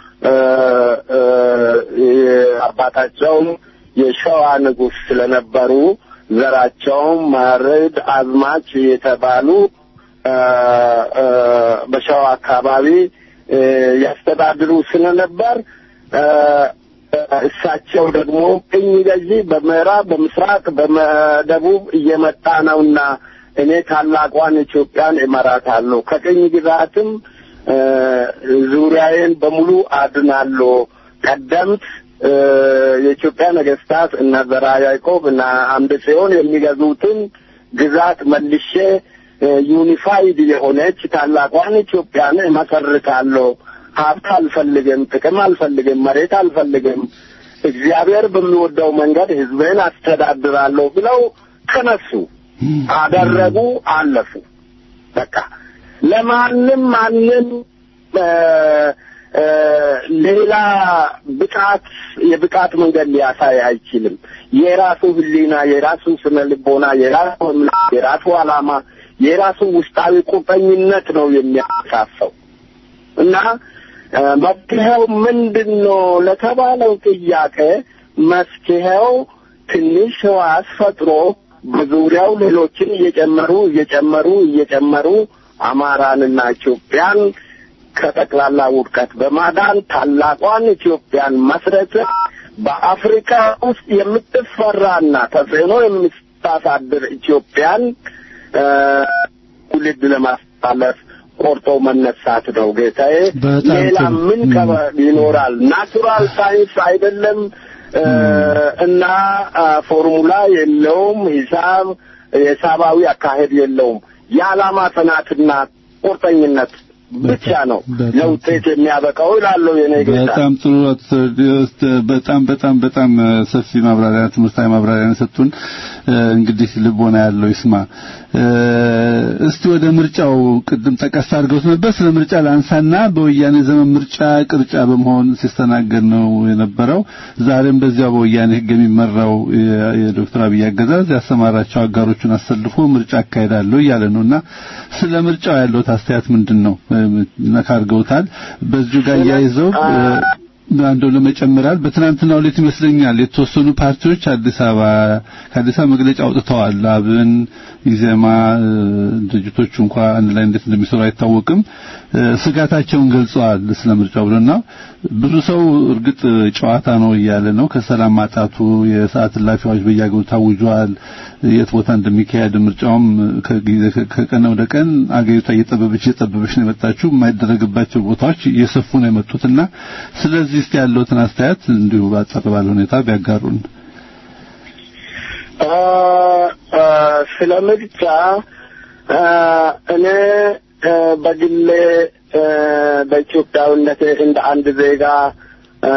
አባታቸውም የሸዋ ንጉሥ ስለነበሩ ዘራቸውም ማርድ አዝማች የተባሉ በሸዋ አካባቢ ያስተዳድሩ ስለነበር እሳቸው ደግሞ ቅኝ ገዢ በምዕራብ፣ በምስራቅ፣ በደቡብ እየመጣ ነውና እኔ ታላቋን ኢትዮጵያን እመራታለሁ ከቅኝ ግዛትም ዙሪያዬን በሙሉ አድናለሁ። ቀደምት የኢትዮጵያ ነገስታት እነ ዘርዓ ያዕቆብ እና አምደ ጽዮን የሚገዙትን ግዛት መልሼ ዩኒፋይድ የሆነች ታላቋን ኢትዮጵያን እመሰርታለሁ። ሀብት አልፈልግም፣ ጥቅም አልፈልግም፣ መሬት አልፈልግም፣ እግዚአብሔር በሚወደው መንገድ ህዝብን አስተዳድራለሁ ብለው ተነሱ፣ አደረጉ፣ አለፉ። በቃ ለማንም ማንም ሌላ ብቃት የብቃት መንገድ ሊያሳይ አይችልም። የራሱ ህሊና፣ የራሱ ስነ ልቦና፣ የራሱ እምነት፣ የራሱ ዓላማ፣ የራሱ ውስጣዊ ቁርጠኝነት ነው የሚያሳፈው እና መፍትሄው ምንድን ነው ለተባለው ጥያቄ መፍትሄው ትንሽ ህዋስ ፈጥሮ በዙሪያው ሌሎችን እየጨመሩ እየጨመሩ እየጨመሩ አማራንና ኢትዮጵያን ከጠቅላላ ውድቀት በማዳን ታላቋን ኢትዮጵያን መስረት በአፍሪካ ውስጥ የምትፈራና ተጽዕኖ የምታሳድር ኢትዮጵያን ትውልድ ለማስተላለፍ ቆርጦ መነሳት ነው ጌታዬ። በጣም ሌላ ጥሩ። ምን ከበ- ይኖራል? ናቹራል ሳይንስ አይደለም እ፣ እና አ፣ ፎርሙላ የለውም። ሂሳብ የሂሳባዊ አካሄድ የለውም። የዓላማ ጽናትና ቁርጠኝነት ብቻ ነው በጣም ለውጤት የሚያበቃው ይላለው የኔ ጌታ። በጣም ጥሩ አቶ ቴዎድሮስ፣ በጣም በጣም በጣም እ፣ ሰፊ ማብራሪያ ትምህርታዊ ማብራሪያ ነው የሰጡን። እ፣ እንግዲህ ልቦና ያለው ይስማ። እ፣ እስቲ ወደ ምርጫው ቅድም ጠቀስ አድርገውት ነበር። ስለ ምርጫ ላንሳና በወያኔ ዘመን ምርጫ ቅርጫ በመሆን ሲስተናገድ ነው የነበረው። ዛሬም በዚያው በወያኔ ሕግ የሚመራው የ- የዶክተር አብይ አገዛዝ ያሰማራቸው አጋሮቹን አሰልፎ ምርጫ አካሄዳለሁ እያለ ነውና ስለ ምርጫው ያለው አስተያየት ምንድን ነው? እ፣ ነካ አድርገውታል። በዚሁ ጋር እያይዘው እ፣ አንደው ለመጨመራል በትናንትናው ዕለት ይመስለኛል የተወሰኑ ፓርቲዎች አዲስ አበባ ከአዲስ አበባ መግለጫ አውጥተዋል። አብን፣ ኢዜማ እ፣ ድርጅቶቹ እንኳ አንድ ላይ እንዴት እንደሚሰሩ አይታወቅም። እ፣ ስጋታቸውን ገልጸዋል ስለ ምርጫው ብለና ብዙ ሰው እርግጥ ጨዋታ ነው እያለ ነው። ከሰላም ማጣቱ የሰዓት እላፊዎች በየአገሩ ታውጇል። የት ቦታ እንደሚካሄድ ምርጫውም ከጊዜ ከቀን ወደ ቀን አገሪቷ እየጠበበች እየጠበበች ነው የመጣችው። የማይደረግባቸው ቦታዎች እየሰፉ ነው የመጡትና ስለዚህ እስቲ ያለውትን አስተያየት እንዲሁ ባጠር ባለ ሁኔታ ቢያጋሩን። አ፣ አ፣ ስለ ምርጫ አ፣ እኔ አ፣ በግሌ አ፣ በኢትዮጵያዊነቴ እንደ አንድ ዜጋ አ፣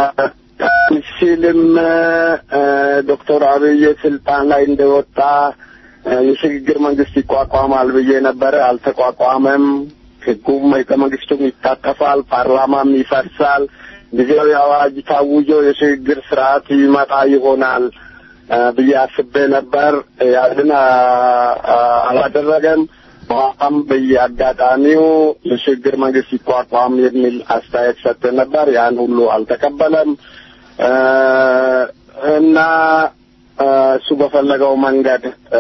ሲልም አ፣ ዶክተር አብይ ስልጣን ላይ እንደወጣ አ፣ የሽግግር መንግስት ይቋቋማል ብዬ ነበረ። አልተቋቋመም። ህጉም ህገ መንግስቱም ይታጠፋል፣ ፓርላማም ይፈርሳል። ጊዜያዊ አዋጅ ታውጆ የሽግግር ስርዓት ይመጣ ይሆናል አ፣ ብዬ አስቤ ነበር። ያንን አ- አ- አላደረገም። በኋላም በየአጋጣሚው የሽግግር መንግስት ይቋቋም የሚል አስተያየት ሰጥቶ ነበር። ያን ሁሉ አልተቀበለም አ፣ እና አ፣ እሱ በፈለገው መንገድ አ፣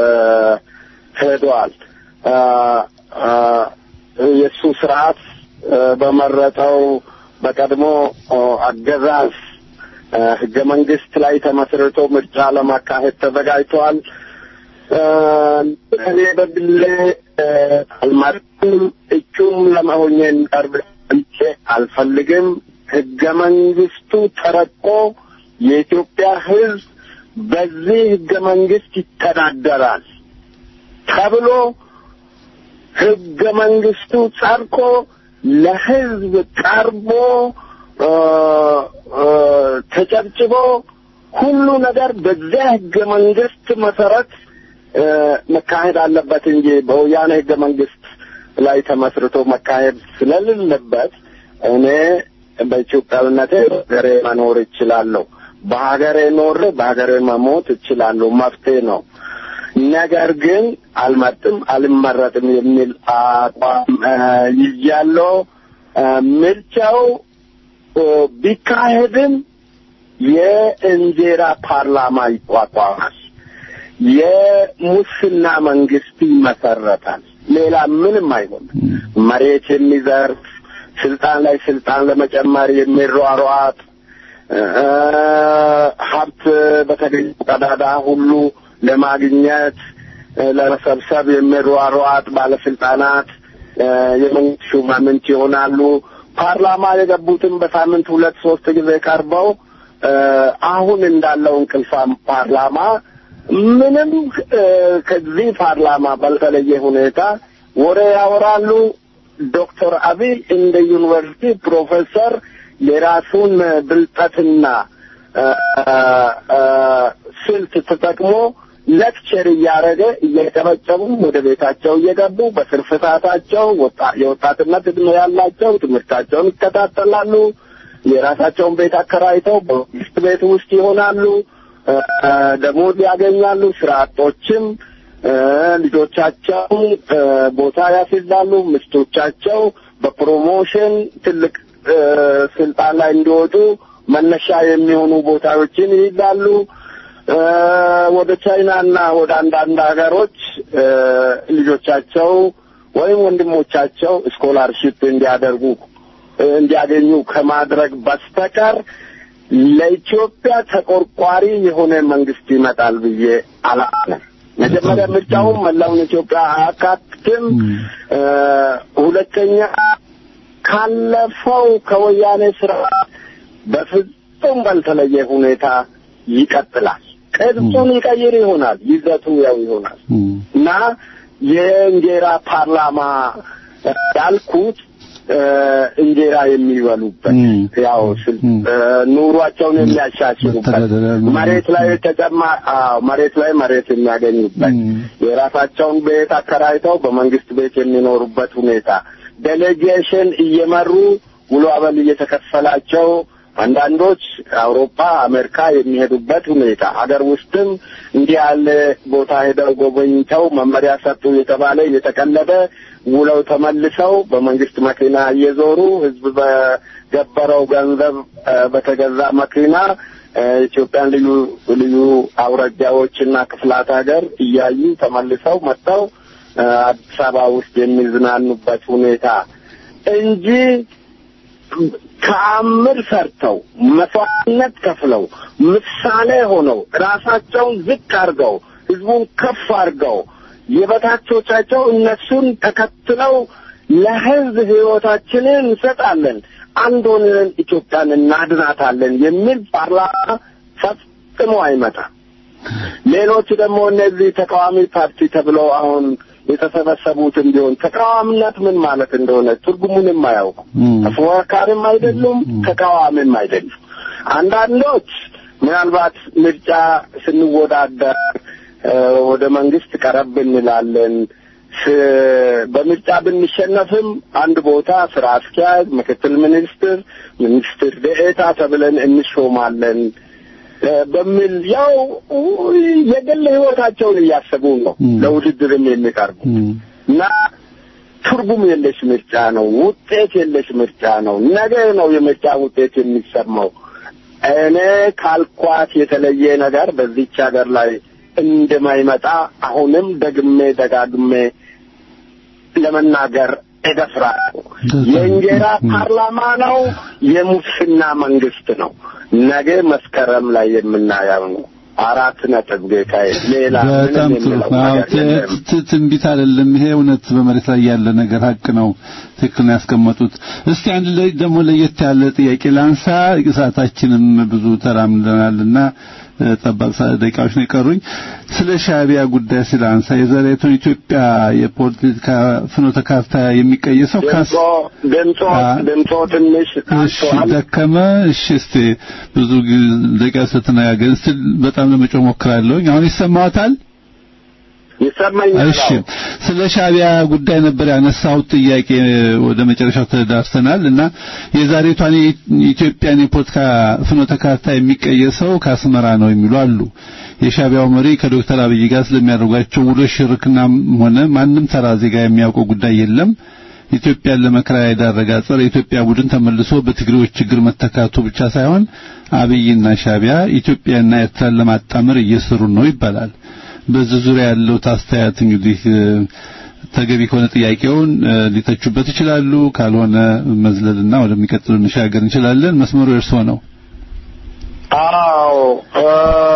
ሄዷል። አ፣ አ፣ የእሱ ስርዓት አ፣ በመረጠው በቀድሞ አ፣ አገዛዝ አ፣ ህገ መንግስት ላይ ተመስርቶ ምርጫ ለማካሄድ ተዘጋጅተዋል። አ፣ እኔ በግሌ አ፣ አልመርጥም፣ እጩም ለመሆኜ ቀርብ አልፈልግም። ህገ መንግስቱ ተረቆ የኢትዮጵያ ህዝብ በዚህ ህገ መንግስት ይተዳደራል ተብሎ ህገ መንግስቱ ጸድቆ ለህዝብ ቀርቦ አ፣ አ፣ ተጨብጭቦ ሁሉ ነገር በዚያ ህገ መንግስት መሰረት አ፣ መካሄድ አለበት እንጂ በወያኔ ህገ መንግስት ላይ ተመስርቶ መካሄድ ስለሌለበት እኔ በኢትዮጵያዊነቴ በሀገሬ መኖር እችላለሁ። በሀገሬ ኖሬ በሀገሬ መሞት እችላለሁ። መፍትሄ ነው። ነገር ግን አልመርጥም፣ አልመረጥም የሚል አቋም አ፣ ይዣለሁ። አ፣ ምርጫው አ፣ ቢካሄድም የእንጀራ ፓርላማ ይቋቋማል። የሙስና መንግስት ይመሰረታል። ሌላ ምንም አይሆንም። መሬት የሚዘርፍ ስልጣን ላይ ስልጣን ለመጨመር የሚሯሯጥ አ፣ ሀብት በተገኘው ቀዳዳ ሁሉ ለማግኘት አ፣ ለመሰብሰብ የሚሯሯጥ ባለስልጣናት አ፣ የመንግስት ሹማምንት ይሆናሉ። ፓርላማ የገቡትም በሳምንት ሁለት ሶስት ጊዜ ቀርበው አ፣ አሁን እንዳለው እንቅልፋም ፓርላማ ምንም አ፣ ከዚህ ፓርላማ ባልተለየ ሁኔታ ወሬ ያወራሉ። ዶክተር አብይ እንደ ዩኒቨርሲቲ ፕሮፌሰር የራሱን ብልጠትና አ፣ አ፣ ስልት ተጠቅሞ ሌክቸር እያደረገ እየጨበጨቡ ወደ ቤታቸው እየገቡ በትርፍ ሰዓታቸው ወጣ- የወጣትነት እድሜ ያላቸው ትምህርታቸውን ይከታተላሉ። የራሳቸውን ቤት አከራይተው በመንግስት ቤት ውስጥ ይሆናሉ። አ፣ ደሞዝ ያገኛሉ። ስራ አጦችም አ፣ ልጆቻቸው አ፣ ቦታ ያስይዛሉ። ሚስቶቻቸው በፕሮሞሽን ትልቅ አ፣ ስልጣን ላይ እንዲወጡ መነሻ የሚሆኑ ቦታዎችን ይይዛሉ። አ፣ ወደ ቻይናና ወደ አንዳንድ ሀገሮች አ፣ ልጆቻቸው ወይም ወንድሞቻቸው ስኮላርሺፕ እንዲያደርጉ እንዲያገኙ ከማድረግ በስተቀር ለኢትዮጵያ ተቆርቋሪ የሆነ መንግስት ይመጣል ብዬ አላምንም። መጀመሪያ ምርጫውም መላውን ኢትዮጵያ አያካትትም። እ፣ ሁለተኛ ካለፈው ከወያኔ ስርዓት በፍጹም ባልተለየ ሁኔታ ይቀጥላል። ቅርጹን ይቀይር ይሆናል፣ ይዘቱ ያው ይሆናል እና የእንጀራ ፓርላማ ያልኩት እ፣ እንጀራ የሚበሉበት ም። ያው ስል ም። እ፣ ኑሯቸውን የሚያሻሽሉበት መተዳደሪያ ነው። መሬት ላይ ተጨማ አዎ መሬት ላይ መሬት የሚያገኙበት ም። የራሳቸውን ቤት አከራይተው በመንግስት ቤት የሚኖሩበት ሁኔታ ዴሌጌሽን እየመሩ ውሎ አበል እየተከፈላቸው አንዳንዶች አውሮፓ፣ አሜሪካ የሚሄዱበት ሁኔታ ሀገር ውስጥም እንዲህ ያለ ቦታ ሄደው ጎበኝተው መመሪያ ሰጡ የተባለ እየተቀለደ ውለው ተመልሰው በመንግስት መኪና እየዞሩ ህዝብ በገበረው ገንዘብ እ፣ በተገዛ መኪና እ፣ ኢትዮጵያን ልዩ ልዩ አውራጃዎችና ክፍላት ሀገር እያዩ ተመልሰው መጥተው እ፣ አዲስ አበባ ውስጥ የሚዝናኑበት ሁኔታ እንጂ ተአምር ሰርተው መስዋዕትነት ከፍለው ምሳሌ ሆነው ራሳቸውን ዝቅ አድርገው ህዝቡን ከፍ አድርገው የበታቾቻቸው እነሱን ተከትለው ለህዝብ ህይወታችንን እንሰጣለን፣ አንድ ሆነን ኢትዮጵያን እናድናታለን የሚል ፓርላማ ፈጽሞ አይመጣም። ሌሎች ደግሞ እነዚህ ተቃዋሚ ፓርቲ ተብለው አሁን የተሰበሰቡትም ቢሆን ተቃዋሚነት ምን ማለት እንደሆነ ትርጉሙንም አያውቁ። ም። ተፎካካሪም አይደሉም፣ ተቃዋሚም አይደሉም። አንዳንዶች ምናልባት ምርጫ ስንወዳደር እ፣ ወደ መንግስት ቀረብ እንላለን። ስ- በምርጫ ብንሸነፍም አንድ ቦታ ስራ አስኪያጅ፣ ምክትል ሚኒስትር፣ ሚኒስትር ደኤታ ተብለን እንሾማለን እ፣ በሚል ያው የግል ህይወታቸውን እያሰቡ ነው ም። ለውድድርም የሚቀርቡ ም። እና ትርጉም የለሽ ምርጫ ነው። ውጤት የለሽ ምርጫ ነው። ነገ ነው የምርጫ ውጤት የሚሰማው። እኔ ካልኳት የተለየ ነገር በዚች ሀገር ላይ እንደማይመጣ አሁንም ደግሜ ደጋግሜ ለመናገር እደፍራለሁ። የእንጀራ ፓርላማ ነው፣ የሙስና መንግስት ነው። ነገ መስከረም ላይ የምናየው ነው። አራት ነጥብ ጌታዬ። ሌላ በጣም ምንም ጥሩ የምለው አዎ ነገር የለም። ት- ት- ትንቢት አይደለም ይሄ እውነት በመሬት ላይ ያለ ነገር ሀቅ ነው ትክክል ነው ያስቀመጡት እስቲ አንድ ላይ ደግሞ ለየት ያለ ጥያቄ ላንሳ ሰዓታችንም ብዙ ተራምደናልና እ፣ ጠባቅ ሰ- ደቂቃዎች ነው የቀሩኝ ስለ ሻዕቢያ ጉዳይ ስለ አንሳ የዛሬቱን ኢትዮጵያ የፖለቲካ ፍኖተ ካርታ የሚቀየሰው ካስ ድምጾ ድምጾ አ- ድምጾ ትንሽ እሺ አንሷል። ደከመ። እሺ እስቲ ብዙ ጊዜ ደቂቃ ስትነጋገር እስቲ በጣም ለመጮህ ሞክራለሁኝ። አሁን ይሰማዎታል? ይሰማኛል። እሺ አዎ። ስለ ሻዕቢያ ጉዳይ ነበር ያነሳሁት ጥያቄ ወደ መጨረሻው ተዳርሰናል እና የዛሬቷን የኢትዮጵያን የፖለቲካ ፍኖተ ካርታ የሚቀየሰው ከአስመራ ነው የሚሉ አሉ። የሻዕቢያው መሪ ከዶክተር አብይ ጋር ስለሚያደርጓቸው ውሎች ሽርክናም ሆነ ማንም ተራ ዜጋ የሚያውቀው ጉዳይ የለም። ኢትዮጵያን ለመከራ የዳረጋ ጸረ ኢትዮጵያ ቡድን ተመልሶ በትግሬዎች ችግር መተካቱ ብቻ ሳይሆን አብይና ሻዕቢያ ኢትዮጵያና ኤርትራን ለማጣመር እየሰሩ ነው ይባላል። በዚህ ዙሪያ ያለው አስተያየት እንግዲህ እ፣ ተገቢ ከሆነ ጥያቄውን እ፣ ሊተቹበት ይችላሉ። ካልሆነ መዝለልና ወደሚቀጥለው እንሻገር እንችላለን። መስመሩ የእርስዎ ነው። አዎ እ፣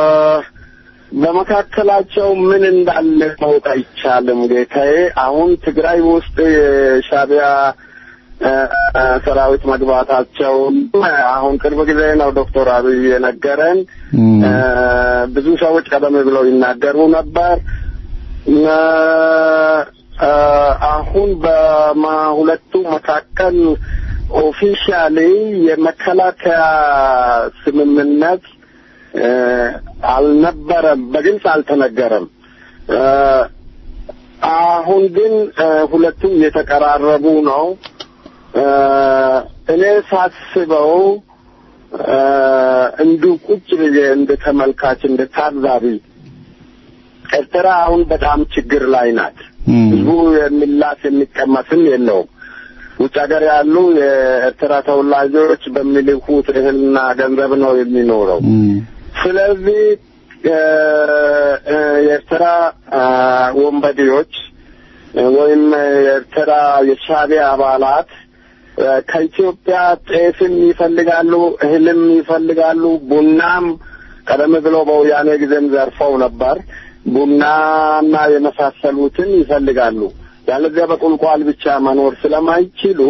በመካከላቸው ምን እንዳለ ማወቅ አይቻልም ጌታዬ። አሁን ትግራይ ውስጥ የሻዕቢያ እ፣ እ፣ ሰራዊት መግባታቸውን አሁን ቅርብ ጊዜ ነው ዶክተር አብይ የነገረን። እም፣ እ፣ ብዙ ሰዎች ቀደም ብለው ይናገሩ ነበር። እ፣ እ፣ አሁን በሁለቱ መካከል ኦፊሻሊ የመከላከያ ስምምነት እ፣ አልነበረም፣ በግልጽ አልተነገረም። እ፣ አሁን ግን እ፣ ሁለቱም እየተቀራረቡ ነው። እ፣ እኔ ሳስበው እ፣ እንዲሁ ቁጭ ብዬ እንደ ተመልካች እንደ ታዛቢ ኤርትራ አሁን በጣም ችግር ላይ ናት። እም፣ ህዝቡ የሚላስ የሚቀመስም የለውም። ውጭ ሀገር ያሉ የኤርትራ ተወላጆች በሚልኩት እህልና ገንዘብ ነው የሚኖረው። እም፣ ስለዚህ እ፣ እ፣ የኤርትራ አ፣ ወንበዴዎች እ፣ ወይም የኤርትራ የሻዕቢያ አባላት እ፣ ከኢትዮጵያ ጤፍም ይፈልጋሉ፣ እህልም ይፈልጋሉ፣ ቡናም ቀደም ብሎ በወያኔ ጊዜም ዘርፈው ነበር። ቡናና የመሳሰሉትን ይፈልጋሉ። ያለዚያ በቁልቋል ብቻ መኖር ስለማይችሉ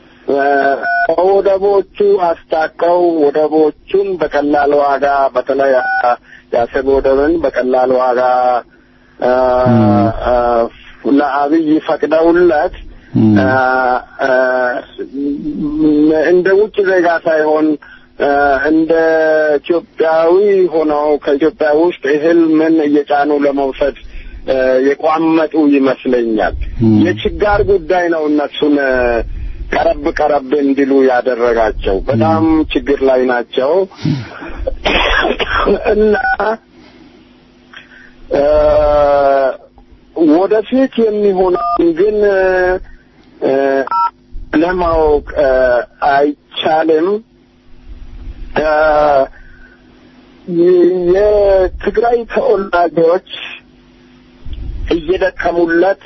ከወደቦቹ አስታከው ወደቦቹን በቀላል ዋጋ በተለይ የአሰብ ወደብን በቀላል ዋጋ ለአብይ ፈቅደውለት እንደ ውጭ ዜጋ ሳይሆን እንደ ኢትዮጵያዊ ሆነው ከኢትዮጵያ ውስጥ እህል ምን እየጫኑ ለመውሰድ የቋመጡ ይመስለኛል። የችጋር ጉዳይ ነው እነሱን ቀረብ ቀረብ እንዲሉ ያደረጋቸው። በጣም ችግር ላይ ናቸው እና ወደፊት የሚሆነውን ግን ለማወቅ አይቻልም። የትግራይ ተወላጆች እየደከሙለት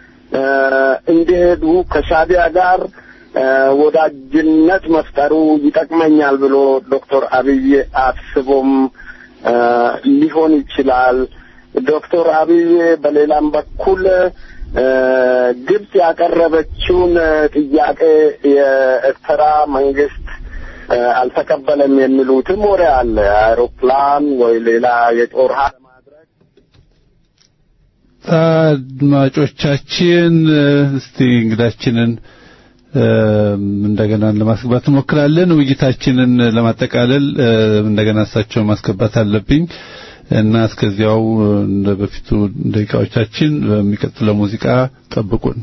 እንዲሄዱ ከሻቢያ ጋር ወዳጅነት መፍጠሩ ይጠቅመኛል ብሎ ዶክተር አብይ አስቦም ሊሆን ይችላል። ዶክተር አብይ በሌላም በኩል ግብጽ ያቀረበችውን ጥያቄ የኤርትራ መንግስት አልተቀበለም የሚሉትም ወሬ አለ። አውሮፕላን ወይ ሌላ የጦር ኃይል አድማጮቻችን እስቲ እንግዳችንን እንደገና ለማስገባት እንሞክራለን። ውይይታችንን ለማጠቃለል እንደገና እሳቸው ማስገባት አለብኝ እና እስከዚያው እንደ በፊቱ ደቂቃዎቻችን በሚቀጥለው ሙዚቃ ጠብቁን።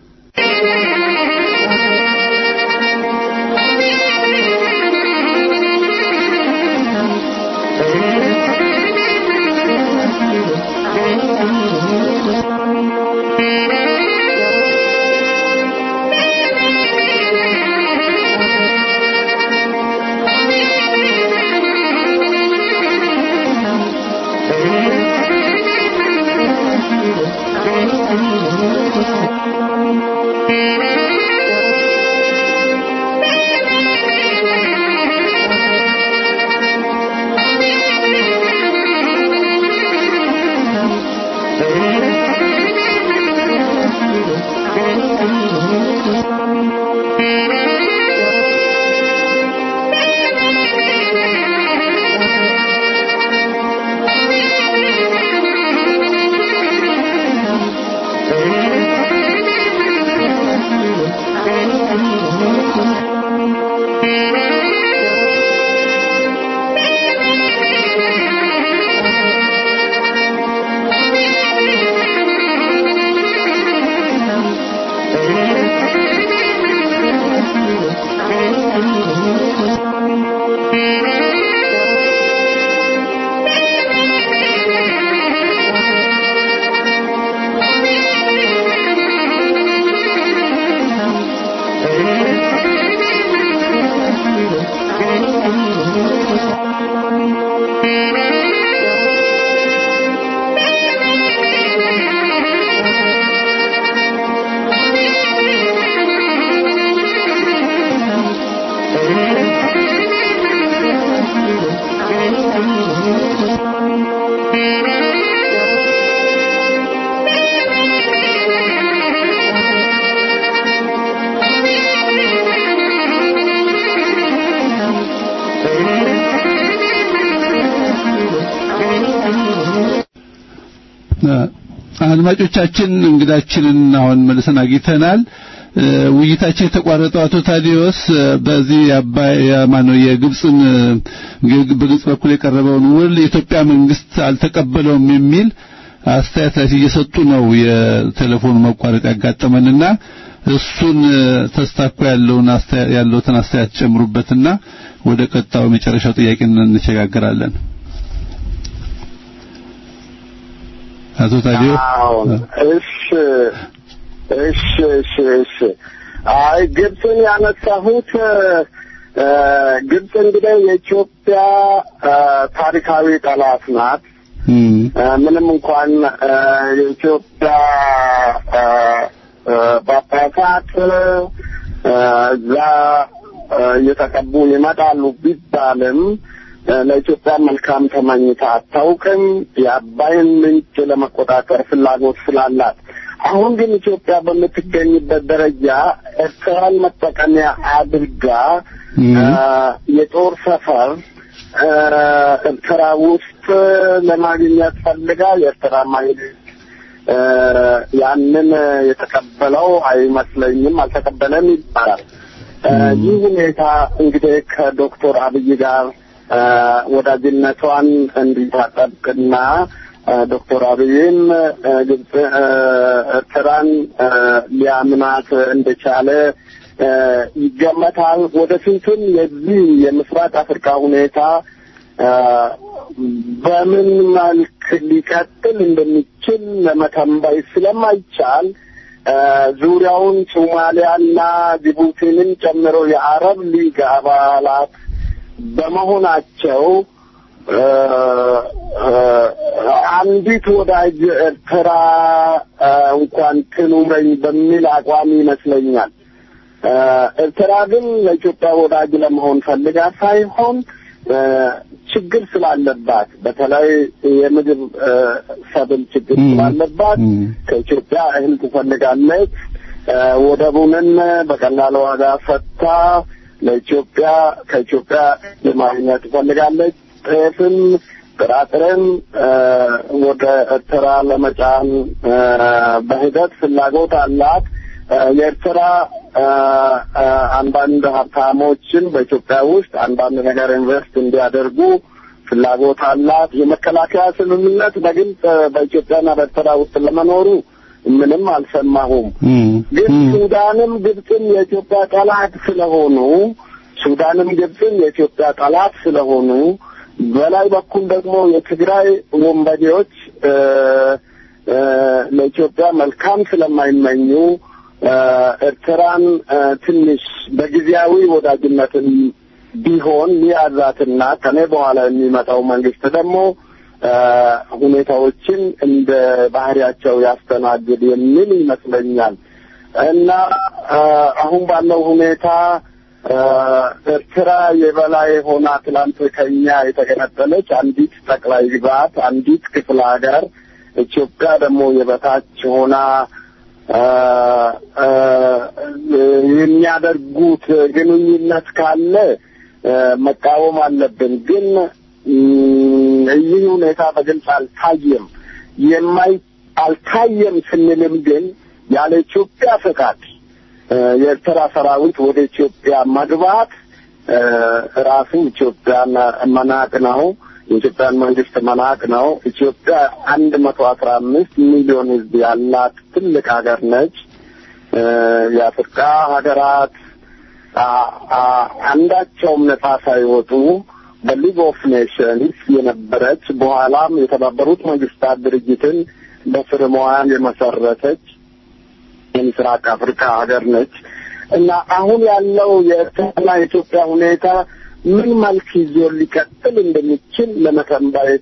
አድማጮቻችን እንግዳችንን አሁን መልሰን አግኝተናል። ውይይታችን የተቋረጠው አቶ ታዲዮስ በዚህ አባይ ማነው የግብፅን በግብፅ በኩል የቀረበውን ውል የኢትዮጵያ መንግስት አልተቀበለውም የሚል አስተያየት ላይ እየሰጡ ነው የቴሌፎኑ መቋረጥ ያጋጠመንና እሱን ተስታኮ ያለውን ያለውትን አስተያየት ጨምሩበትና ወደ ቀጣዩ መጨረሻው ጥያቄ እንሸጋገራለን። አቶ ታዲዮ እሺ እሺ እሺ እሺ አይ ግብፅን ያነሳሁት ግብፅ እንግዲህ የኢትዮጵያ ታሪካዊ ጠላት ናት። ምንም እንኳን የኢትዮጵያ ጳጳሳት እዛ እየተቀቡ ይመጣሉ ቢባልም ለኢትዮጵያ መልካም ተመኝታ አታውቅም። የአባይን ምንጭ ለመቆጣጠር ፍላጎት ስላላት አሁን ግን ኢትዮጵያ በምትገኝበት ደረጃ ኤርትራን መጠቀሚያ አድርጋ የጦር ሰፈር ኤርትራ ውስጥ ለማግኘት ፈልጋ የኤርትራ መንግስት ያንን የተቀበለው አይመስለኝም፣ አልተቀበለም ይባላል። ይህ ሁኔታ እንግዲህ ከዶክተር አብይ ጋር ወዳጅነቷን እንዲታጠብቅና ዶክተር አብይም ግብጽ ኤርትራን ሊያምናት እንደቻለ ይገመታል። ወደፊትም የዚህ የምስራቅ አፍሪካ ሁኔታ በምን መልክ ሊቀጥል እንደሚችል ለመተንበይ ስለማይቻል ዙሪያውን ሶማሊያና ጅቡቲንም ጨምሮ የአረብ ሊግ አባላት በመሆናቸው አንዲት ወዳጅ ኤርትራ እንኳን ትኑረኝ በሚል አቋም ይመስለኛል። ኤርትራ ግን ለኢትዮጵያ ወዳጅ ለመሆን ፈልጋ ሳይሆን ችግር ስላለባት በተለይ የምግብ ሰብል ችግር ስላለባት ከኢትዮጵያ እህል ትፈልጋለች። ወደቡንን በቀላል ዋጋ ፈታ ለኢትዮጵያ ከኢትዮጵያ ለማግኘት ትፈልጋለች። ጤፍም ጥራጥሬም ወደ ኤርትራ ለመጫን በሂደት ፍላጎት አላት። የኤርትራ አንዳንድ ሀብታሞችን በኢትዮጵያ ውስጥ አንዳንድ ነገር ኢንቨስት እንዲያደርጉ ፍላጎት አላት። የመከላከያ ስምምነት በግልጽ በኢትዮጵያና በኤርትራ ውስጥ ለመኖሩ ምንም አልሰማሁም። ግን ሱዳንም ግብፅም የኢትዮጵያ ጠላት ስለሆኑ ሱዳንም ግብፅም የኢትዮጵያ ጠላት ስለሆኑ በላይ በኩል ደግሞ የትግራይ ወንበዴዎች ለኢትዮጵያ መልካም ስለማይመኙ ኤርትራን ትንሽ በጊዜያዊ ወዳጅነትን ቢሆን ሊያዛትና ከኔ በኋላ የሚመጣው መንግስት ደግሞ ሁኔታዎችን እንደ ባህሪያቸው ያስተናግድ የሚል ይመስለኛል እና አሁን ባለው ሁኔታ ኤርትራ የበላይ ሆና ትላንት ከኛ የተገነጠለች አንዲት ጠቅላይ ግዛት፣ አንዲት ክፍለ ሀገር፣ ኢትዮጵያ ደግሞ የበታች ሆና የሚያደርጉት ግንኙነት ካለ መቃወም አለብን። ግን ይህ ሁኔታ በግልጽ አልታየም። የማይ አልታየም ስንልም ግን ያለ ኢትዮጵያ ፈቃድ የኤርትራ ሰራዊት ወደ ኢትዮጵያ መግባት ራሱ ኢትዮጵያን መናቅ ነው። የኢትዮጵያን መንግስት መናቅ ነው። ኢትዮጵያ አንድ መቶ አስራ አምስት ሚሊዮን ህዝብ ያላት ትልቅ ሀገር ነች። የአፍሪካ ሀገራት አንዳቸውም ነጻ ሳይወጡ በሊግ ኦፍ ኔሽንስ የነበረች በኋላም የተባበሩት መንግስታት ድርጅትን በፍርሟን የመሰረተች የምስራቅ አፍሪካ ሀገር ነች እና አሁን ያለው የኤርትራና የኢትዮጵያ ሁኔታ ምን መልክ ይዞ ሊቀጥል እንደሚችል ለመተንበይ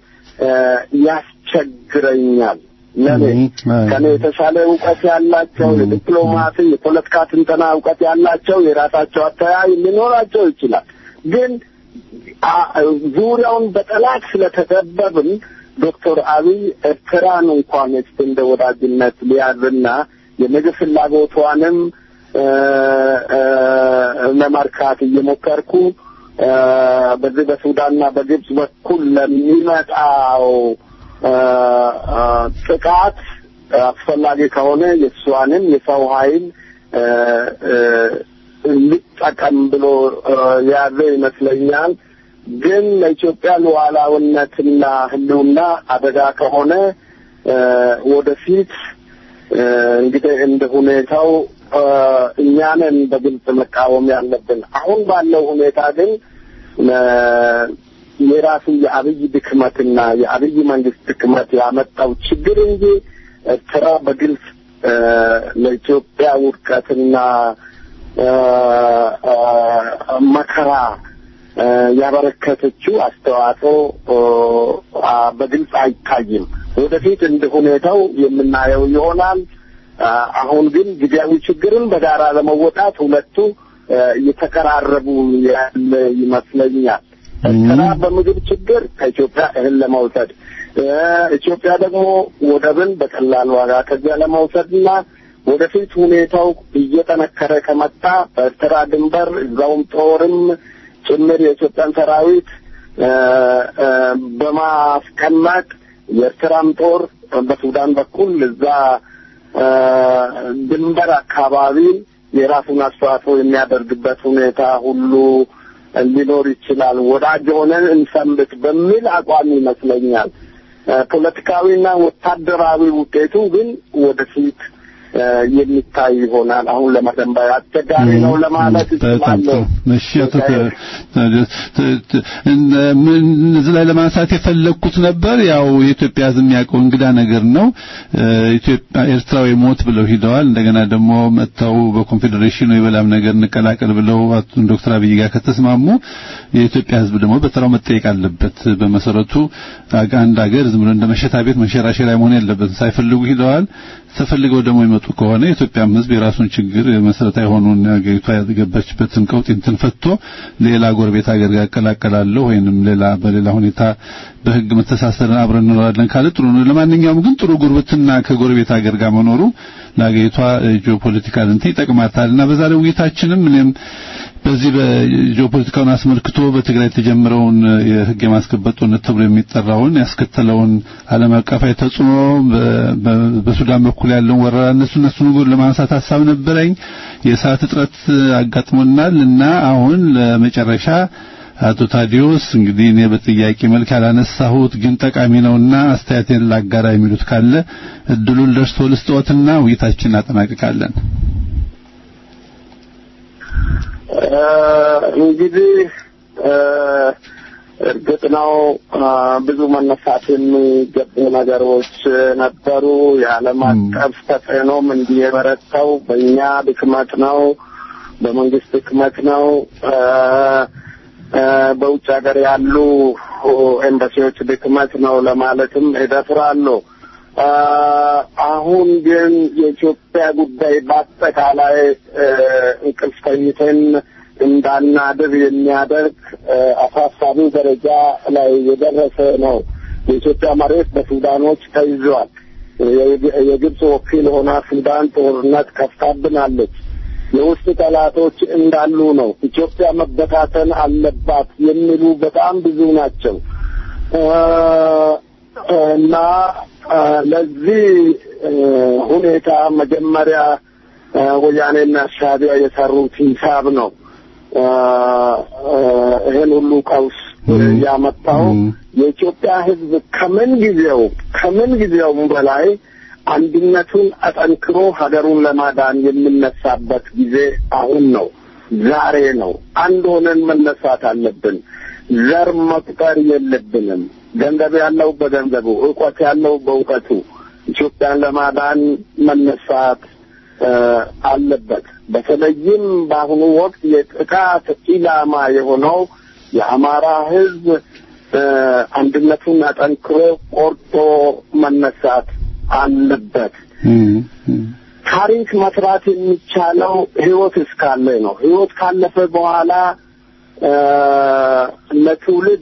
ያስቸግረኛል። ለኔ ከኔ የተሻለ እውቀት ያላቸው የዲፕሎማሲ የፖለቲካ ትንተና እውቀት ያላቸው የራሳቸው አተያይ ሊኖራቸው ይችላል። ግን ዙሪያውን በጠላት ስለተከበብን ዶክተር አብይ ኤርትራን እንኳን እስቲ እንደ ወዳጅነት ሊያዝና የምግብ ፍላጎቷንም ለመርካት እየሞከርኩ በዚህ በሱዳንና በግብጽ በኩል ለሚመጣው ጥቃት አስፈላጊ ከሆነ የእሷንም የሰው ኃይል ሊጠቀም ብሎ የያዘ ይመስለኛል። ግን ለኢትዮጵያ ሉዓላዊነትና ሕልውና አደጋ ከሆነ ወደፊት እንግዲህ እንደ ሁኔታው እኛንን በግልጽ መቃወም ያለብን። አሁን ባለው ሁኔታ ግን የራሱ የአብይ ድክመትና የአብይ መንግስት ድክመት ያመጣው ችግር እንጂ ኤርትራ በግልጽ ለኢትዮጵያ ውድቀትና መከራ ያበረከተችው አስተዋጽኦ በግልጽ አይታይም። ወደፊት እንደ ሁኔታው የምናየው ይሆናል። አሁን ግን ጊዜያዊ ችግርን በጋራ ለመወጣት ሁለቱ እየተቀራረቡ ያለ ይመስለኛል። ኤርትራ በምግብ ችግር ከኢትዮጵያ እህል ለመውሰድ እ፣ ኢትዮጵያ ደግሞ ወደብን በቀላል ዋጋ ከዚያ ለመውሰድና ወደፊት ሁኔታው እየጠነከረ ከመጣ በኤርትራ ድንበር እዛውም ጦርም ጭምር የኢትዮጵያን ሰራዊት እ፣ እ፣ በማስቀመጥ የኤርትራም ጦር በሱዳን በኩል እዛ እ፣ ድንበር አካባቢ የራሱን አስተዋጽኦ የሚያደርግበት ሁኔታ ሁሉ ሊኖር ይችላል። ወዳጅ ሆነን እንሰንብት በሚል አቋም ይመስለኛል። እ፣ ፖለቲካዊና ወታደራዊ ውጤቱ ግን ወደፊት እ፣ የሚታይ ይሆናል። አሁን ለመደንበር አስቸጋሪ ነው ለማለት በጣም እችላለሁ። ጥሩ። እሺ አቶ ተ- ተ- ተ- እነ- ምን እዚህ ላይ ለማንሳት የፈለግኩት ነበር ያው የኢትዮጵያ ሕዝብ የሚያውቀው እንግዳ ነገር ነው። እ፣ ኢትዮጵያ ኤርትራዊ ሞት ብለው ሂደዋል። እንደገና ደግሞ መጥተው በኮንፌዴሬሽኑ የበላም ነገር እንቀላቀል ብለው አቶ ዶክተር አብይ ጋር ከተስማሙ የኢትዮጵያ ሕዝብ ደግሞ በተራው መጠየቅ አለበት። በመሰረቱ አጋ- አንድ ሀገር ዝም ብሎ እንደ መሸታ ቤት መንሸራሸሪያ መሆን ያለበት ሳይፈልጉ ሂደዋል። ተፈልገው ደግሞ ይመጡ ከሆነ የኢትዮጵያም ሕዝብ የራሱን ችግር መሰረታዊ የሆኑን ሀገሪቷ ያገባችበትን ቀውጥ እንትን ፈቶ ሌላ ጎረቤት ሀገር ጋር እቀላቀላለሁ ወይንም ሌላ በሌላ ሁኔታ በህግ መተሳሰርን አብረን እንኖራለን ካለ ጥሩ ነው። ለማንኛውም ግን ጥሩ ጉርብትና ከጎረቤት ሀገር ጋር መኖሩ ለሀገሪቷ ጂኦፖለቲካል እንትን ይጠቅማታል እና በዛሬው ውይይታችንም እኔም በዚህ በጂኦፖለቲካውን አስመልክቶ በትግራይ የተጀመረውን የህግ የማስከበር ጦርነት ተብሎ የሚጠራውን ያስከተለውን ዓለም አቀፋዊ ተጽዕኖ በ- በ- በሱዳን በኩል ያለውን ወረራ እነሱ እነሱ ነገር ለማንሳት ሀሳብ ነበረኝ። የሰዓት እጥረት አጋጥሞናል እና አሁን ለመጨረሻ አቶ ታዲዮስ እንግዲህ እኔ በጥያቄ መልክ ያላነሳሁት ግን ጠቃሚ ነውና አስተያየቴን ላጋራ የሚሉት ካለ እድሉን ደርሶ ልስጥዎትና ውይይታችንን እናጠናቅቃለን። እ፣ እንግዲህ እ፣ እርግጥ ነው እ፣ ብዙ መነሳት የሚገቡ ነገሮች ነበሩ። የዓለም አቀፍ ተጽዕኖም እንዲህ የበረታው በእኛ ድክመት ነው፣ በመንግስት ድክመት ነው። እ፣ እ፣ በውጭ ሀገር ያሉ ኤምባሲዎች ድክመት ነው ለማለትም እደፍራለሁ። እ፣ አሁን ግን የኢትዮጵያ ጉዳይ በአጠቃላይ እ፣ እንቅልፍ ተኝተን እንዳናድር የሚያደርግ እ፣ አሳሳቢ ደረጃ ላይ የደረሰ ነው። የኢትዮጵያ መሬት በሱዳኖች ተይዟል። የግ- የግብፅ ወኪል ሆና ሱዳን ጦርነት ከፍታብናለች። የውስጥ ጠላቶች እንዳሉ ነው። ኢትዮጵያ መበታተን አለባት የሚሉ በጣም ብዙ ናቸው እ፣ እና እ፣ ለዚህ እ፣ ሁኔታ መጀመሪያ እ፣ ወያኔና ሻዕቢያ የሰሩት ሂሳብ ነው እ፣ እ፣ ይሄን ሁሉ ቀውስ ያመጣው የኢትዮጵያ ሕዝብ ከምን ጊዜው ከምን ጊዜውም በላይ አንድነቱን አጠንክሮ ሀገሩን ለማዳን የምነሳበት ጊዜ አሁን ነው፣ ዛሬ ነው። አንድ ሆነን መነሳት አለብን። ዘር መቁጠር የለብንም። ገንዘብ ያለው በገንዘቡ፣ እውቀት ያለው በእውቀቱ ኢትዮጵያን ለማዳን መነሳት እ፣ አለበት። በተለይም በአሁኑ ወቅት የጥቃት ኢላማ የሆነው የአማራ ሕዝብ እ፣ አንድነቱን አጠንክሮ ቆርጦ መነሳት አለበት። ታሪክ መስራት የሚቻለው ህይወት እስካለ ነው። ህይወት ካለፈ በኋላ እ፣ ለትውልድ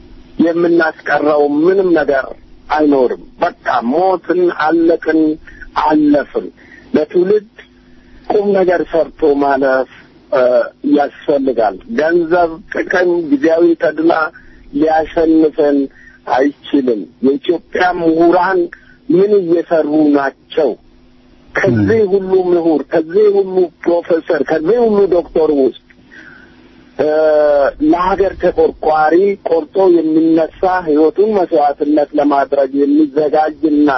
የምናስቀረው ምንም ነገር አይኖርም። በቃ ሞትን፣ አለቅን፣ አለፍን። ለትውልድ ቁም ነገር ሰርቶ ማለፍ እ፣ ያስፈልጋል። ገንዘብ፣ ጥቅም፣ ጊዜያዊ ተድላ ሊያሸንፈን አይችልም። የኢትዮጵያ ምሁራን ምን እየሰሩ ናቸው? ከዚህ ሁሉ ምሁር፣ ከዚህ ሁሉ ፕሮፌሰር፣ ከዚህ ሁሉ ዶክተር ውስጥ እ፣ ለሀገር ተቆርቋሪ ቆርጦ የሚነሳ ህይወቱን መስዋዕትነት ለማድረግ የሚዘጋጅና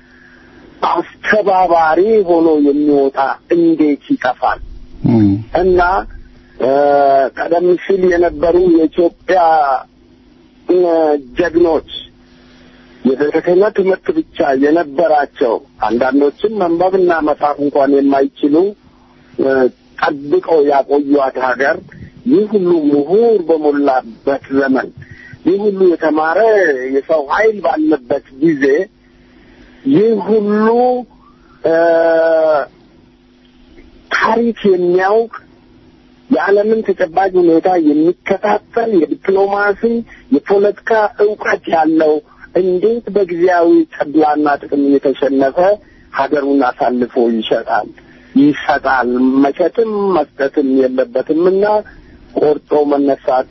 አስተባባሪ ሆኖ የሚወጣ እንዴት ይጠፋል? እና እ፣ ቀደም ሲል የነበሩ የኢትዮጵያ እ፣ ጀግኖች የቤተ ክህነት ትምህርት ብቻ የነበራቸው አንዳንዶችም መንበብና መጻፍ እንኳን የማይችሉ እ፣ ጠብቀው ያቆዩት ሀገር ይህ ሁሉ ምሁር በሞላበት ዘመን ይህ ሁሉ የተማረ የሰው ኃይል ባለበት ጊዜ ይህ ሁሉ እ፣ ታሪክ የሚያውቅ የዓለምን ተጨባጭ ሁኔታ የሚከታተል የዲፕሎማሲ የፖለቲካ እውቀት ያለው እንዴት በጊዜያዊ ተድላና ጥቅም እየተሸነፈ ሀገሩን አሳልፎ ይሸጣል ይሰጣል? መሸጥም መስጠትም የለበትምና ቆርጦ መነሳት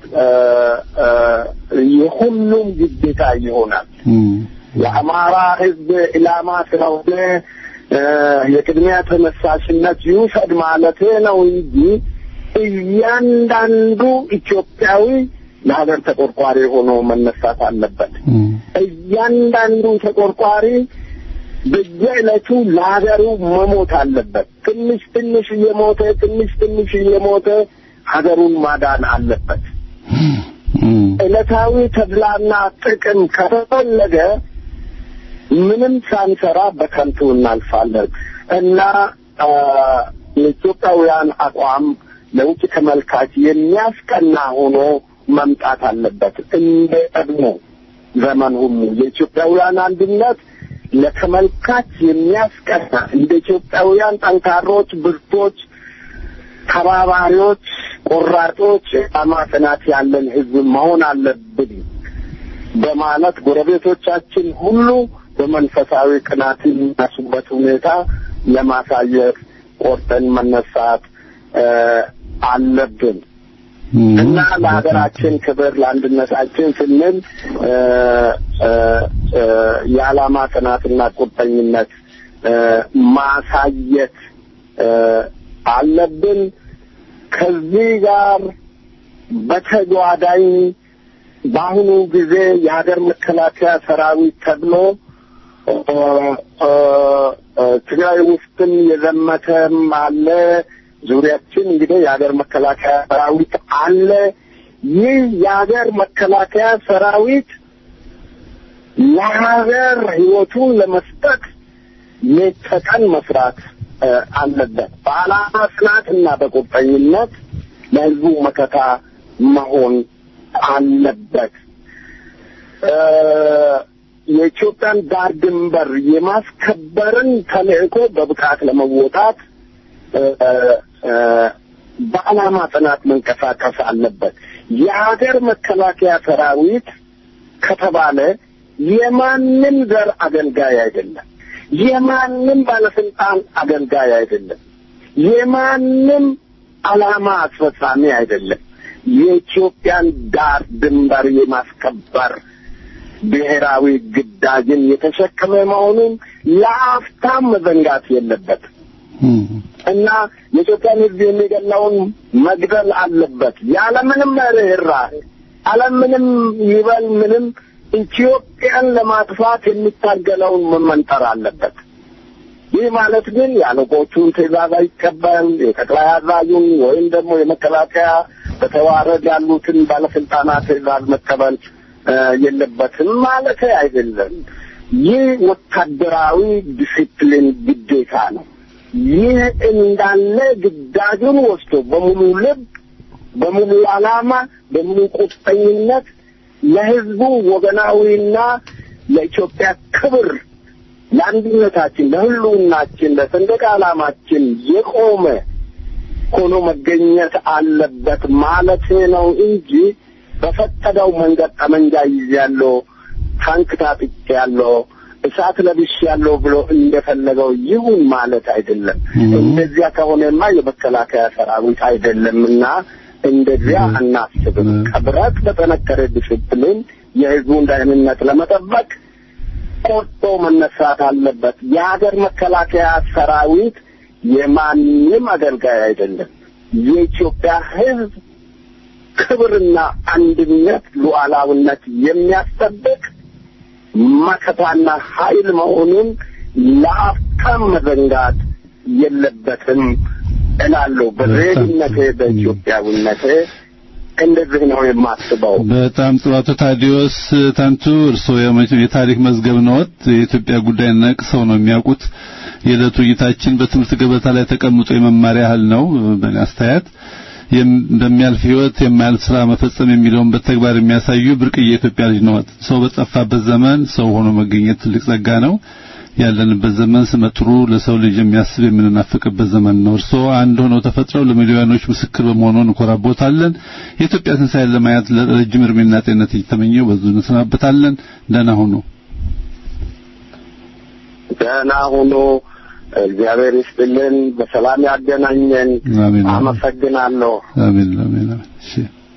የሁሉም ግዴታ ይሆናል። የአማራ ሕዝብ ኢላማ ስለሆነ የቅድሚያ ተነሳሽነት ይውሰድ ማለት ነው እንጂ እያንዳንዱ ኢትዮጵያዊ ለሀገር ተቆርቋሪ ሆኖ መነሳት አለበት። እያንዳንዱ ተቆርቋሪ በየዕለቱ ለሀገሩ መሞት አለበት። ትንሽ ትንሽ እየሞተ ትንሽ ትንሽ እየሞተ ሀገሩን ማዳን አለበት። ዕለታዊ ተድላና ጥቅም ከተፈለገ ምንም ሳንሰራ በከንቱ እናልፋለን እና የኢትዮጵያውያን አቋም ለውጭ ተመልካች የሚያስቀና ሆኖ መምጣት አለበት። እንደ ቀድሞ ዘመን ሁሉ የኢትዮጵያውያን አንድነት ለተመልካች የሚያስቀና እንደ ኢትዮጵያውያን ጠንካሮች፣ ብርቶች፣ ተባባሪዎች፣ ቆራጦች ዓላማ ጽናት ያለን ሕዝብ መሆን አለብን በማለት ጎረቤቶቻችን ሁሉ በመንፈሳዊ ቅናት የሚነሱበት ሁኔታ ለማሳየት ቆርጠን መነሳት አለብን እና ለሀገራችን ክብር ለአንድነታችን ስንል የዓላማ ጽናትና ቁርጠኝነት ማሳየት አለብን። ከዚህ ጋር በተጓዳኝ በአሁኑ ጊዜ የሀገር መከላከያ ሰራዊት ተብሎ ትግራይ ውስጥም የዘመተም አለ። ዙሪያችን እንግዲህ የሀገር መከላከያ ሰራዊት አለ። ይህ የሀገር መከላከያ ሰራዊት ለሀገር ሕይወቱን ለመስጠት ሌት ተቀን መስራት አለበት። በዓላማ ጽናትና በቁርጠኝነት ለሕዝቡ መከታ መሆን አለበት። የኢትዮጵያን ዳር ድንበር የማስከበርን ተልዕኮ በብቃት ለመወጣት በዓላማ ጽናት መንቀሳቀስ አለበት። የሀገር መከላከያ ሰራዊት ከተባለ የማንም ዘር አገልጋይ አይደለም። የማንም ባለስልጣን አገልጋይ አይደለም። የማንም ዓላማ አስፈጻሚ አይደለም። የኢትዮጵያን ዳር ድንበር የማስከበር ብሔራዊ ግዳጅን የተሸከመ መሆኑን ለአፍታም መዘንጋት የለበትም እና የኢትዮጵያን ሕዝብ የሚገላውን መግደል አለበት ያለምንም ርኅራኄ አለምንም ይበል ምንም ኢትዮጵያን ለማጥፋት የሚታገለውን መመንጠር አለበት። ይህ ማለት ግን የአለቆቹን ትዕዛዝ አይቀበል፣ የጠቅላይ አዛዡን ወይም ደግሞ የመከላከያ በተዋረድ ያሉትን ባለስልጣናት ትዕዛዝ መቀበል የለበትም ማለት አይደለም። ይህ ወታደራዊ ዲሲፕሊን ግዴታ ነው። ይህ እንዳለ ግዳጁን ወስዶ በሙሉ ልብ፣ በሙሉ ዓላማ፣ በሙሉ ቁርጠኝነት ለህዝቡ ወገናዊና ለኢትዮጵያ ክብር ለአንድነታችን፣ ለህልውናችን፣ ለሰንደቅ ዓላማችን የቆመ ሆኖ መገኘት አለበት ማለት ነው እንጂ በፈቀደው መንገድ ጠመንጃ ይዣለሁ፣ ታንክ ታጥቄያለሁ፣ እሳት ለብሻለሁ ብሎ እንደፈለገው ይሁን ማለት አይደለም። እንደዚያ ከሆነማ የመከላከያ ሰራዊት አይደለምና እንደዚያ አናስብም። ከብረት በጠነከረ ዲስፕሊን የህዝቡን ደህንነት ለመጠበቅ ቆርጦ መነሳት አለበት። የሀገር መከላከያ ሰራዊት የማንም አገልጋይ አይደለም። የኢትዮጵያ ህዝብ ክብርና አንድነት፣ ሉዓላዊነት የሚያስጠብቅ መከታና ኃይል መሆኑን ለአፍታም መዘንጋት የለበትም እላለሁ። በሬድነቴ በኢትዮጵያዊነቴ እንደዚህ ነው የማስበው። በጣም ጥሩ አቶ ታዲዮስ ታንቱ እርስዎ የታሪክ መዝገብ ነዎት። የኢትዮጵያ ጉዳይ ነቅሰው ነው የሚያውቁት። የዕለቱ እይታችን በትምህርት ገበታ ላይ ተቀምጦ የመማሪያ ያህል ነው። በእኔ አስተያየት በሚያልፍ ህይወት የማያልፍ ስራ መፈጸም የሚለውን በተግባር የሚያሳዩ ብርቅዬ የኢትዮጵያ ልጅ ነዎት። ሰው በጠፋበት ዘመን ሰው ሆኖ መገኘት ትልቅ ጸጋ ነው። ያለንበት ዘመን ስመጥሩ ለሰው ልጅ የሚያስብ የምንናፍቅበት ዘመን ነው። እርስዎ አንድ ሆነው ተፈጥረው ለሚሊዮኖች ምስክር በመሆኑ እንኮራቦታለን። የኢትዮጵያ ትንሣኤን ለማየት ለረጅም እድሜና ጤንነት እየተመኘው በዙ እንሰናበታለን። ደህና ሁኑ። ደህና ሁኑ። እግዚአብሔር ይስጥልን፣ በሰላም ያገናኘን። አሜን። አመሰግናለሁ። አሜን አሜን አሜን። እሺ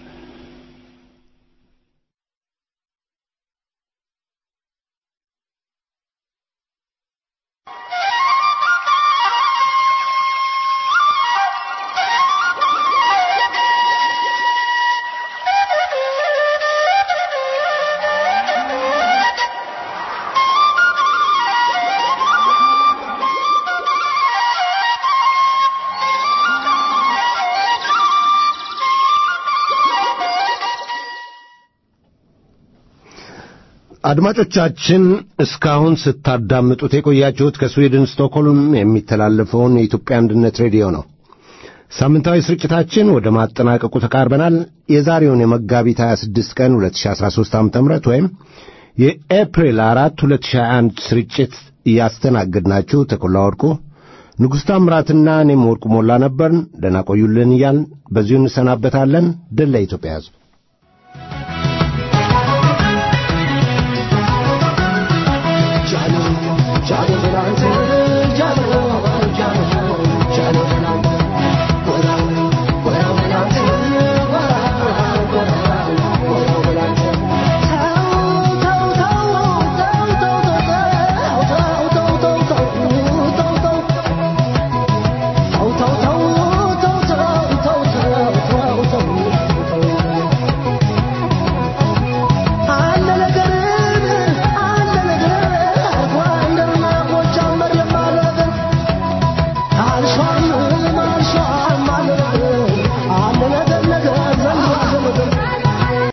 አድማጮቻችን እስካሁን ስታዳምጡት የቆያችሁት ከስዊድን ስቶክሆልም የሚተላለፈውን የኢትዮጵያ አንድነት ሬዲዮ ነው። ሳምንታዊ ስርጭታችን ወደ ማጠናቀቁ ተቃርበናል። የዛሬውን የመጋቢት 26 ቀን 2013 ዓ.ም ወይም የኤፕሪል 4 2021 ስርጭት እያስተናገድናችሁ ተኮላ ወርቁ፣ ንጉሥ ታምራትና እኔም ወርቁ ሞላ ነበርን። ደህና ቆዩልን እያልን በዚሁ እንሰናበታለን። ድል ለኢትዮጵያ ሕዝብ።